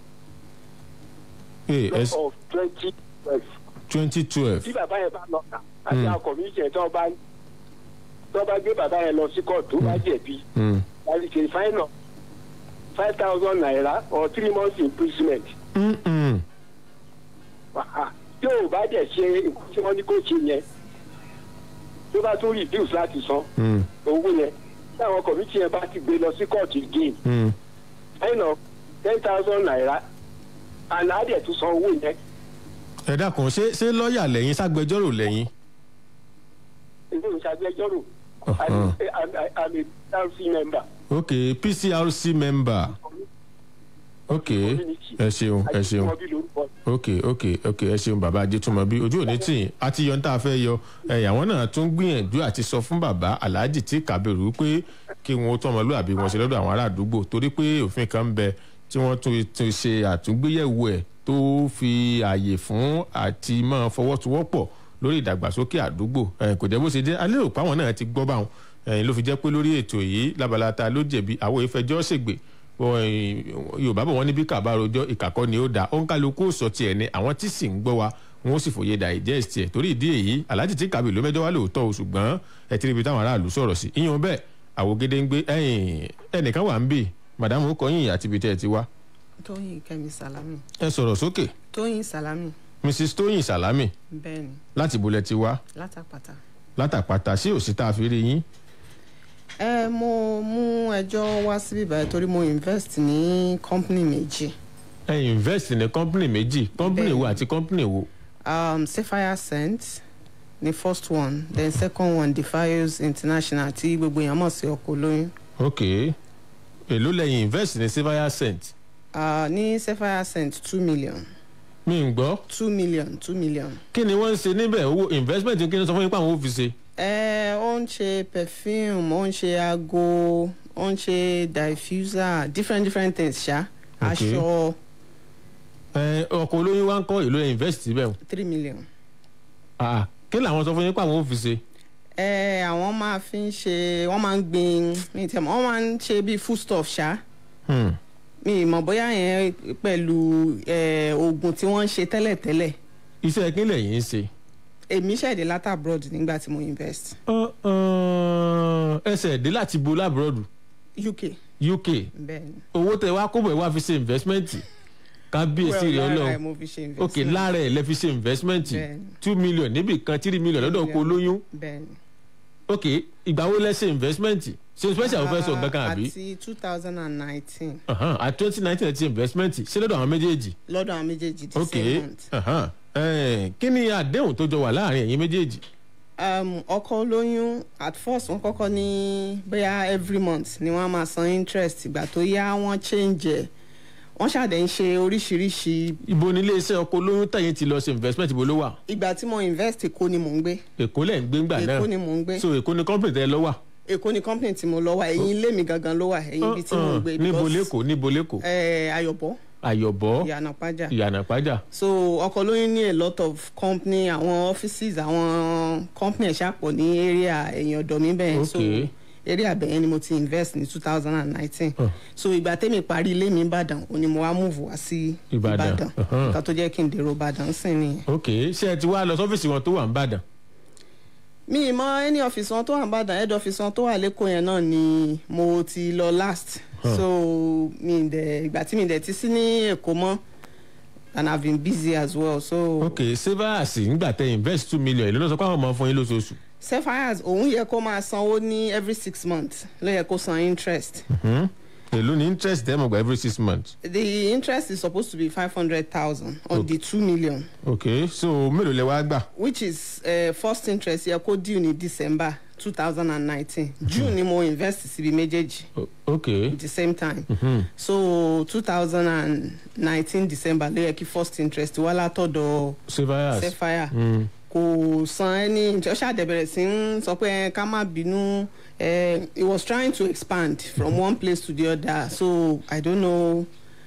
Hey, law es- of twenty twelve. twenty twelve. tí bàbá yẹn bá lọ kà àti Hmm. àwọn community yẹn tó bá tó bá gbé bàbá yẹn lọ sí court tó bá jẹ̀bi Hmm. that is a fine of five thousand naira or three months imprisonment. Mm-mm. Wàhá. tí o bá dẹ̀ ṣe nǹkan tí wọ́n ní kó ṣe yẹn tó bá tún reduce láti san Hmm. owó yẹn tí àwọn community yẹn bá ti gbé lọ sí court again Hmm. fine of ten thousand naira and á dẹ̀ tún san owó yẹn ẹ dákun ṣé ṣé lọ́ọ̀yà lẹ́yìn ságbẹjọ́rò lẹ́yìn. ilé ìṣàgbẹjọ́rò Uh-huh. I'm a council member. ok pcrc member ok ẹ ṣeun ẹ ṣeun ok ok ok ẹ ṣeun bàbá ajétúmọbí ojú òní tì í àti yọ ní tá a fẹ́ yọ ẹ̀yàwó náà tún gbìyànjú àti sọ fún bàbá aláàjì tí kàbẹ̀rù pé kí wọn ó tọmọlúàbí wọn ṣe lọ́dọ̀ àwọn ará àdúgbò torí pé òfin kan ń bẹ tí wọ́n tún tún ṣe àtúngbéyẹ̀wò ẹ̀ tó fi ààyè fún àti máa fọwọ́sowọ́pọ̀ lórí ìdàgbàsókè àdúgbò ẹ̀ kò jẹ́ bó ṣe jẹ́ alẹ́ òpá àwọn náà ti gbọ́ báwọn ẹ̀yìn ló fi jẹ́ pé lórí ètò yìí labalata ló jẹ̀bi àwọn ìfẹjọ́ ṣègbè yorùbá bọ̀ wọ́n ní bí kàbá rojọ́ ìkàkọ́ ni ó da ó ń kálukú sọ tiẹ̀ ni àwọn tí sì ń gbọ́ wa wọn ó sì fòye digest ẹ̀ torí ìdí èyí aláàjì tí kàbí ló mẹ́jọ wá lóòótọ́ o ṣùgbọ́n ẹ ti rí ibi táwọn aráàlú sọ̀rọ̀ sí ìyẹn bẹ́ẹ̀ àwògede ń gbé ẹ̀yìn ẹnìkan wà ń bì màdàmú kọyìn àti ibi tẹ́ ẹ ti wá tóyìn kẹmi salami ẹ sọ̀rọ̀ sókè tóyìn salami mrs tóyìn salami bẹ́ẹ̀ni láti bolẹ̀ ti wá látàpàtà. látàpàtà sí òsì tá a fi rí yín ẹ mo mú ẹjọ́ wá síbí báyìí torí mo invest ní company méjì ẹ invest ní company méjì company wo àti company wo um, sapphire scent ni first one then second one defios international tí gbogbo èèyàn mọ̀ sí ọkọ̀ olóyún. ok èló lẹ́yìn invest ní silver cent Uh, ní sapphire scent two million. mi ń gbọ́. two million two million. kí ni wọ́n ń ṣe níbẹ̀ owó investment kí ni sọ fún yín pé àwọn ò fi ṣe. ẹ ó ń ṣe perfume ó ń ṣe aago ó ń ṣe diffuser different different things ṣá Okay. aṣọ ẹ ọkọ̀ olóyún wa ń kọ́ èlò ẹ̀ invest síbẹ̀ o. three million. Ah, kí làwọn sọ fún yín pé àwọn ò fi ṣe. ẹ àwọn máa fi ń ṣe wọ́n máa ń gbin mi tẹ̀ mọ́ wọ́n máa ń ṣe bíi food stuff ṣá Hmm. mi ì mọ̀ bóyá yẹn pẹ̀lú ẹ, oògùn tí wọ́n ń ṣe tẹ́lẹ̀tẹ́lẹ̀ iṣẹ́ kí lẹ̀yìn ń ṣe. èmi ṣẹ̀dẹ̀ látà abroad nígbà tí mo invest. Ọ- ọ, ẹsẹ̀ dé láti bo lábúròdù uk uk bẹ́ẹ̀ni. owó tẹ wá kóbọ̀ ẹ̀ wá fi ṣe investment kábíyèsí Well, rẹ̀ lára ẹ̀ ọlọ́run mo fi ṣe ok investment. lára ẹ̀ lẹ fi ṣe investment Bẹ́ẹ̀ni. two million níbì kan three million lọ́dọ̀ ọkọ̀ olóyún bẹ́ẹ̀ni. ok ìgbà wo lẹ ṣe investment ṣe special fẹ́ sọ nǹkan kan àbí àti two thousand and nineteen Ahan, at twenty nineteen ẹ ti investment ṣé lọ́dọ̀ àwọn méjèèjì lọ́dọ̀ àwọn méjèèjì the ok same month. ahan, eh, kí ni àdéhùn tó jọ wà láàrin ẹ̀yin méjèèjì um, ọkọ olóyún at first wọn kọ́kọ́ ní bóyá every month ni wọ́n á máa san interest ìgbà tó yá wọ́n change ẹ̀ wọ́n ṣàdé ń ṣe oríṣiríṣi. ibo ni iléeṣẹ́ ọkọ̀ olóyún tẹ̀yìn ti lọ ṣe investment ibo ló wà ìgbà tí mo invest èkó ni mò ń gbé èkó lẹ̀ ń gbé ńgbà náà Èkó ni mò ń gbé. so èkó ni company tẹ lọ wà èkó ni company tí mo lọ wà ẹ̀yìn ilé mi gangan ló wà ẹ̀yìn ibi tí mo ń gbé níbo lẹ́kọ̀ọ́ níbo lẹ́kọ̀ọ́ ẹ̀ ayọ̀bọ̀ ayọ̀bọ̀ ìyànà pàjá ìyànà pàjá. so ọkọ̀ lóyún ní a lot of company àwọn offices àwọn company ẹ̀ ṣàpọ̀ ní area ẹ̀yìn ọ̀dọ̀ mi bẹ́ẹ̀ so Okay. area bẹ̀yẹn ni mo ti invest ní two thousand and nineteen so ìgbà tẹ́mi parí ilé mi ìbàdàn òní mo wá move wá sí Ìbàdàn, ìbàdàn uh-huh. nǹkan tó jẹ́ kí n dèrò ìbàdàn sìn nìyẹn. ok ṣé ẹ ti wá lọ sọ́fíìsì wọn tó wà ń bàdàn. mi ì mọ any office wọn tó wà nìbàdàn head office wọn tó wà lẹ́kọ̀ọ́ yẹn náà ni mo ti lọ last Huh. so mi ì dẹ̀ ìgbà tí mi ì dẹ̀ ti sí ní èkó mọ́ and i have been busy as well so. ok savers ńgbà tẹ invest two million èlò ló sọ pé àwọn máa fún yín lóṣooṣù. sapphires òun yẹ kó máa sanwó ní every six months ló yẹ kó san interest Mhm. èlò ní interest ẹ̀ mọ̀ gba every six months. the interest is supposed to be five hundred thousand on the two million ok so mélòó lẹ wá gbà. which is uh, first interest yẹ kó due ní december two thousand and nineteen june ni mo invest síbi méjèèjì ok. at the same time Mhm. so two thousand and nineteen december ló yẹ kí first interest wá látọ̀dọ̀ savers. sapphire Mm. kò san ẹni ó ṣàdẹ̀bẹ̀rẹ̀ sí ń sọ pé ẹ, ká má bínú ẹ, he was trying to expand from one place to the other so i don't know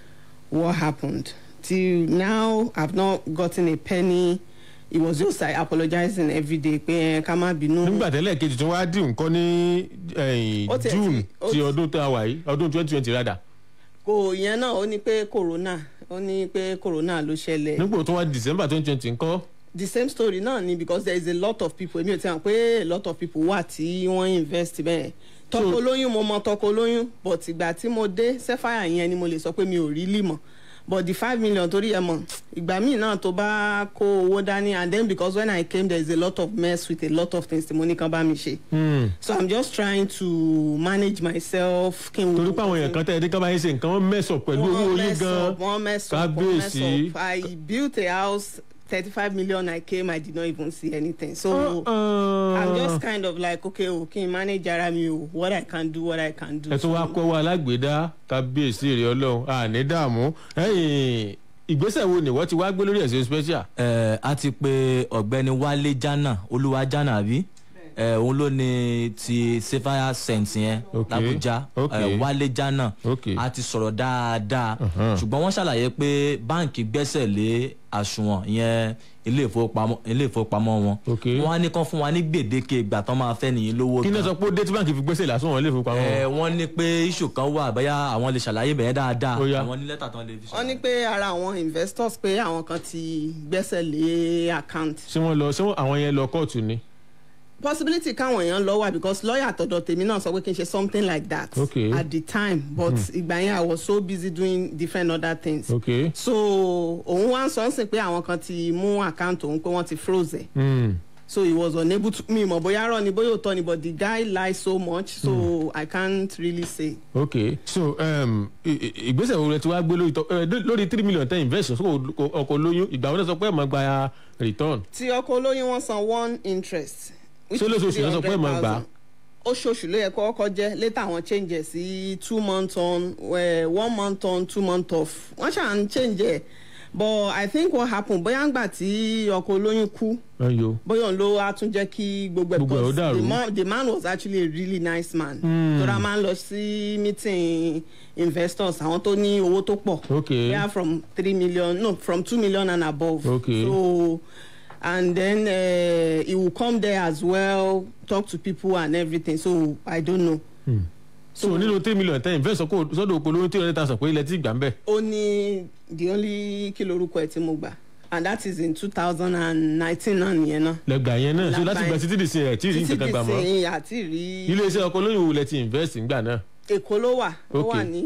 what happened till now i've not gotten a penny he was just like apologizing every day pé ẹ, ká má bínú. nígbà tẹ́lẹ̀ kejì tí wọ́n á dì nǹkan ní eh, Ó tiẹ̀ ti- june ó ti ti- ọdún tá a wà yìí ọdún twenty twenty rádà. kò yẹn náà ó ní pé corona ó ní pé corona ló ṣẹlẹ̀. nígbà tó wá december twenty twenty ńkọ́. the same story náà ni because there is a lot of people èmi ò tí wọn pé a lot of people wà tí wọ́n invest bẹ́ẹ̀ tọkọ lóyún mo mọ tọkọ lóyún but ìgbà tí mo dé sapphire yẹn ni mo lè sọ pé mi ò rí lì mọ̀ but the five million torí ẹ mọ̀ ìgbà míì náà tó bá kó owó dání and then because when i came there is a lot of mess with a lot of things tí mo ní kan bá mi ṣe Hmm. so i'm just trying to manage myself kí n torí pé àwọn èèyàn kan tẹ́ ẹ ní ká bá yín ṣe nǹkan wọ́n mẹ́sàn pẹ̀lú owó wọ́n yín mess gan. up wọ́n mess up wọ́n mess kábíyèsí. up i built a house thirty-five million i came i did not even see anything so Uh-uh. i'm just kind of like okay o kí n manage ara mi o what i can do what i can do. ẹ tún wá kọ́ wa alágbèédá kábíyèsí rẹ̀ ọlọ́run àní dààmú ẹ̀yìn ìgbésẹ̀ wo ni wọ́n ti wá gbé lórí ẹ̀sìn special. ẹ a ti pe ọ̀gbẹ́ni wálé jana olúwa jana àbí ẹ òun ló ní ti sapphire scent yẹn làbújá ẹ wálé jana a ti sọ̀rọ̀ dáadáa ṣùgbọ́n wọ́n ṣàlàyé pé báǹkì gbẹ́sẹ̀ lé àsùnwọ̀n yẹn ilé ìfowópamọ́ ilé ìfowópamọ́ wọn wọ́n á ní kán fún wa ní gbèdéke ìgbà tán máa fẹ́ nìyí lówó kí ni ẹ sọ pé ó dé tí báńkì fi gbèsè lásán wọn lè fi pamọ́. ẹ wọ́n ní pé iṣu kan wà bóyá àwọn lè ṣàlàyé bẹ̀rẹ̀ dáadáa Ó yá. àwọn ní lẹ́tà tán lè fi wọ́n ní pé ara àwọn investors pé àwọn kan ti gbẹ́sẹ̀ lé account ṣé wọ́n lọ ṣé wọ́n- àwọn yẹn lọ kóòtù ni. possibility káwọn èèyàn lọ wà because lawyer àtọ̀dọ̀ tèmi náà sọ pé kí n ṣe something like that Okay. at the time but Mhm. ìgbà yẹn i was so busy doing different other things ok. so òun wá ń sọ ń sìn pé àwọn kan ti mú account òun pé wọ́n ti froze ẹ̀ Mm. so he was unable to mi mọ̀ bóyá rọ ni bóyá òótọ́ ni but the guy lie so much so Mm. i can't really say. ok so um, i- i- ìgbésẹ̀ wo lẹ ti wá gbé lórí tọ- eh, lórí three million ten investors kó ọkọ̀ lóyún ìgbà wo lẹ sọ pé ẹ̀ máa gba return. tí ọkọ olóyún wọn san one interest. which Ṣé is lóṣooṣù ló sọ pé ẹ̀ máa gbà á? 300,000. oṣooṣù ló yẹ kó ọkọ jẹ later àwọn change ẹ sí two months on eh, one month on two month off wọn ṣáà ń change ẹ but i think what happen bóyá ń gbà tí ọkọ olóyún kú ayo. bóyá òun ló wá tún jẹ́ kí gbogbo ẹ̀ Gbogbo ẹ̀ ó because dàrú. the man the man was actually a really nice man. Hmm. tora máa ń lọ sí meeting investors àwọn tó ní owó tó pọ̀. Okay. they are from three million no from two million and above. Okay. so and then uh, he will come there as well talk to people and everything so i don't know. Hmm. so nínú three million ten investors kó sọ́dọ̀ ọkọ̀ lóyún three hundred thousand pé ilẹ̀ tí gbà ń bẹ̀. ó ní the only kí lorúkọ ẹ̀ tí mo gbà and that is in two thousand and nineteen náà nìyẹn náà. lẹ́gbà yẹn náà so Lágbà láti gba yẹn. títí dì sí ẹ̀ tí ì rí títí nǹkan kan gbà mọ́. di sẹ́yìn àti rí. iléeṣẹ́ ọkọ̀ lóyún wo lẹ ti invest ńgbà náà. èkó ló wà ó Okay. wà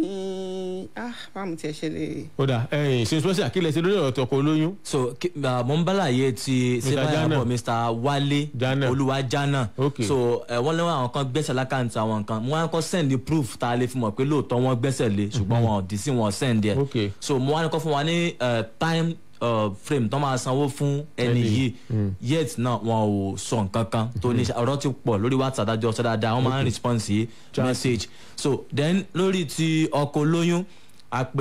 ní ah báwo tiẹ̀ ṣe lè. ó dà ẹ̀yìn ṣe special kí lẹ ṣe lórí ọ̀rọ̀ ọkọ̀ lóyún. so ki- uh, mo ń bàlàyé ti Mr. sebaya Jana. bọ̀ mr wale olúwa jana Okay. so uh, wọ́n lé àwọn kan gbẹ́sẹ̀ lákàntì àwọn kan mo wá kọ́ send the proof tá a lè fi mọ̀ pé lóòótọ́ wọ́n gbẹ́sẹ̀ lé ṣùgbọ́n wọn ò dì sí wọn send ẹ̀ Okay. so mo wá ní kọ́ fún wa ní uh, time uh, frame tó máa sanwó fún ẹni Ẹni. yìí Mm. yet náà wọn ò sọ nǹkan kan tó ní ọ̀rọ̀ ti pọ̀ lórí whatsapp adájọ́ ọ̀sẹ̀ dáadáa wọ́n máa ń Okay. response sí Chat. message so then lórí ti ọkọ̀ olóyún a pe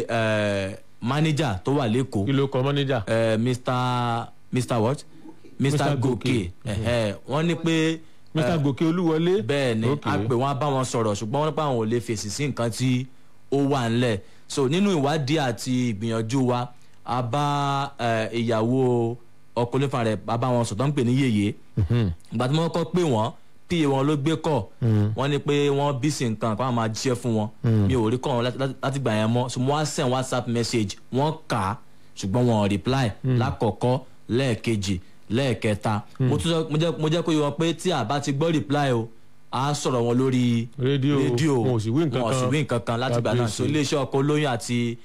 uh, manager tó wà lẹ́kọ̀ọ́ kí ló kọ manager. uh, mr mr what mr, Mr. mr Gòkè. gòkè ẹ̀hẹ́, wọ́n ní pé mr gòkè olúwọlé. bẹ́ẹ̀ ni a pè wọ́n á bá wọn sọ̀rọ̀ ṣùgbọ́n wọ́n nípa àwọn ò lè fèsì sí nǹkan tí ó wà ńlẹ̀ so nínú ìwádìí àti ìgbìyànjú wa a bá ìyàwó ọkùnrin fúnra rẹ̀ a bá wọn sọ̀tọ́ ń pè ní yèyé ìgbà tí wọ́n kọ́ pé wọ́n pa wọn ló gbé kọ̀ wọ́n ní pé wọ́n bí sí nǹkan àpá máa jíṣẹ́ fún wọn mi ò rí kọ́ wọn láti gbà yẹn mọ́ so mo wá send whatsapp message wọ́n kà á ṣùgbọ́n wọn ò reply lákọ̀ọ́kọ́ lẹ́ẹ̀kejì lẹ́ẹ̀kẹta mo jẹ́ kó yẹ wọn pé tí a bá ti gbọ́ reply o a sọ̀rọ̀ wọn lórí rédíò wọn ò sì wí nǹkan kan láti gbà náà so iléeṣẹ́ ọkọ̀ olóyún àti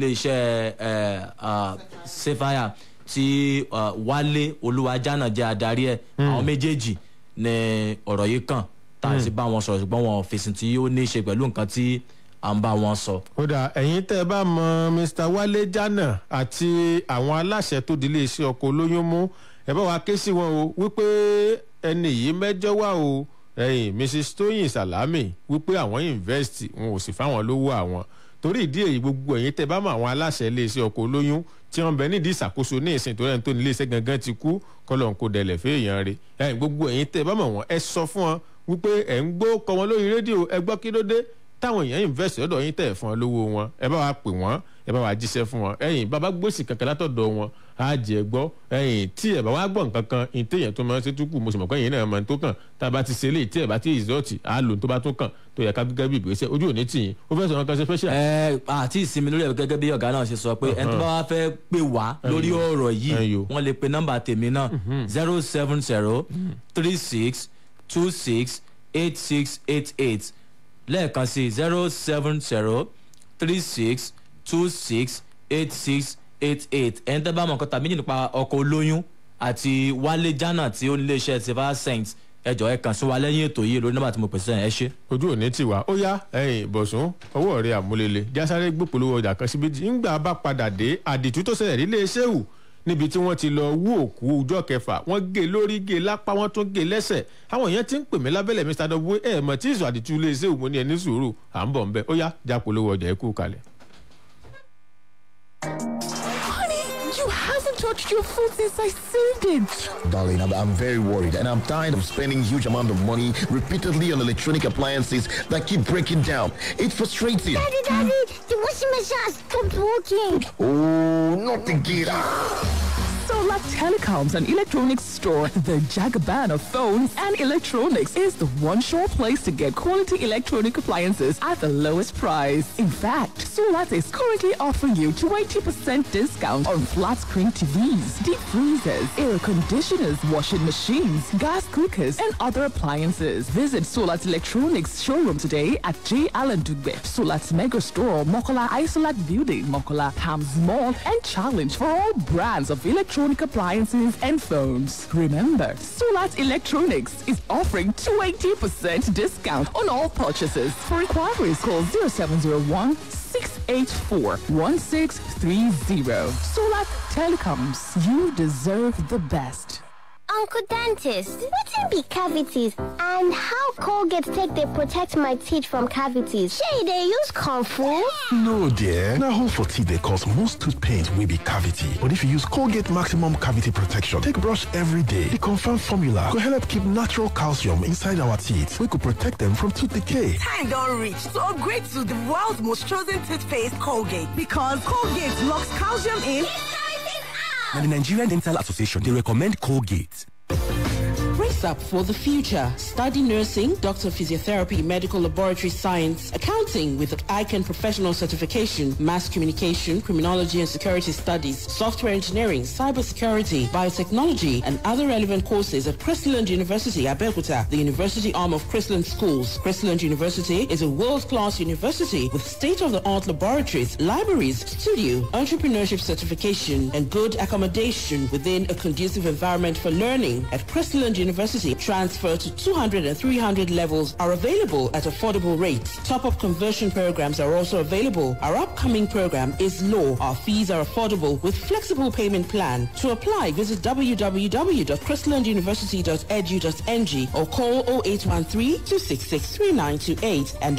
iléeṣẹ́ sefaya tí wálé olúwajánà jẹ́ adarí ẹ̀ àwọn méjèèjì ní ọ̀rọ̀ yìí kàn tá a sì bá wọn sọ̀rọ̀ ṣùgbọ́n wọn fèsì tí ó ní í ṣe pẹ̀lú nǹkan tí à ń bá wọn sọ. ó dà ẹ̀yin tẹ́ ẹ bá mọ mr wálé jánà àti àwọn aláṣẹ tó di iléeṣẹ́ ọkọ̀ olóyún mú ẹ bá wa ké sí wọn o wípé ẹni yìí mẹ́jọ wà o ẹ̀yin mrs tóyìn salami wípé àwọn invest wọn ò sì fáwọn lówó àwọn torí ìdí èyí gbogbo ẹ̀yin tẹ́ bá mọ àwọn aláṣẹ iléeṣẹ́ ọkọ̀ olóyún tí wọ́n bẹ nídìí ìṣàkóso ní ìsìn tó rẹ̀ tó ní iléeṣẹ́ gangan ti kú kọ́lọ́n kó dẹlẹ̀ fẹ́ èèyàn rẹ̀ ẹ̀yin gbogbo ẹ̀yin tẹ́ bá mọ̀ wọ́n ẹ sọ fún wọn wípé ẹ̀ ń gbó kọ wọn lórí rédíò ẹ gbọ́ kí ló dé táwọn èèyàn invest lọ́dọ̀ yín tẹ̀ fún ọ lówó wọn ẹ bá wa pè wọ́n ẹ bá wa jíṣẹ́ fún wọn ẹ̀yin bàbá gbòsì kankan látọ̀dọ̀ wọn á jẹ́ gbọ́ ẹ̀yin tí ẹ bá wá gbọ́ nǹkan kan ní téèyàn tó máa ń ṣe túkù mo sì mọ̀ pé ẹ̀yin náà máa ń tó kàn tá a bá ti ṣe eléyìí tí ẹ bá ti ìzọ́ọ̀tì á lò tó bá tó kàn tó yẹ ká gẹ́gẹ́ bí ìgbésẹ̀ ojú òní tì yín ó fẹ́ sọ̀rọ̀ kan ṣe special. ẹ àti ìsinmi lórí ẹ gẹ́gẹ́ bí ọ̀gá náà ṣe sọ pé ẹni tó bá wá fẹ́ pè wá lórí ọ̀rọ̀ yìí wọ́n lè pe nọ́mbà tèmi náà zero seven zero three six two six eight six eight eight lẹ́ẹ̀kan sí zero seven zero three six two six eight six eight eight ẹni tẹ́ bá mọ̀ nǹkan tàbí nípa ọkọ̀ olóyún àti wálé jánà tí ó nílé iṣẹ́ silver saint ẹjọ ẹ kàn sí wa lẹ́yìn ètò yìí lórí nọ́mbà tí mo pèsè ẹ ṣe. ojú òní ti wá ó yá ẹyìn bọ̀sùn ọwọ́ rẹ̀ àmúlélẹ̀ jásáré gbòpolówó ọjà kan síbi ńgbà bá padà dé àdìtú tó ṣẹlẹ̀ nílé iṣẹ́ wù níbi tí wọ́n ti lọ wú òkú ọjọ́ kẹfà wọ́n gé lórí gé lápá wọ́n tún gé lẹ́sẹ̀ àwọn èèyàn ti ń pè mí lábẹ́lẹ̀ mr w ẹ̀ mọ̀ tí ìsọ̀ àdìtú ilé iṣẹ́ òun ní ẹni sùúrù à ń bọ̀ ń bẹ́ ó yá jápolówó ọjà ẹ kú kalẹ̀. You haven't touched your food since I saved it. Darling, I'm, I'm very worried and I'm tired of spending huge amount of money repeatedly on electronic appliances that keep breaking down. It's frustrating. Daddy, Daddy, the washing machine has stopped working. Oh, not again. Solar Telecoms and Electronics Store, the Jagaban of phones and electronics, is the one sure place to get quality electronic appliances at the lowest price. In fact, Solat is currently offering you 20% discount on flat screen TVs, deep freezers, air conditioners, washing machines, gas cookers, and other appliances. Visit Solat Electronics showroom today at J. Allen Dugbe, Solat Mega Store, Mokola Isolat Building, Mokola Palms Mall, and Challenge for all brands of electronic appliances and phones. Remember, Solat Electronics is offering 20% discount on all purchases. For inquiries, call 0701 684 1630. Solat Telecoms, you deserve the best. Uncle Dentist, wetin be cavities and how Colgate take dey protect my teeth from cavities? Shey e dey use comfort? No dear, na hole for teeth dey cause most tooth pain wey be cavity. But if you use Colgate maximum cavity protection take brush every day, the confirmed formula go help keep natural calcium inside our teeth wey go protect them from tooth decay. Time don reach to upgrade to the world's most chosen toothpaste Colgate because Colgate locks calcium in. Now, the Nigerian Dental Association, they recommend Colgate. Brace up for the future. Study nursing, doctor of physiotherapy, medical laboratory science, accounting with ICANN professional certification, mass communication, criminology and security studies, software engineering, cybersecurity, biotechnology, and other relevant courses at Christland University, Abeokuta, the university arm of Christland Schools. Christland University is a world-class university with state-of-the-art laboratories, libraries, studio, entrepreneurship certification, and good accommodation within a conducive environment for learning. At Christland University, transfer to 200 and 300 levels are available at affordable rates. Top-up conversion programs are also available. Our upcoming program is law. Our fees are affordable with flexible payment plan. To apply, visit www.christlanduniversity.edu.ng or call 0813-266-3928 and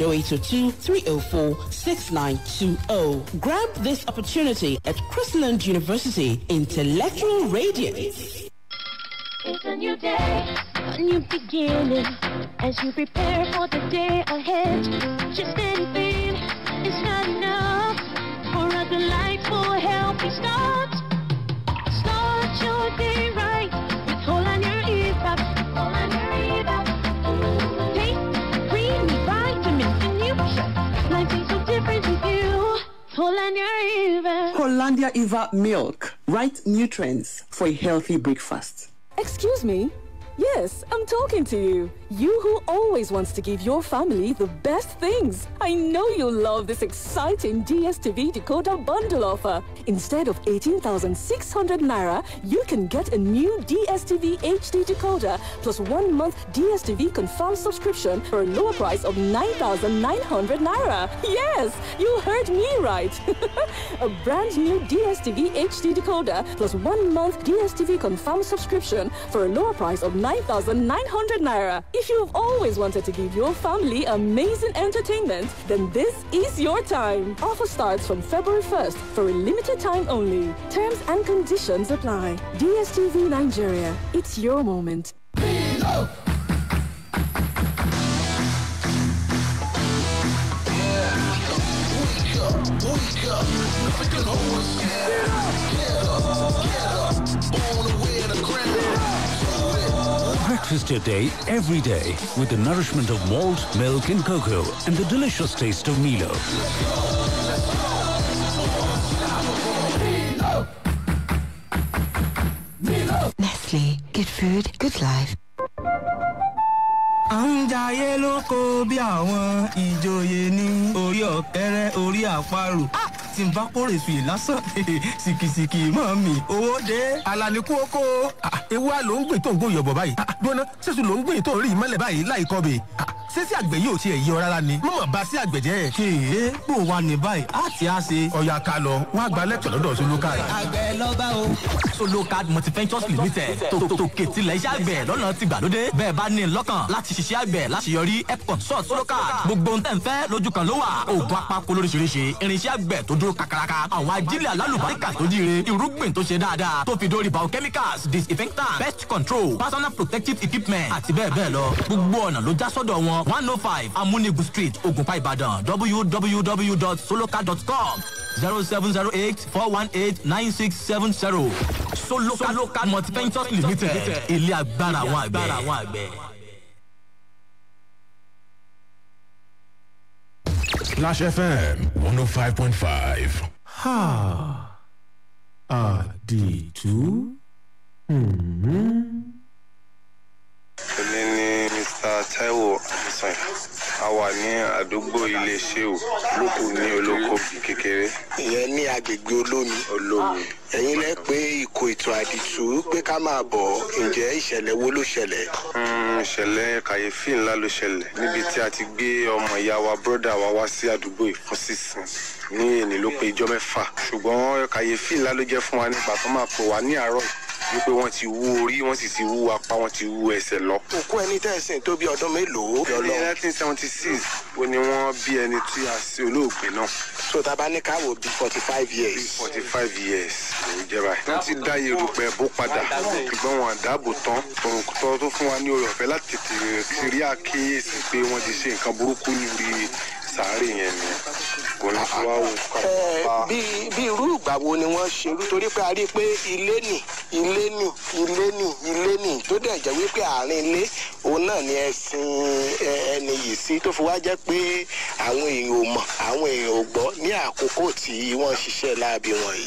0802-304-6920. Grab this opportunity at Christland University. Intellectual Radiance. It's a new day, a new beginning as you prepare for the day ahead. Just anything is not enough for a delightful, healthy start. Start your day right with Hollandia Eva. Hollandia Eva. Take creamy vitamins and nutrients. Life ain't so different with you. Hollandia Eva. Hollandia Eva milk. Right nutrients for a healthy breakfast. Excuse me? Yes, I'm talking to you. You who always wants to give your family the best things. I know you love this exciting DSTV decoder bundle offer. Instead of 18,600 naira, you can get a new DSTV HD decoder plus one month DSTV confirmed subscription for a lower price of 9,900 naira. Yes, you heard me right. a brand new DSTV HD decoder plus one month DSTV confirmed subscription for a lower price of 9,900 naira. If you've always wanted to give your family amazing entertainment, then this is your time. Offer starts from February 1st for a limited time only. Terms and conditions apply. DSTV Nigeria. It's your moment. Breakfast your day every day with the nourishment of malt, milk, and cocoa, and the delicious taste of Milo. Nestle. Good food, good life. à ń jayé lóko bí àwọn ìjòyè ní orí ọ̀kẹ́rẹ́ orí àparò tí n bá kórè sùn yìí lásán sìkìsìkì mọ́ mi owó dé. alani kú oko ewu a ló ń gbìn tó ń gbóyè bọ̀ báyìí gbóná sẹ́sù ló ń gbìn tó ń rí ìmọ̀lẹ̀ báyìí láì kọ́ bẹ̀ sẹ́sì àgbẹ̀ yóò tiẹ̀ yí ọ rárá ni mọ̀mọ́ bá sí àgbẹ̀ jẹ́. kéè bó wa ní báyìí á ti á ṣe. ọ̀yà ká lọ wọ́n á gba lẹ́tọ̀ lọ́dọ̀ solokad. àgbẹ̀ lọ́ba o. solokad multiventures limited tòkè tilẹ̀ iṣẹ́ àgbẹ̀ lọ́nà ti gbàlódé bẹ́ẹ̀ bá ní lọ́kàn láti ṣiṣẹ́ àgbẹ̀ láti yọrí ep consult solokad gbogbo ń tẹ̀ ń fẹ́ lójú kan ló wà oògùn apako lóríṣiríṣi irinṣẹ́ àgbẹ̀ tó dúró kakaraka àwọn ajílẹ̀ alálùbáríkà tó jíire irúgbìn tó ṣe dáadáa tó fi dórí biochemicals disinfectant pest control personal protective equipment àti bẹ́ẹ̀ bẹ́ẹ̀ lọ gbogbo ọ̀nà ló já sọ́dọ̀ wọn one oh five amunigu street ogunpa ìbàdàn www.soloka.com zero seven zero eight four one eight nine six seven zero soloka multiventures limited ilé agbára àwọn àgbẹ̀. Splash FM 105.5. Ha. Àdìtú. èmi ni mr taiwo adesan a wà ní àdúgbò iléeṣẹ́ ò lóko ní olóko kékeré. ìyẹn ní agbègbè olómi. olómi. ẹ̀yin lẹ pé ikọ̀ ètò àdìtú pé ká máa bọ̀ ǹjẹ́ ìṣẹ̀lẹ̀ wo ló ṣẹlẹ̀. Mm, ìṣẹ̀lẹ̀ kàyéfì ńlá ló ṣẹlẹ̀ níbi tí a ti gbé ọmọ ìyá wa bọ́dà wa wá sí àdúgbò yìí fún sísìn ní èní ló pé ijọ́ mẹ́fà ṣùgbọ́n kàyéfì ńlá ló jẹ́ fún wa nígbà tó máa pè wá ní àárọ̀ yìí wípé wọ́n ti wú orí wọ́n sì ti wú apá wọ́n ti wú ẹsẹ̀ lọ. òkú ẹni tẹ̀sìn tó bí ọdún mélòó. ní nineteen seventy six wo ni wọ́n bí ẹni tí a ṣe olóògbé náà. so taba ní káwọ bí forty five years. bí forty five years ló jẹ́ báyìí. wọ́n ti dá yerùpẹ̀ bó padà ṣùgbọ́n wọn àdáàbò tán tòun tó fún wa ní oore ọ̀fẹ́ láti tètè rí àkíyèsí pé wọ́n ti ṣe nǹkan burúkú níbi sàárè yẹn ni kò ní tí wàá wò ká. bí bí irú ìgbà wo ni wọ́n ṣe irú torí pé a rí i pé ilé nì ilé nì ilé nì ilé nì tó dẹ̀ jẹ́ wípé àárín ilé òun náà ni ẹ̀sìn ẹni yìí sí tó fi wá jẹ́ pé àwọn èèyàn ò mọ̀ àwọn èèyàn ò gbọ́ ní àkókò tí wọ́n ṣiṣẹ́ láabi wọ̀nyí.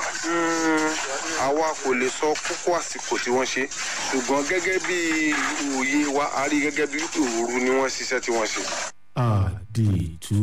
àwa kò lè sọ kókó àsìkò tí wọ́n ṣe ṣùgbọ́n gẹ́gẹ́ bí òye wa a rí gẹ́gẹ́ bí wípé òru ni wọ́n ṣiṣẹ́ tí wọ́n ṣe. Àdìtú.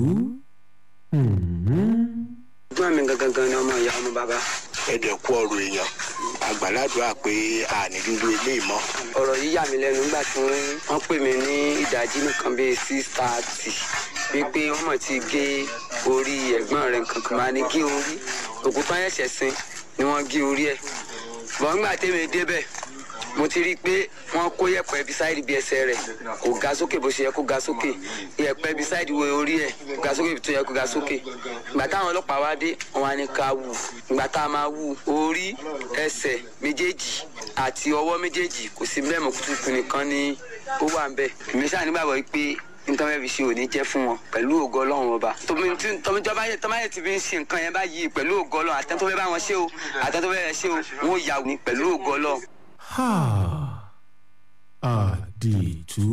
ẹ̀gbọ́n mi gangan gan ni ọmọ ìyá ọmọ bàbá. ẹ̀dẹ̀ kú ọ̀rọ̀ èèyàn àgbàládùá pé àní dúdú ilé ìmọ̀. ọ̀rọ̀ yìí yà mí lẹ́nu nígbà tí wọ́n pè mí ní ìdajì nìkan bíi six thirty wípé wọ́n mọ̀ ti gé orí ẹ̀gbọ́n rẹ̀ nǹkan kan máa ní gé orí òkúta ẹ̀ṣẹ̀ sin ni wọ́n gé orí ẹ̀ bọ́n nígbà tẹ́mi débẹ̀ mo ti rí i pé wọ́n kó yẹ̀pẹ̀ bisáìdì bí ẹsẹ̀ rẹ̀ kò ga sókè bó ṣe yẹ kó ga sókè yẹ̀pẹ̀ bisáìdì wo orí ẹ̀ kò ga sókè tó yẹ kó ga sókè ìgbà táwọn ọlọ́pàá wá dé wọn á ní ká wù ìgbà tá a máa wù orí ẹsẹ̀ méjèèjì àti ọwọ́ méjèèjì kò sí bẹ́ẹ̀ mọ́ kùtùkù nìkan ni ó wà ń bẹ̀ èmi ṣáà nígbàgbọ́ pé nítorí ẹ̀ fi ṣe òní jẹ́ fún wọn pẹ̀lú ògo ọlọ́run ọba tọ́mọjọba yẹ tọ́mọ yẹ ti fi ń ṣe nǹkan yẹn báyìí pẹ̀lú ògo ọlọ́run àtẹ́tọ́ fẹ́ bá wọn ṣe o àtẹ́tọ́ fẹ́ ṣe o wọn ò yà ní pẹ̀lú ògo ọlọ́run. ha àdìtú.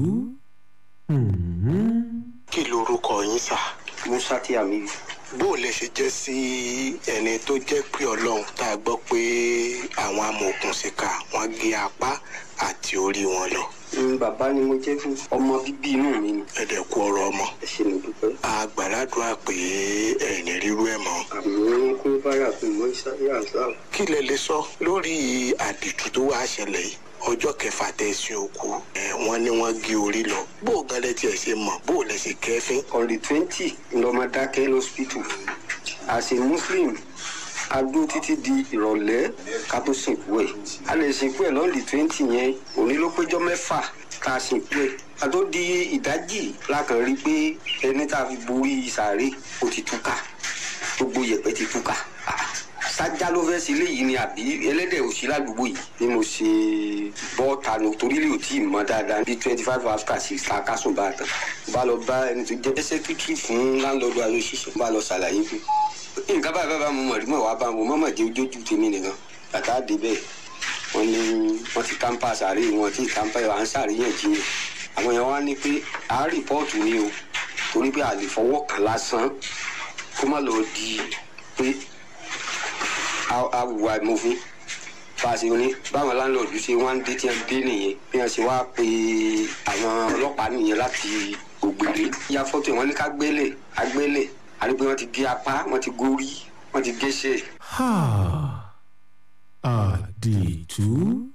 kí lorúkọ yín sà. musa tí a mi rí. bó o lè ṣe jẹ́ sí ẹni tó jẹ́ pé ọlọ́run tá a gbọ́ pé àwọn amòòkùnṣìkà wọ́n gé apá àti orí wọn lọ. bàbá ni mo jẹ́ fún ọmọ bíbí inú mi ni. ẹ̀dẹ̀ kú ọ̀rọ̀ ọmọ. ẹ ṣe mi dúpẹ́. a gbàdúrà pé ẹ̀ẹ́nì rírú ẹ̀ mọ́. àmì kún báyà fún mọ́ ìsáyé àṣà. kí lẹ lè sọ lórí àdìtú tó wá ṣẹlẹ̀ yìí ọjọ́ kẹfà tẹ̀sí òkú ẹ̀ wọ́n ní wọ́n gé orí lọ bó o gan lẹ tiẹ̀ ṣe mọ̀ bó o lẹ ṣe kẹ́fín. on the twenty lọ́mọdákẹ́ lọ́sípítù as a muslim a dúró títí di ìrọ̀lẹ́ ká tó sìnkú ẹ̀ a lè sìnkú ẹ̀ lọ́ọ̀lì twenty yẹn òní ló péjọ mẹ́fà ká sìnkú ẹ̀ a tó di ìdájì lákàn rí pé ẹni tá a fi borí sàárè ó ti túkà gbogbo yẹ̀pẹ̀ ti túkà sájà ló fẹ́ sílé yìí ni àbí ẹlẹ́dẹ̀ ò sí ládùúgbò yìí ni mo ṣe bọ́ tanu torí lè ò tí ì mọ dáadáa bíi twenty five after six ta kásùn bá tán bá lọ bá ẹni tó jẹ́ sẹ́kítírì fún láńlọ́ọ̀dù ayọ́ṣiṣẹ́ bá lọ ṣàlàyé fún nǹkan báyìí bá bá mo mọ̀ rí mọ̀ wá bá mo mọ̀ mọ̀ jẹ́ ojójú tèmi nìkan bàtà dé bẹ́ẹ̀ wọ́n ní wọ́n ti kámpá sàárè wọn tí kámpá à ń sàríyànjiyàn àwọn yẹn wá ní pé à á rìpọ́ọ̀tù ni o torí pé a lè fọwọ́ kàn lásán kó má lọ di pé awùwà ìmọ̀fin fàṣẹ ní báwọn láńlọ́ọ̀dù ṣe wá ń dé tí wọ́n dé nìyẹn bí wọ́n ṣe wá pe àwọn ọlọ́pàá nìyẹn láti ògbèrè ya fọ́tò wọn ní ká gbélé agbélé àdúgbò wọn ti gé apá wọn ti górí wọn ti géṣe. ha àdìtú.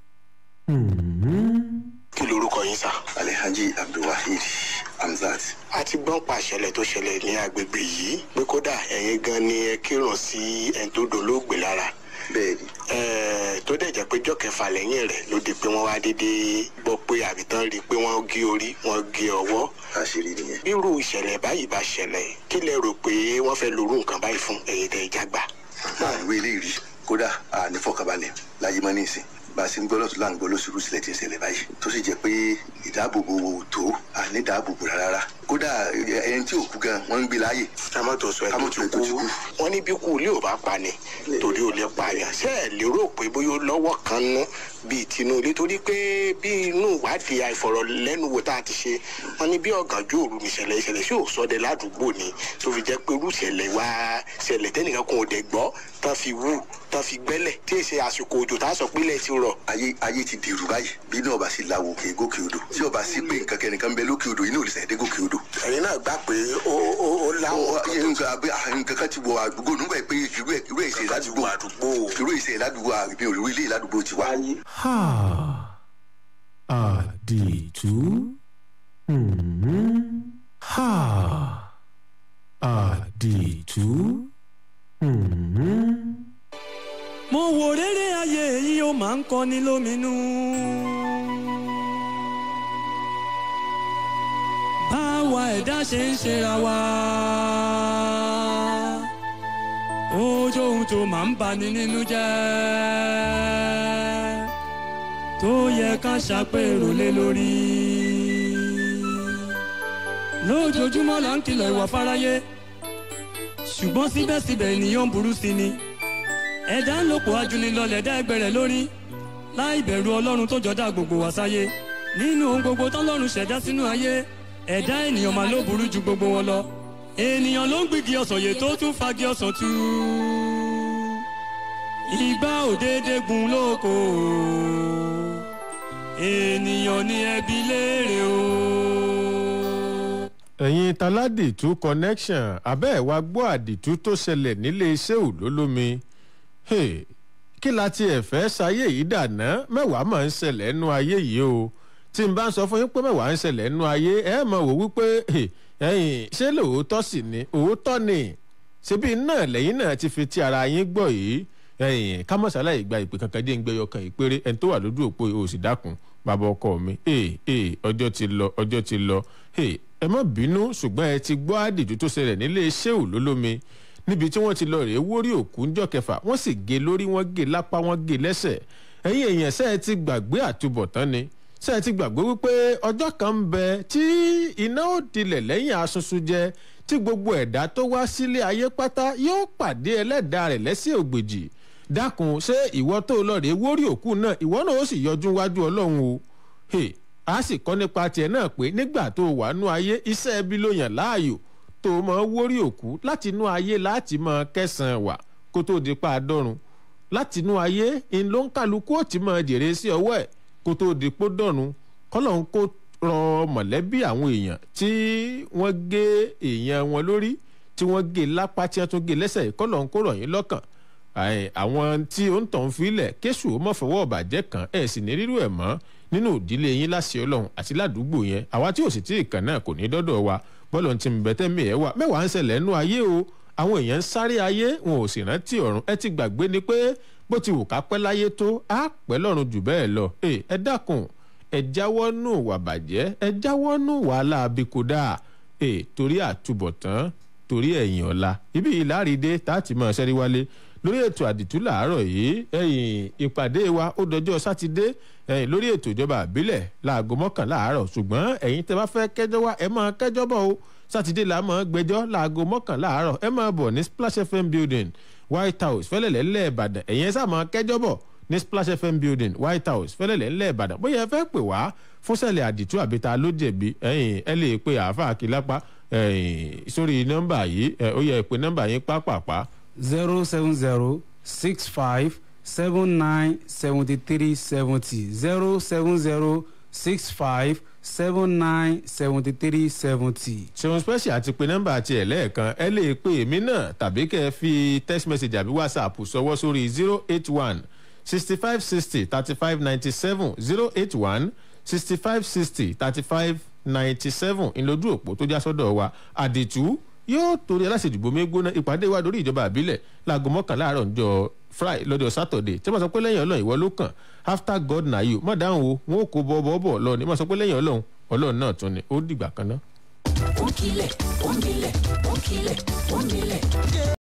kí lorúkọ yín sà. alhaji abdulwaheed hamzat. a ti gbọ́n pa àṣẹlẹ̀ tó ṣẹlẹ̀ ní agbègbè yìí pé kódà ẹ̀yin gan ni ẹ kírun sí ẹni tó dolóògbé lára. bẹẹni. ẹẹ tó dẹ̀ jẹ́ pé jọ́ kẹfà lẹ́yìn rẹ̀ ló di pé wọ́n wá dédé gbọ́ pé àbítán rí i pé wọ́n gé orí wọ́n gé ọwọ́. àṣírí nìyẹn. bírú ìṣẹ̀lẹ̀ báyìí bá ṣẹlẹ̀ kí lẹ rò pé wọ́n fẹ́ lorú nǹkan báyìí fún ẹ̀yin tẹ̀ ìjàgbá. àìwé ilé rí kódà ànífọkànbalẹ̀ láyé mọ́ ní ìsìn bá a ṣe ń gbọ́ lọ́tún láǹgbọ́ lóṣùrù sílẹ̀ tí ń ṣẹlẹ̀ báyìí tó sì jẹ́ pé ìdáàbòbò tó àní ìdáàbòbò rárá kódà ẹni tí ò kú gan wọ́n ń gbé láàyè. kámọ́tò sọ ẹni tó kú wọ́n ní bí kú ilé ò bá pa ni torí ò lè pààyàn ṣé ẹ lérò pé bóyá lọ́wọ́ kan ná bíi tinú ilé torí pé bí inú ìwádìí àìfọ̀rọ̀lẹ́nuwò tá a ti ṣe wọ́n ní bí ọ̀gànjú òru nìṣẹ̀lẹ̀ ìṣẹ̀lẹ̀ sí òsọdẹ ládùúgbò ni tó fi jẹ́ pé irú ìṣẹ̀lẹ̀ wá ṣẹlẹ̀ tẹ́nìkan kan ò dẹ̀ gbọ́ tán fi wú tán fi gbẹ́lẹ̀ tí èsì àsìkò òjò tá a sọ pé ilẹ̀ ti rọ̀. ayé ayé ti dèrú báyìí bí náà bá sì lawo kè gòkè odò tí ọba sì pé nǹkan kẹnìkan bẹ lókè odò inú òrìṣà èdè gòkè odò. ẹ̀yin náà gbà pé ó ó ó láwọn. nǹkan kan ti wọ àdúgbò nígbà pé irú irú èsè ládùúgbò irú èsè ládùúgbò àbí òrìrú ilé ládùúgbò ti wà. ha àdìtú. ha àdìtú. mo wò rere ayé yìí ó máa ń kọni lóminú. báwa ẹ̀dá ṣe ń ṣera wa. ojú ohun tó máa ń bani nínú jẹ́. tó yẹ ká ṣàpérò lé lórí. lójoojúmọ́ là ń kìlọ̀ ìwà fáráyé. ṣùgbọ́n síbẹ̀síbẹ̀ ènìyàn ń burú sí ni ẹ̀dá ń lòpọ̀ ajúnilọ́lẹ̀ dá ẹgbẹ́ rẹ̀ lórí láì bẹ̀rù ọlọ́run tó jọ̀dá gbogbo wá sáyé nínú ohun gbogbo tọ́lọ́run ṣẹ̀dá sínú ayé ẹ̀dá ènìyàn máa ló burú ju gbogbo wọn lọ ènìyàn ló ń gbígi ọ̀sán yè tó tún fagi ọ̀sán tú ìgbà òdédé gun lóko ènìyàn ní ẹbí léèrè o. ẹ̀yin taládìtú connection abẹ́ ẹ̀ wá gbọ́ àdìtú tó ṣẹlẹ̀ nílé iṣẹ́ òlólómi kí la tiẹ̀ fẹ́ ṣayé yìí dàná mẹ́wàá máa ń ṣẹlẹ̀ nú ayé yìí o tí n bá ń sọ fún yín pé mẹ́wàá ń ṣẹlẹ̀ nú ayé ẹ mọ̀ wò wípé ẹ̀yìn ṣé lóòótọ́ sì ni òótọ́ ni ṣebí náà lẹ́yìn náà ti fi ti ara yín gbọ́ yìí ẹ̀yìn kámọ́sálà ìgbà ìpè kankan dé ń gbẹ́yọ kan ìpéré ẹni tó wà lójú òpó o sì dákun bàbá ọkọ mi ọjọ́ ti lọ ọjọ́ ti lọ ẹ má bínú ṣùgbọ́n ẹ ti gbọ́ àdìjú tó ṣẹlẹ̀ nílé iṣẹ́ òlólómi níbi tí wọ́n ti lọ rèé wórí òkú ńjọ́ kẹfà wọ́n sì gé lórí wọ́n gé lápá wọ́n gé lẹ́sẹ̀ ẹ̀yin èèyàn ṣe é ti gbàgbé àtúbọ̀tán ni ṣe é ti gbàgbé wípé ọjọ́ kan ń bẹ tí iná ó dilẹ̀ lẹ́yìn asunsu jẹ tí gbogbo ẹ̀dá tó wá sílé ayé pátá yóò pàdé ẹlẹ́dàá rẹ̀ lẹ́sẹ̀ ògbèjì dákun ṣé ìwọ tó lọ rèé wórí òkú náà ìwọ náà ó sì yọjú wájú ọlọ́run o hey, a sì kọ́ nípa tiẹ̀ náà pé nígbà tó wà nú ayé iṣẹ́ ẹbí ló yàn láàyò tó mọ wórí òkú láti inú ayé láti mọ kẹsàn-án wà kó tó di pa àdọ́run láti inú ayé ń ló ń kálukú ó ti mọ jèrè sí ọwọ́ ẹ̀ kó tó di pó dọ̀run kọ́lọ́hún kó rọ mọ̀lẹ́bí àwọn èèyàn tí wọ́n gé èèyàn wọn lórí tí wọ́n gé lápá tí wọ́n tún gé lẹ́sẹ̀ yìí kọ́lọ́hún kó rọ̀ yín lọ́kàn àwọn tí ó ń tàn fílẹ̀ kéṣù ó mọ̀ fọwọ́ ọ̀bàjẹ́ kan ẹ̀ sì ní rírú ẹ̀ mọ́ nínú ìdílé yín láṣẹ ọlọ́run àti ládùúgbò yẹn àwa tí ò sì tí ì kàn náà kò ní dọ́dọ̀ wa bọ́ọ̀lù ti ń bẹ́tẹ́ mi ẹ̀ wá mẹ́wàá ń ṣẹlẹ̀ nínú ayé o àwọn èèyàn ń sáré ayé wọn ò sì rántí ọ̀run ẹ ti gbàgbé ni pé bó ti wù ká pẹ́ láyé tó á pẹ́ lọ́run jù bẹ́ẹ̀ lọ ẹ dákun ẹ jáwọ́ nù wà bàjẹ́ ẹ jáwọ́ nù wàhálà abikoda ẹ torí àtúbọ̀tán torí ẹ̀yìn ọ̀la ibi ìlàrídé tá a ti mọ̀ ṣẹ́rí wálé lórí ètò àdìtú làárọ̀ yìí ẹ̀yìn ìpàdé wa ó dọjọ́ sátidé ẹ̀yìn lórí ètò ìjọba àbílẹ̀ láago mọ́kànlá àárọ̀ ṣùgbọ́n ẹ̀yin tẹ́ bá fẹ́ kẹjọ́ wa ẹ máa kẹjọ́ bọ̀ o sátidé la máa gbẹjọ́ láago mọ́kànlá àárọ̀ ẹ máa bọ̀ ní splash fm building white house fẹ́lẹ̀lẹ́ ńlẹ̀ ìbàdàn ẹ̀yin ẹ sáà máa kẹjọ́ bọ̀ ní splash fm building white house fẹ́lẹ̀lẹ́ ńlẹ̀ ìbàdàn bóyá ẹ fẹ́ pè wá fúnṣẹ̀lẹ̀ àdìtú àbíta ló jẹ̀bi ẹ̀yin ẹ lè pe àáfàá kìlápá sórí nọ́mbà yìí ó yẹ pé nọ́mbà yín pápápá zero seven zero six five seven nine seventy three seventy zero seven zero six five seven nine seventy three seventy. ṣeun special àti pé nọ́mbà àti ẹ̀ lẹ́ẹ̀kan ẹ lè pe èmi náà tàbí kẹ́ ẹ fi text message àbí whatsapp sọwọ́ sórí zero eight one sixty five sixty thirty five ninety seven zero eight one sixty five sixty thirty five ninety seven ìlójú òpó tó já sọ́dọ̀ wa àdìtú yóò torí aláṣẹjùgbò mi gbóná ìpàdé wa lórí ìjọba àbílẹ̀ láago mọ́kànlá àárọ̀ ńjọ friday lọ́jọ́ saturday tí wọ́n sọ pé lẹ́yìn ọlọ́run ìwọ ló kàn after god na you má dáhùn o wọn ò kó bọ́ bọ́ bọ̀ lọ ni wọ́n sọ pé lẹ́yìn ọlọ́run ọlọ́run náà tún ni ó dìgbà kan náà. ó ń kilẹ̀ ó ń milẹ̀ ó ń kilẹ̀ ó ń milẹ̀.